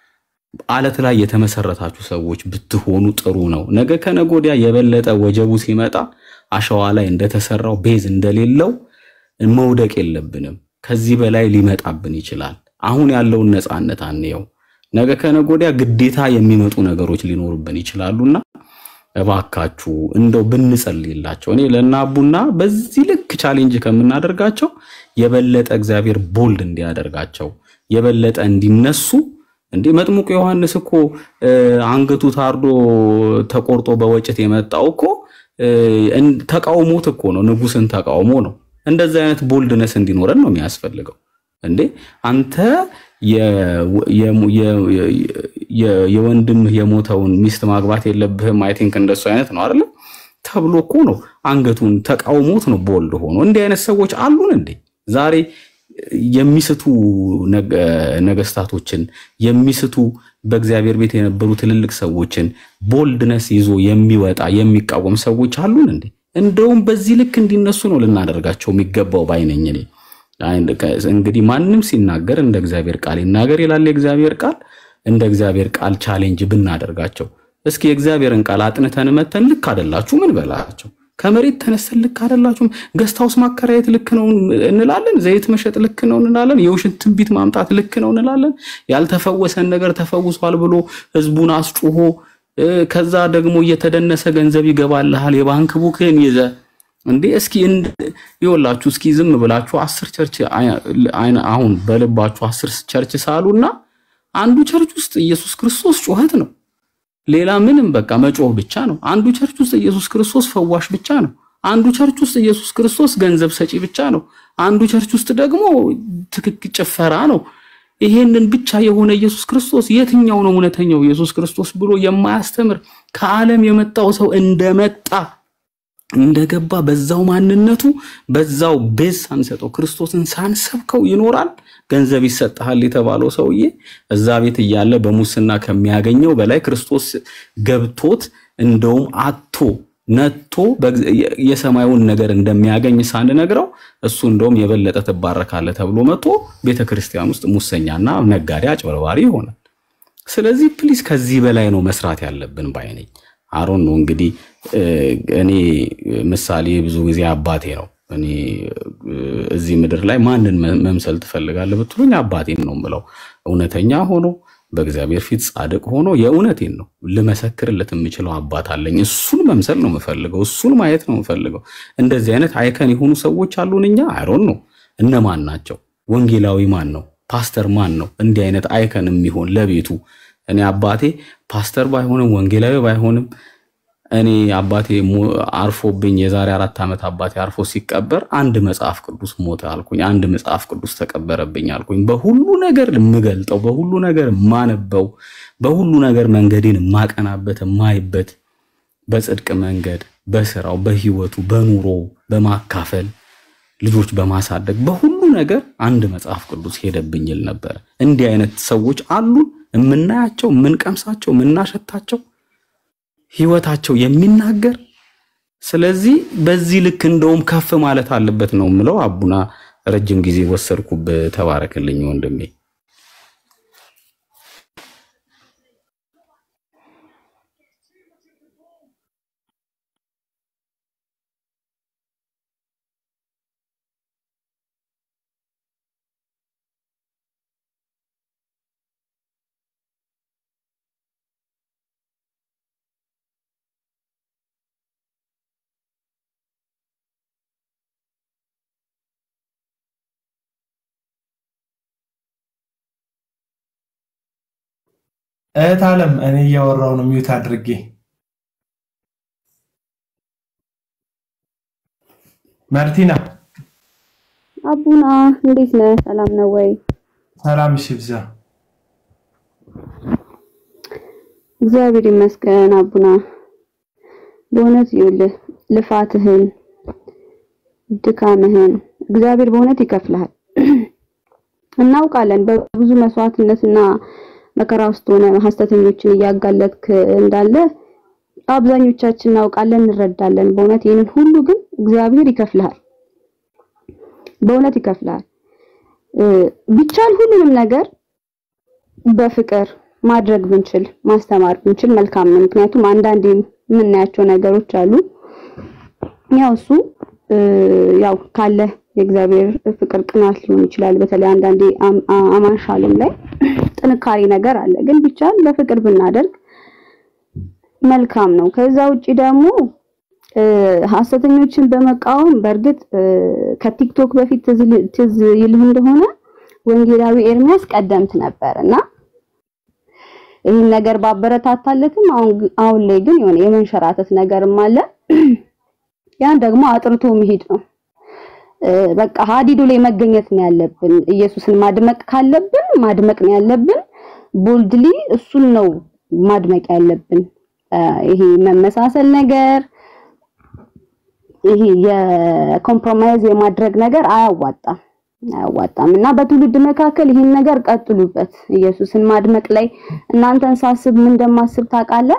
አለት ላይ የተመሰረታችሁ ሰዎች ብትሆኑ ጥሩ ነው። ነገ ከነገ ወዲያ የበለጠ ወጀቡ ሲመጣ አሸዋ ላይ እንደተሰራው ቤዝ እንደሌለው መውደቅ የለብንም። ከዚህ በላይ ሊመጣብን ይችላል። አሁን ያለውን ነፃነት አንየው። ነገ ከነገ ወዲያ ግዴታ የሚመጡ ነገሮች ሊኖሩብን ይችላሉና እባካችሁ እንደው ብንጸልይላቸው። እኔ ለናቡና በዚህ ልክ ቻሌንጅ ከምናደርጋቸው የበለጠ እግዚአብሔር ቦልድ እንዲያደርጋቸው የበለጠ እንዲነሱ እንዴ መጥምቁ ዮሐንስ እኮ እ፣ አንገቱ ታርዶ ተቆርጦ በወጭት የመጣው እኮ እ፣ እን- ተቃውሞት እኮ ነው፣ ንጉስን ተቃውሞ ነው። እንደዚህ አይነት ቦልድነስ እንዲኖረን ነው የሚያስፈልገው። እንዴ አንተ የ- የ- የ- የ- የወንድምህ የሞተውን ሚስት ማግባት የለብህም አይ ቲንክ እንደሱ አይነት ነው አይደለ ተብሎ እኮ ነው አንገቱን ተቃውሞት ነው ቦልድ ሆኖ። እንዲህ አይነት ሰዎች አሉን እንዴ ዛሬ የሚስቱ ነገ- ነገስታቶችን የሚስቱ በእግዚአብሔር ቤት የነበሩ ትልልቅ ሰዎችን ቦልድነስ ይዞ የሚወጣ የሚቃወም ሰዎች አሉን እንዴ? እንደውም በዚህ ልክ እንዲነሱ ነው ልናደርጋቸው የሚገባው ባይነኝ እኔ። አይ- ከ- እንግዲህ ማንም ሲናገር እንደ እግዚአብሔር ቃል ይናገር ይላል የእግዚአብሔር ቃል። እንደ እግዚአብሔር ቃል ቻሌንጅ ብናደርጋቸው እስኪ የእግዚአብሔርን ቃል አጥንተን መተን ልክ አይደላችሁ ምን በላቸው። ከመሬት ተነስተን ልክ አይደላችሁም፣ ገስት ሃውስ ማከራየት ልክ ነው እንላለን፣ ዘይት መሸጥ ልክ ነው እንላለን፣ የውሸት ትንቢት ማምጣት ልክ ነው እንላለን። ያልተፈወሰን ነገር ተፈውሷል ብሎ ህዝቡን አስጩሆ እ፣ ከዛ ደግሞ እየተደነሰ ገንዘብ ይገባልሃል የባንክ ቡክን ይዘ እንዴ እስኪ እንድ- ይኸውላችሁ እስኪ ዝም ብላችሁ አስር ቸርች አይ- አይነ- አሁን በልባችሁ አስር ቸርች ሳሉና አንዱ ቸርች ውስጥ ኢየሱስ ክርስቶስ ጩኸት ነው። ሌላ ምንም በቃ መጮህ ብቻ ነው። አንዱ ቸርች ውስጥ ኢየሱስ ክርስቶስ ፈዋሽ ብቻ ነው። አንዱ ቸርች ውስጥ ኢየሱስ ክርስቶስ ገንዘብ ሰጪ ብቻ ነው። አንዱ ቸርች ውስጥ ደግሞ ትክክ ጭፈራ ነው። ይሄንን ብቻ የሆነ ኢየሱስ ክርስቶስ የትኛው ነው እውነተኛው ኢየሱስ ክርስቶስ ብሎ የማያስተምር ከዓለም የመጣው ሰው እንደመጣ እንደገባ በዛው ማንነቱ በዛው ቤዝ ሳንሰጠው ክርስቶስን ሳንሰብከው ይኖራል። ገንዘብ ይሰጥሃል የተባለው ሰውዬ እዛ ቤት እያለ በሙስና ከሚያገኘው በላይ ክርስቶስ ገብቶት እንደውም አቶ ነቶ በእግዝ- የ- የሰማዩን ነገር እንደሚያገኝ ሳንነግረው እሱ እንደውም የበለጠ ትባረካለህ ተብሎ መጥቶ ቤተ ክርስቲያን ውስጥ ሙሰኛና ነጋዴ አጭበርባሪ ይሆናል። ስለዚህ ፕሊዝ ከዚህ በላይ ነው መስራት ያለብን ባይ ነኝ። አሮን ነው እንግዲህ እ፣ እኔ ምሳሌ ብዙ ጊዜ አባቴ ነው። እኔ እ፣ እዚህ ምድር ላይ ማንን መ- መምሰል ትፈልጋለህ ብትሉኝ አባቴን ነው የምለው። እውነተኛ ሆኖ በእግዚአብሔር ፊት ጻድቅ ሆኖ የእውነቴን ነው ልመሰክርለት የምችለው አባት አለኝ። እሱን መምሰል ነው የምፈልገው። እሱን ማየት ነው የምፈልገው። እንደዚህ አይነት አይከን የሆኑ ሰዎች አሉን። እኛ አይሮን ነው እነማን ናቸው? ወንጌላዊ ማን ነው? ፓስተር ማን ነው? እንዲህ አይነት አይከን የሚሆን ለቤቱ እኔ አባቴ ፓስተር ባይሆንም ወንጌላዊ ባይሆንም እኔ አባቴ ሞ- አርፎብኝ የዛሬ አራት ዓመት አባቴ አርፎ ሲቀበር አንድ መጽሐፍ ቅዱስ ሞተ አልኩኝ። አንድ መጽሐፍ ቅዱስ ተቀበረብኝ አልኩኝ። በሁሉ ነገር የምገልጠው፣ በሁሉ ነገር የማነበው፣ በሁሉ ነገር መንገዴን የማቀናበት የማይበት በጽድቅ መንገድ፣ በስራው፣ በህይወቱ፣ በኑሮው፣ በማካፈል ልጆች በማሳደግ በሁሉ ነገር አንድ መጽሐፍ ቅዱስ ሄደብኝ ይል ነበር። እንዲህ አይነት ሰዎች አሉን፣ የምናያቸው፣ የምንቀምሳቸው፣ የምናሸታቸው ህይወታቸው የሚናገር ስለዚህ በዚህ ልክ እንደውም ከፍ ማለት አለበት ነው የምለው። አቡና ረጅም ጊዜ ወሰድኩብህ። ተባረክልኝ ወንድሜ። እህት አለም እኔ እያወራው ነው ሚዩት አድርጌ ማርቲና አቡና እንዴት ነህ? ሰላም ነው ወይ? ሰላም እሺ ብዛ እግዚአብሔር ይመስገን አቡና። በእውነት ይኸውልህ ልፋትህን፣ ድካምህን እግዚአብሔር በእውነት ይከፍልሃል። እናውቃለን በብዙ መስዋዕትነትና መከራ ውስጥ ሆነ ሐሰተኞችን እያጋለጥክ እንዳለ አብዛኞቻችን እናውቃለን፣ እንረዳለን። በእውነት ይህንን ሁሉ ግን እግዚአብሔር ይከፍልሃል፣ በእውነት ይከፍልሃል። እ፣ ቢቻል ሁሉንም ነገር በፍቅር ማድረግ ብንችል ማስተማር ብንችል መልካም ነው። ምክንያቱም አንዳንድ የምናያቸው ነገሮች አሉ። ያው እሱ እ፣ ያው ካለ የእግዚአብሔር ፍቅር ቅናት ሊሆን ይችላል። በተለይ አንዳንዴ አም- አ- አማን ሻሎም ላይ ጥንካሬ ነገር አለ። ግን ቢቻል በፍቅር ብናደርግ መልካም ነው። ከዛ ውጪ ደግሞ እ፣ ሐሰተኞችን በመቃወም በእርግጥ እ፣ ከቲክቶክ በፊት ትዝ ል- ትዝ ይልህ እንደሆነ ወንጌላዊ ኤርሚያስ ቀደምት ነበር እና ይህን ነገር ባበረታታለትም አሁን ግ- አሁን ላይ ግን የሆነ የመንሸራተት ነገርም አለ። ያን ደግሞ አጥርቶ መሄድ ነው። እ፣ በቃ ሀዲዱ ላይ መገኘት ነው ያለብን። ኢየሱስን ማድመቅ ካለብን ማድመቅ ነው ያለብን። ቦልድሊ እሱን ነው ማድመቅ ያለብን። እ፣ ይሄ መመሳሰል ነገር ይሄ የኮምፕሮማይዝ የማድረግ ነገር አያዋጣም አያዋጣም እና በትውልድ መካከል ይህን ነገር ቀጥሉበት። ኢየሱስን ማድመቅ ላይ እናንተን ሳስብ ምን እንደማስብ ታውቃለህ?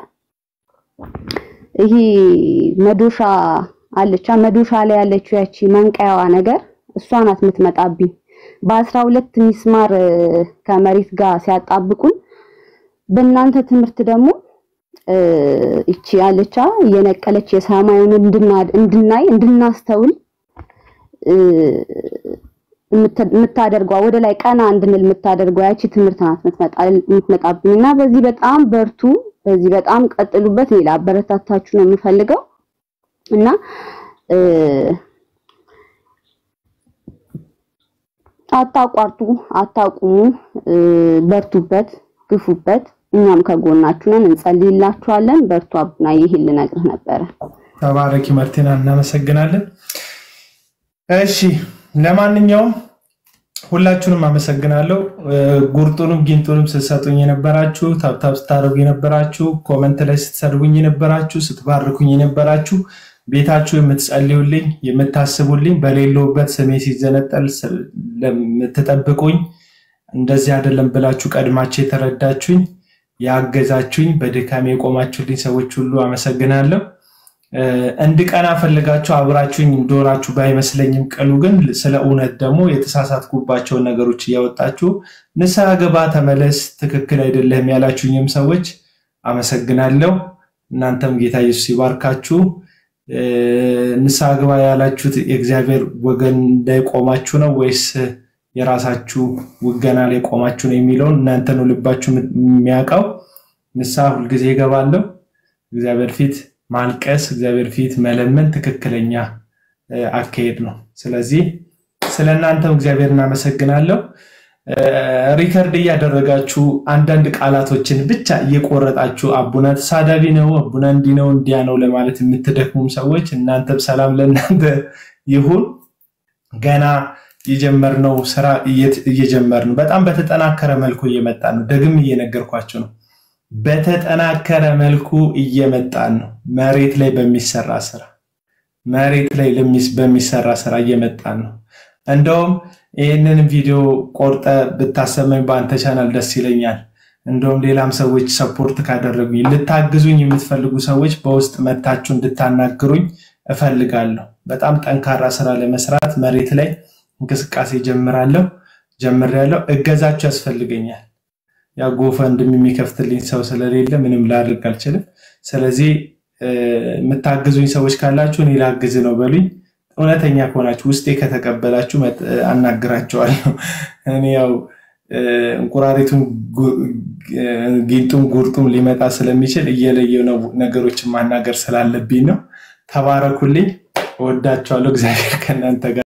ይሄ መዶሻ አለቻ መዶሻ ላይ ያለችው ያቺ መንቀያዋ ነገር እሷ ናት የምትመጣብኝ። በአስራ ሁለት ሚስማር እ፣ ከመሬት ጋር ሲያጣብቁን በእናንተ ትምህርት ደግሞ እ፣ ይቺ ያለቻ እየነቀለች የሰማዩን እንድና- እንድናይ እንድናስተውል እ፣ የምት- የምታደርገዋ ወደ ላይ ቀና እንድንል የምታደርገው ያቺ ትምህርት ናት የምትመጣ- የምትመጣብኝ እና በዚህ በጣም በርቱ፣ በዚህ በጣም ቀጥሉበት። እኔ ላበረታታችሁ ነው የምፈልገው እና እ፣ አታቋርጡ፣ አታቁሙ፣ እ፣ በርቱበት፣ ግፉበት። እኛም ከጎናችሁ ነን፣ እንጸልይላችኋለን። በርቱ አቡና፣ ይህን ልነግርህ ነበረ። ተባረኪ ማርቲና፣ እናመሰግናለን። እሺ ለማንኛውም ሁላችሁንም አመሰግናለሁ። እ፣ ጉርጡንም ጊንጡንም ስትሰጡኝ የነበራችሁ፣ ታብታብ ስታደርጉ የነበራችሁ፣ ኮመንት ላይ ስትሰድቡኝ የነበራችሁ፣ ስትባርኩኝ የነበራችሁ፣ ቤታችሁ የምትጸልዩልኝ፣ የምታስቡልኝ፣ በሌለውበት ስሜ ሲዘነጠል ስ- ለምትጠብቁኝ እንደዚህ አይደለም ብላችሁ ቀድማችሁ የተረዳችሁኝ፣ ያገዛችሁኝ፣ በድካሜ የቆማችሁልኝ ሰዎች ሁሉ አመሰግናለሁ። እ፣ እንድቀና ፈልጋችሁ አብራችሁኝ እንደሆናችሁ ባይመስለኝም ቅሉ ግን ስለ እውነት ደግሞ የተሳሳትኩባቸውን ነገሮች እያወጣችሁ ንስሐ ግባ፣ ተመለስ፣ ትክክል አይደለህም ያላችሁኝም ሰዎች አመሰግናለሁ። እናንተም ጌታ ኢየሱስ ይባርካችሁ። እ፣ ንስሐ ግባ ያላችሁት የእግዚአብሔር ወገን ላይ ቆማችሁ ነው ወይስ የራሳችሁ ውገና ላይ ቆማችሁ ነው የሚለውን እናንተ ነው ልባችሁ የሚያውቀው። ንስሐ ሁልጊዜ እገባለሁ። እግዚአብሔር ፊት ማልቀስ፣ እግዚአብሔር ፊት መለመን ትክክለኛ እ፣ አካሄድ ነው። ስለዚህ ስለ እናንተም እግዚአብሔር እናመሰግናለሁ። እ፣ ሪከርድ እያደረጋችሁ አንዳንድ ቃላቶችን ብቻ እየቆረጣችሁ አቡና ተሳዳቢ ነው፣ አቡና እንዲህ ነው እንዲያ ነው ለማለት የምትደክሙም ሰዎች እናንተም ሰላም ለእናንተ ይሁን። ገና የጀመርነው ስራ እየት- እየጀመርን ነው። በጣም በተጠናከረ መልኩ እየመጣ ነው። ደግም እየነገርኳቸው ነው። በተጠናከረ መልኩ እየመጣን ነው። መሬት ላይ በሚሰራ ስራ መሬት ላይ ለሚስ- በሚሰራ ስራ እየመጣን ነው። እንደውም ይህንን ቪዲዮ ቆርጠ ብታሰመኝ በአንተ ቻናል ደስ ይለኛል። እንደውም ሌላም ሰዎች ሰፖርት ካደረጉኝ ልታግዙኝ የምትፈልጉ ሰዎች በውስጥ መታችሁ እንድታናግሩኝ እፈልጋለሁ። በጣም ጠንካራ ስራ ለመስራት መሬት ላይ እንቅስቃሴ ጀምራለሁ ጀምሬያለሁ። እገዛችሁ ያስፈልገኛል። ያ ጎፈንድም የሚከፍትልኝ ሰው ስለሌለ ምንም ላድርግ አልችልም። ስለዚህ እ፣ የምታግዙኝ ሰዎች ካላችሁ እኔ ላግዝ ነው በሉኝ። እውነተኛ ከሆናችሁ ውስጤ ከተቀበላችሁ መጥ- አናግራቸዋለሁ። እኔ ያው እ፣ እንቁራሪቱም ጉ- እ፣ ጊንጡም ጉርጡም ሊመጣ ስለሚችል እየለየው ነው ነገሮችን ማናገር ስላለብኝ ነው። ተባረኩልኝ። እወዳቸዋለሁ። እግዚአብሔር ከእናንተ ጋር